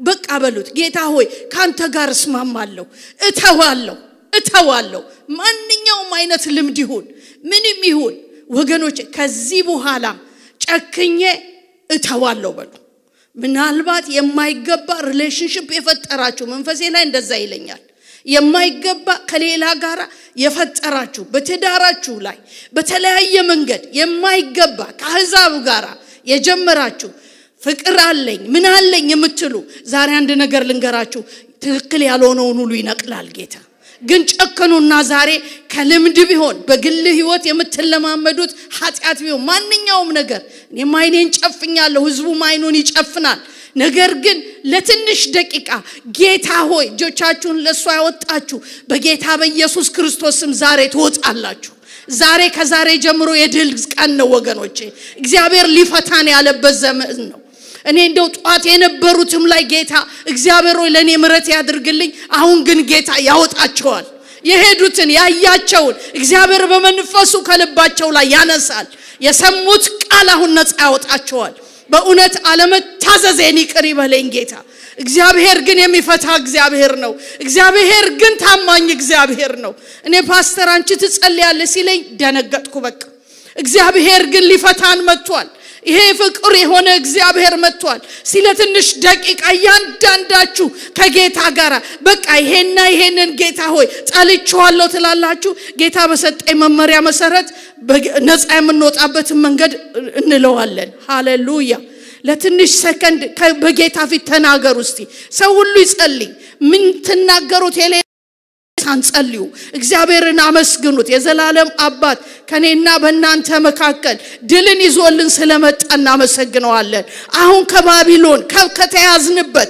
በቃ በሉት ጌታ ሆይ ከአንተ ጋር እስማማለሁ፣ እተዋለሁ፣ እተዋለሁ። ማንኛውም አይነት ልምድ ይሁን ምንም ይሁን ወገኖች፣ ከዚህ በኋላ ጨክኜ እተዋለሁ በሉ። ምናልባት የማይገባ ሪሌሽንሽፕ የፈጠራችሁ መንፈሴ ላይ እንደዛ ይለኛል። የማይገባ ከሌላ ጋር የፈጠራችሁ በትዳራችሁ ላይ በተለያየ መንገድ የማይገባ ከአሕዛብ ጋር የጀመራችሁ ፍቅር አለኝ ምን አለኝ የምትሉ ዛሬ አንድ ነገር ልንገራችሁ፣ ትክክል ያልሆነውን ሁሉ ይነቅላል ጌታ። ግን ጨክኑና ዛሬ ከልምድ ቢሆን በግል ህይወት የምትለማመዱት ኃጢአት ቢሆን ማንኛውም ነገር እኔም አይኔን ጨፍኛለሁ፣ ህዝቡም አይኑን ይጨፍናል። ነገር ግን ለትንሽ ደቂቃ ጌታ ሆይ እጆቻችሁን ለእሱ ያወጣችሁ በጌታ በኢየሱስ ክርስቶስ ስም ዛሬ ትወጣላችሁ። ዛሬ ከዛሬ ጀምሮ የድል ቀን ነው ወገኖቼ። እግዚአብሔር ሊፈታን ያለበት ዘመን ነው። እኔ እንደው ጧት የነበሩትም ላይ ጌታ እግዚአብሔር ሆይ ለእኔ ምረት ያድርግልኝ። አሁን ግን ጌታ ያወጣቸዋል። የሄዱትን ያያቸውን እግዚአብሔር በመንፈሱ ከልባቸው ላይ ያነሳል። የሰሙት ቃል አሁን ነፃ ያወጣቸዋል። በእውነት አለመታዘዜን ይቅር ይበለኝ ጌታ። እግዚአብሔር ግን የሚፈታ እግዚአብሔር ነው። እግዚአብሔር ግን ታማኝ እግዚአብሔር ነው። እኔ ፓስተር አንቺ ትጸልያለሽ ሲለኝ ደነገጥኩ። በቃ እግዚአብሔር ግን ሊፈታን መጥቷል። ይሄ ፍቅር የሆነ እግዚአብሔር መጥቷል። ስለ ትንሽ ደቂቃ እያንዳንዳችሁ ከጌታ ጋር በቃ ይሄና ይሄንን ጌታ ሆይ ጠልቼዋለሁ ትላላችሁ። ጌታ በሰጠኝ መመሪያ መሰረት ነፃ የምንወጣበትን መንገድ እንለዋለን። ሃሌሉያ። ለትንሽ ሰከንድ በጌታ ፊት ተናገሩ እስቲ። ሰው ሁሉ ይጸልይ። ምን ትናገሩት የሌ ሳንጸልዩ እግዚአብሔርን አመስግኑት። የዘላለም አባት ከኔና በእናንተ መካከል ድልን ይዞልን ስለመጣ እናመሰግነዋለን። አሁን ከባቢሎን ከተያዝንበት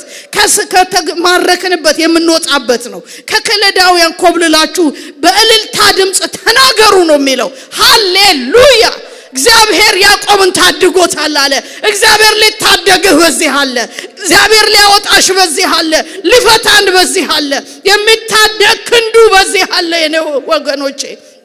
ከተማረክንበት የምንወጣበት ነው። ከከለዳውያን ኮብልላችሁ በእልልታ ድምፅ ተናገሩ ነው የሚለው። ሃሌሉያ! እግዚአብሔር ያዕቆብን ታድጎታል አለ። እግዚአብሔር ሊታደግህ በዚህ አለ። እግዚአብሔር ሊያወጣሽ በዚህ አለ። ሊፈታን በዚህ አለ። የሚታደግ ክንዱ በዚህ አለ። የኔ ወገኖቼ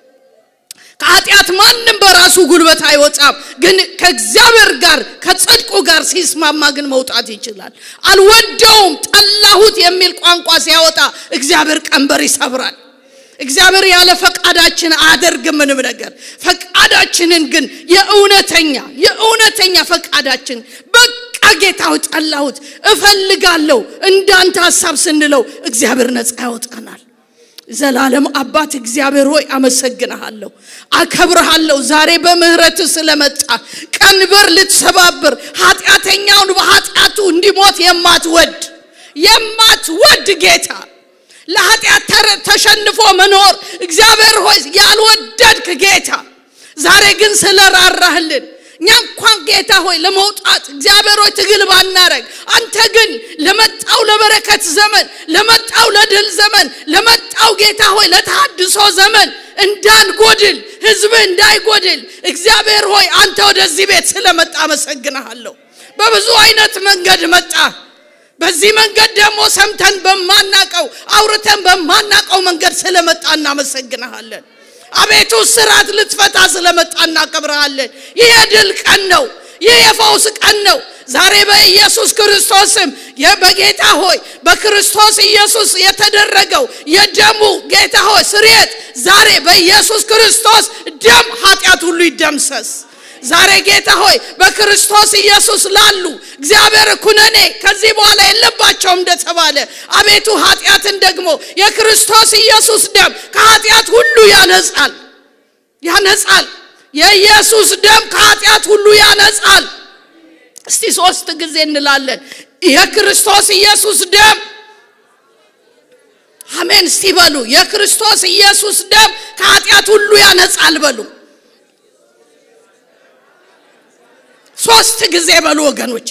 ከኃጢአት ማንም በራሱ ጉልበት አይወጣም። ግን ከእግዚአብሔር ጋር ከጽድቁ ጋር ሲስማማ ግን መውጣት ይችላል። አልወደውም፣ ጠላሁት የሚል ቋንቋ ሲያወጣ እግዚአብሔር ቀንበር ይሰብራል። እግዚአብሔር ያለ ፈቃዳችን አያደርግም ምንም ነገር። ፈቃዳችንን ግን የእውነተኛ የእውነተኛ ፈቃዳችን በቃ ጌታው ጠላሁት እፈልጋለሁ እንዳንተ ሀሳብ ስንለው እግዚአብሔር ነፃ ያወጣናል። ዘላለም አባት እግዚአብሔር ሆይ አመሰግንሃለሁ፣ አከብርሃለሁ። ዛሬ በምህረት ስለመጣ ቀንበር ልትሰባብር ኃጢአተኛውን በኃጢአቱ እንዲሞት የማትወድ የማትወድ ጌታ ለኃጢአት ተሸንፎ መኖር እግዚአብሔር ሆይ ያልወደድክ ጌታ ዛሬ ግን ስለራራህልን እኛ እንኳን ጌታ ሆይ ለመውጣት እግዚአብሔር ሆይ ትግል ባናረግ፣ አንተ ግን ለመጣው ለበረከት ዘመን፣ ለመጣው ለድል ዘመን፣ ለመጣው ጌታ ሆይ ለተሃድሶ ዘመን እንዳንጎድል ህዝብ እንዳይጎድል እግዚአብሔር ሆይ አንተ ወደዚህ ቤት ስለመጣ አመሰግንሃለሁ። በብዙ አይነት መንገድ መጣ። በዚህ መንገድ ደግሞ ሰምተን በማናቀው አውርተን በማናቀው መንገድ ስለመጣ እናመሰግንሃለን። አቤቱ ስራት ልትፈታ ስለመጣ እናከብረሃለን። ይህ የድል ቀን ነው። ይህ የፈውስ ቀን ነው። ዛሬ በኢየሱስ ክርስቶስም በጌታ ሆይ በክርስቶስ ኢየሱስ የተደረገው የደሙ ጌታ ሆይ ስርየት ዛሬ በኢየሱስ ክርስቶስ ደም ኃጢአት ሁሉ ይደምሰስ። ዛሬ ጌታ ሆይ በክርስቶስ ኢየሱስ ላሉ እግዚአብሔር ኩነኔ ከዚህ በኋላ የለባቸውም እንደተባለ አቤቱ ኃጢአትን ደግሞ የክርስቶስ ኢየሱስ ደም ከኃጢአት ሁሉ ያነጻል ያነጻል። የኢየሱስ ደም ከኃጢአት ሁሉ ያነጻል። እስቲ ሶስት ጊዜ እንላለን። የክርስቶስ ኢየሱስ ደም አሜን። እስቲ በሉ የክርስቶስ ኢየሱስ ደም ከኃጢአት ሁሉ ያነጻል በሉ። ሶስት ጊዜ በሉ ወገኖቼ።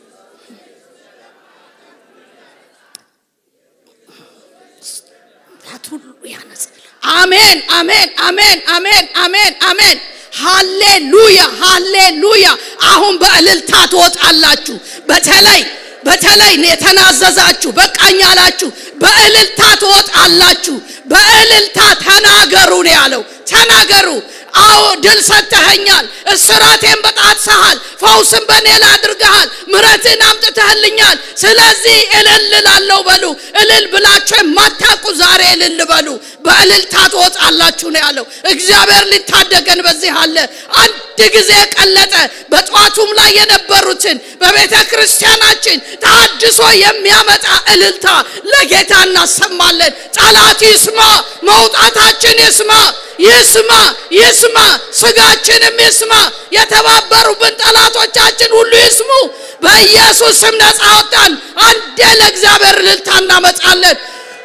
ሁሉ ያነጻል። አሜን፣ አሜን፣ አሜን፣ አሜን፣ አሜን፣ አሜን። ሃሌሉያ፣ ሃሌሉያ። አሁን በእልልታ ትወጣላችሁ። በተለይ በተለይ የተናዘዛችሁ በቃኝ አላችሁ፣ በእልልታ ትወጣላችሁ። በእልልታ ተናገሩ ነው ያለው። ተናገሩ። አዎ ድል ሰጥተኸኛል። እስራቴን በጣጥሰሃል፣ ፈውስን በእኔ ላይ አድርገሃል፣ ምሕረትን አምጥተህልኛል። ስለዚህ እልል እላለሁ በሉ። እልል ብላችሁ የማታውቁ ዛሬ እልል በሉ። በእልልታ ትወጣላችሁ ነው ያለው። እግዚአብሔር ሊታደገን በዚህ አለ። አንድ ጊዜ ቀለጠ። በጠዋቱም ላይ የነበሩትን በቤተ ክርስቲያናችን ተሐድሶ የሚያመጣ እልልታ ለጌታ እናሰማለን። ጠላት ይስማ፣ መውጣታችን ይስማ ይስማ ይስማ፣ ስጋችንም ይስማ፣ የተባበሩብን ጠላቶቻችን ሁሉ ይስሙ። በኢየሱስ ስም ነፃ ወጣን። አንዴ ለእግዚአብሔር እልልታ እናመጣለን።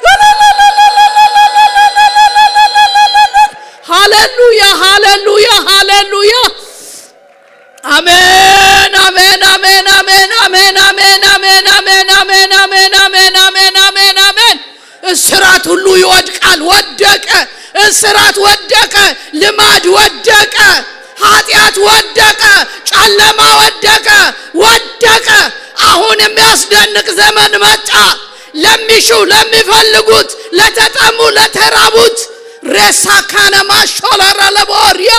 ሃሌሉያ ሃሌሉያ ሃሌሉያ። አሜን አሜን አሜን አሜን አሜን አሜን አሜን አሜን አሜን አሜን አሜን አሜን አሜን አሜን። እስራት ሁሉ ይወድቃል። ወደቀ። እስራት ወደቀ። ልማድ ወደቀ። ኃጢአት ወደቀ። ጨለማ ወደቀ። ወደቀ። አሁን የሚያስደንቅ ዘመን መጣ። ለሚሹ ለሚፈልጉት፣ ለተጠሙ፣ ለተራቡት ሬሳ ካነማ ሾለረ ለቦሪያ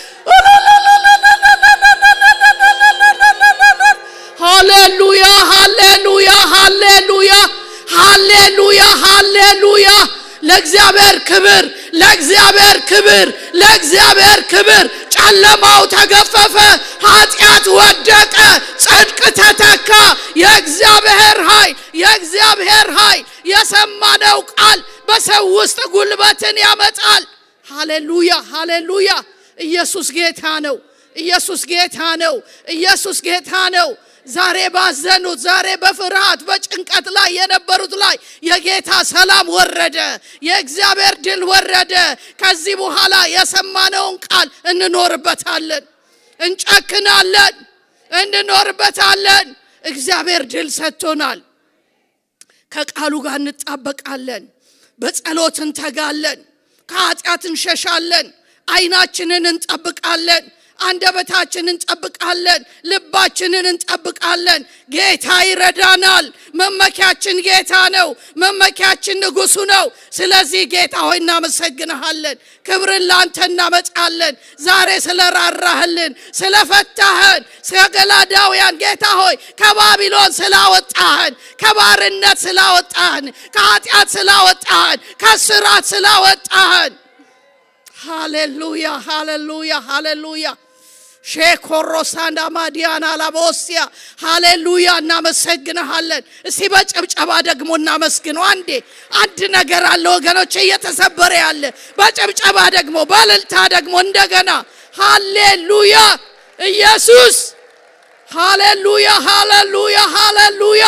ሃሌሉያ ሃሌሉያ ሃሌሉያ ሃሌሉያ ሃሌሉያ ለእግዚአብሔር ክብር ለእግዚአብሔር ክብር ለእግዚአብሔር ክብር ጨለማው ተገፈፈ ኃጢአት ወደቀ ጽድቅ ተተካ የእግዚአብሔር ኃይል የእግዚአብሔር ኃይል የሰማነው ቃል በሰው ውስጥ ጉልበትን ያመጣል ሃሌሉያ ሃሌሉያ ኢየሱስ ጌታ ነው ኢየሱስ ጌታ ነው ኢየሱስ ጌታ ነው ዛሬ ባዘኑት ዛሬ በፍርሃት በጭንቀት ላይ የነበሩት ላይ የጌታ ሰላም ወረደ የእግዚአብሔር ድል ወረደ ከዚህ በኋላ የሰማነውን ቃል እንኖርበታለን እንጨክናለን እንኖርበታለን እግዚአብሔር ድል ሰጥቶናል ከቃሉ ጋር እንጣበቃለን በጸሎት እንተጋለን ከኃጢአት እንሸሻለን አይናችንን እንጠብቃለን አንደበታችንን እንጠብቃለን ልባችንን እንጠብቃለን ጌታ ይረዳናል መመኪያችን ጌታ ነው መመኪያችን ንጉሱ ነው ስለዚህ ጌታ ሆይ እናመሰግንሃለን ክብርን ለአንተ እናመጣለን ዛሬ ስለራራህልን ስለፈታህን ከገላዳውያን ጌታ ሆይ ከባቢሎን ስላወጣህን ከባርነት ስላወጣህን ከኃጢአት ስላወጣህን ከስራት ስላወጣህን ሃሌሉያ ሃሌሉያ ሃሌሉያ ሼኮሮሳንዳ ማዲያና ላቦሲያ ሃሌሉያ እናመሰግንሃለን እስቲ በጭብጨባ ደግሞ እናመስግነው አንዴ አንድ ነገር አለ ወገኖች እየተሰበረ ያለ በጭብጨባ ደግሞ በልልታ ደግሞ እንደገና ሃሌሉያ ኢየሱስ ሃሌሉያ ሃሌሉያ ሃሌሉያ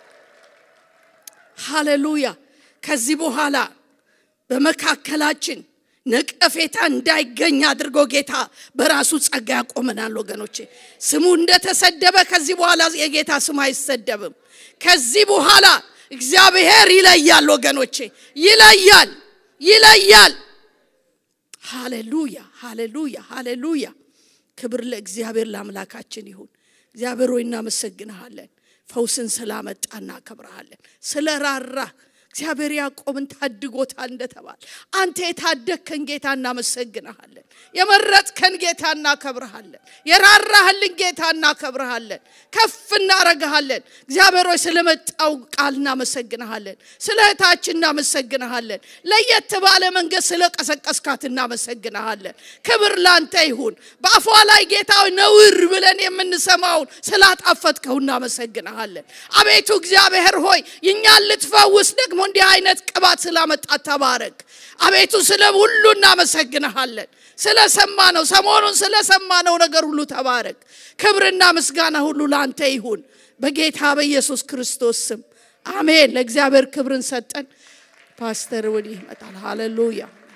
ሃሌሉያ ከዚህ በኋላ በመካከላችን ነቀፌታ እንዳይገኝ አድርጎ ጌታ በራሱ ጸጋ ያቆመናል ወገኖቼ ስሙ እንደተሰደበ ከዚህ በኋላ የጌታ ስም አይሰደብም ከዚህ በኋላ እግዚአብሔር ይለያል ወገኖቼ ይለያል ይለያል ሃሌሉያ ሃሌሉያ ሃሌሉያ ክብር ለእግዚአብሔር ለአምላካችን ይሁን እግዚአብሔር ሆይ እናመሰግንሃለን ፈውስን ስላመጣ እናከብረሃለን ስለ ራራ እግዚአብሔር ያዕቆብን ታድጎታል እንደተባል አንተ የታደግከን ጌታ እናመሰግንሃለን የመረጥከን ጌታ እናከብረሃለን የራራህልን ጌታ እናከብረሃለን ከፍ እናረግሃለን እግዚአብሔር ሆይ ስለመጣው ቃል እናመሰግንሃለን ስለ እህታችን እናመሰግንሃለን ለየት ባለ መንገድ ስለ ቀሰቀስካት እናመሰግንሃለን ክብር ላንተ ይሁን በአፏ ላይ ጌታ ነውር ብለን የምንሰማውን ስላጣፈጥከው እናመሰግንሃለን አቤቱ እግዚአብሔር ሆይ እኛን ልትፈውስ ደግሞ እንዲህ አይነት ቅባት ስላመጣት ተባረክ አቤቱ ስለ ሁሉ እናመሰግንሃለን ስለሰማ ነው ሰሞኑን ስለሰማነው ነገር ሁሉ ተባረክ ክብርና ምስጋና ሁሉ ለአንተ ይሁን በጌታ በኢየሱስ ክርስቶስ ስም አሜን ለእግዚአብሔር ክብርን ሰጠን ፓስተር ወዲህ ይመጣል ሃሌሉያ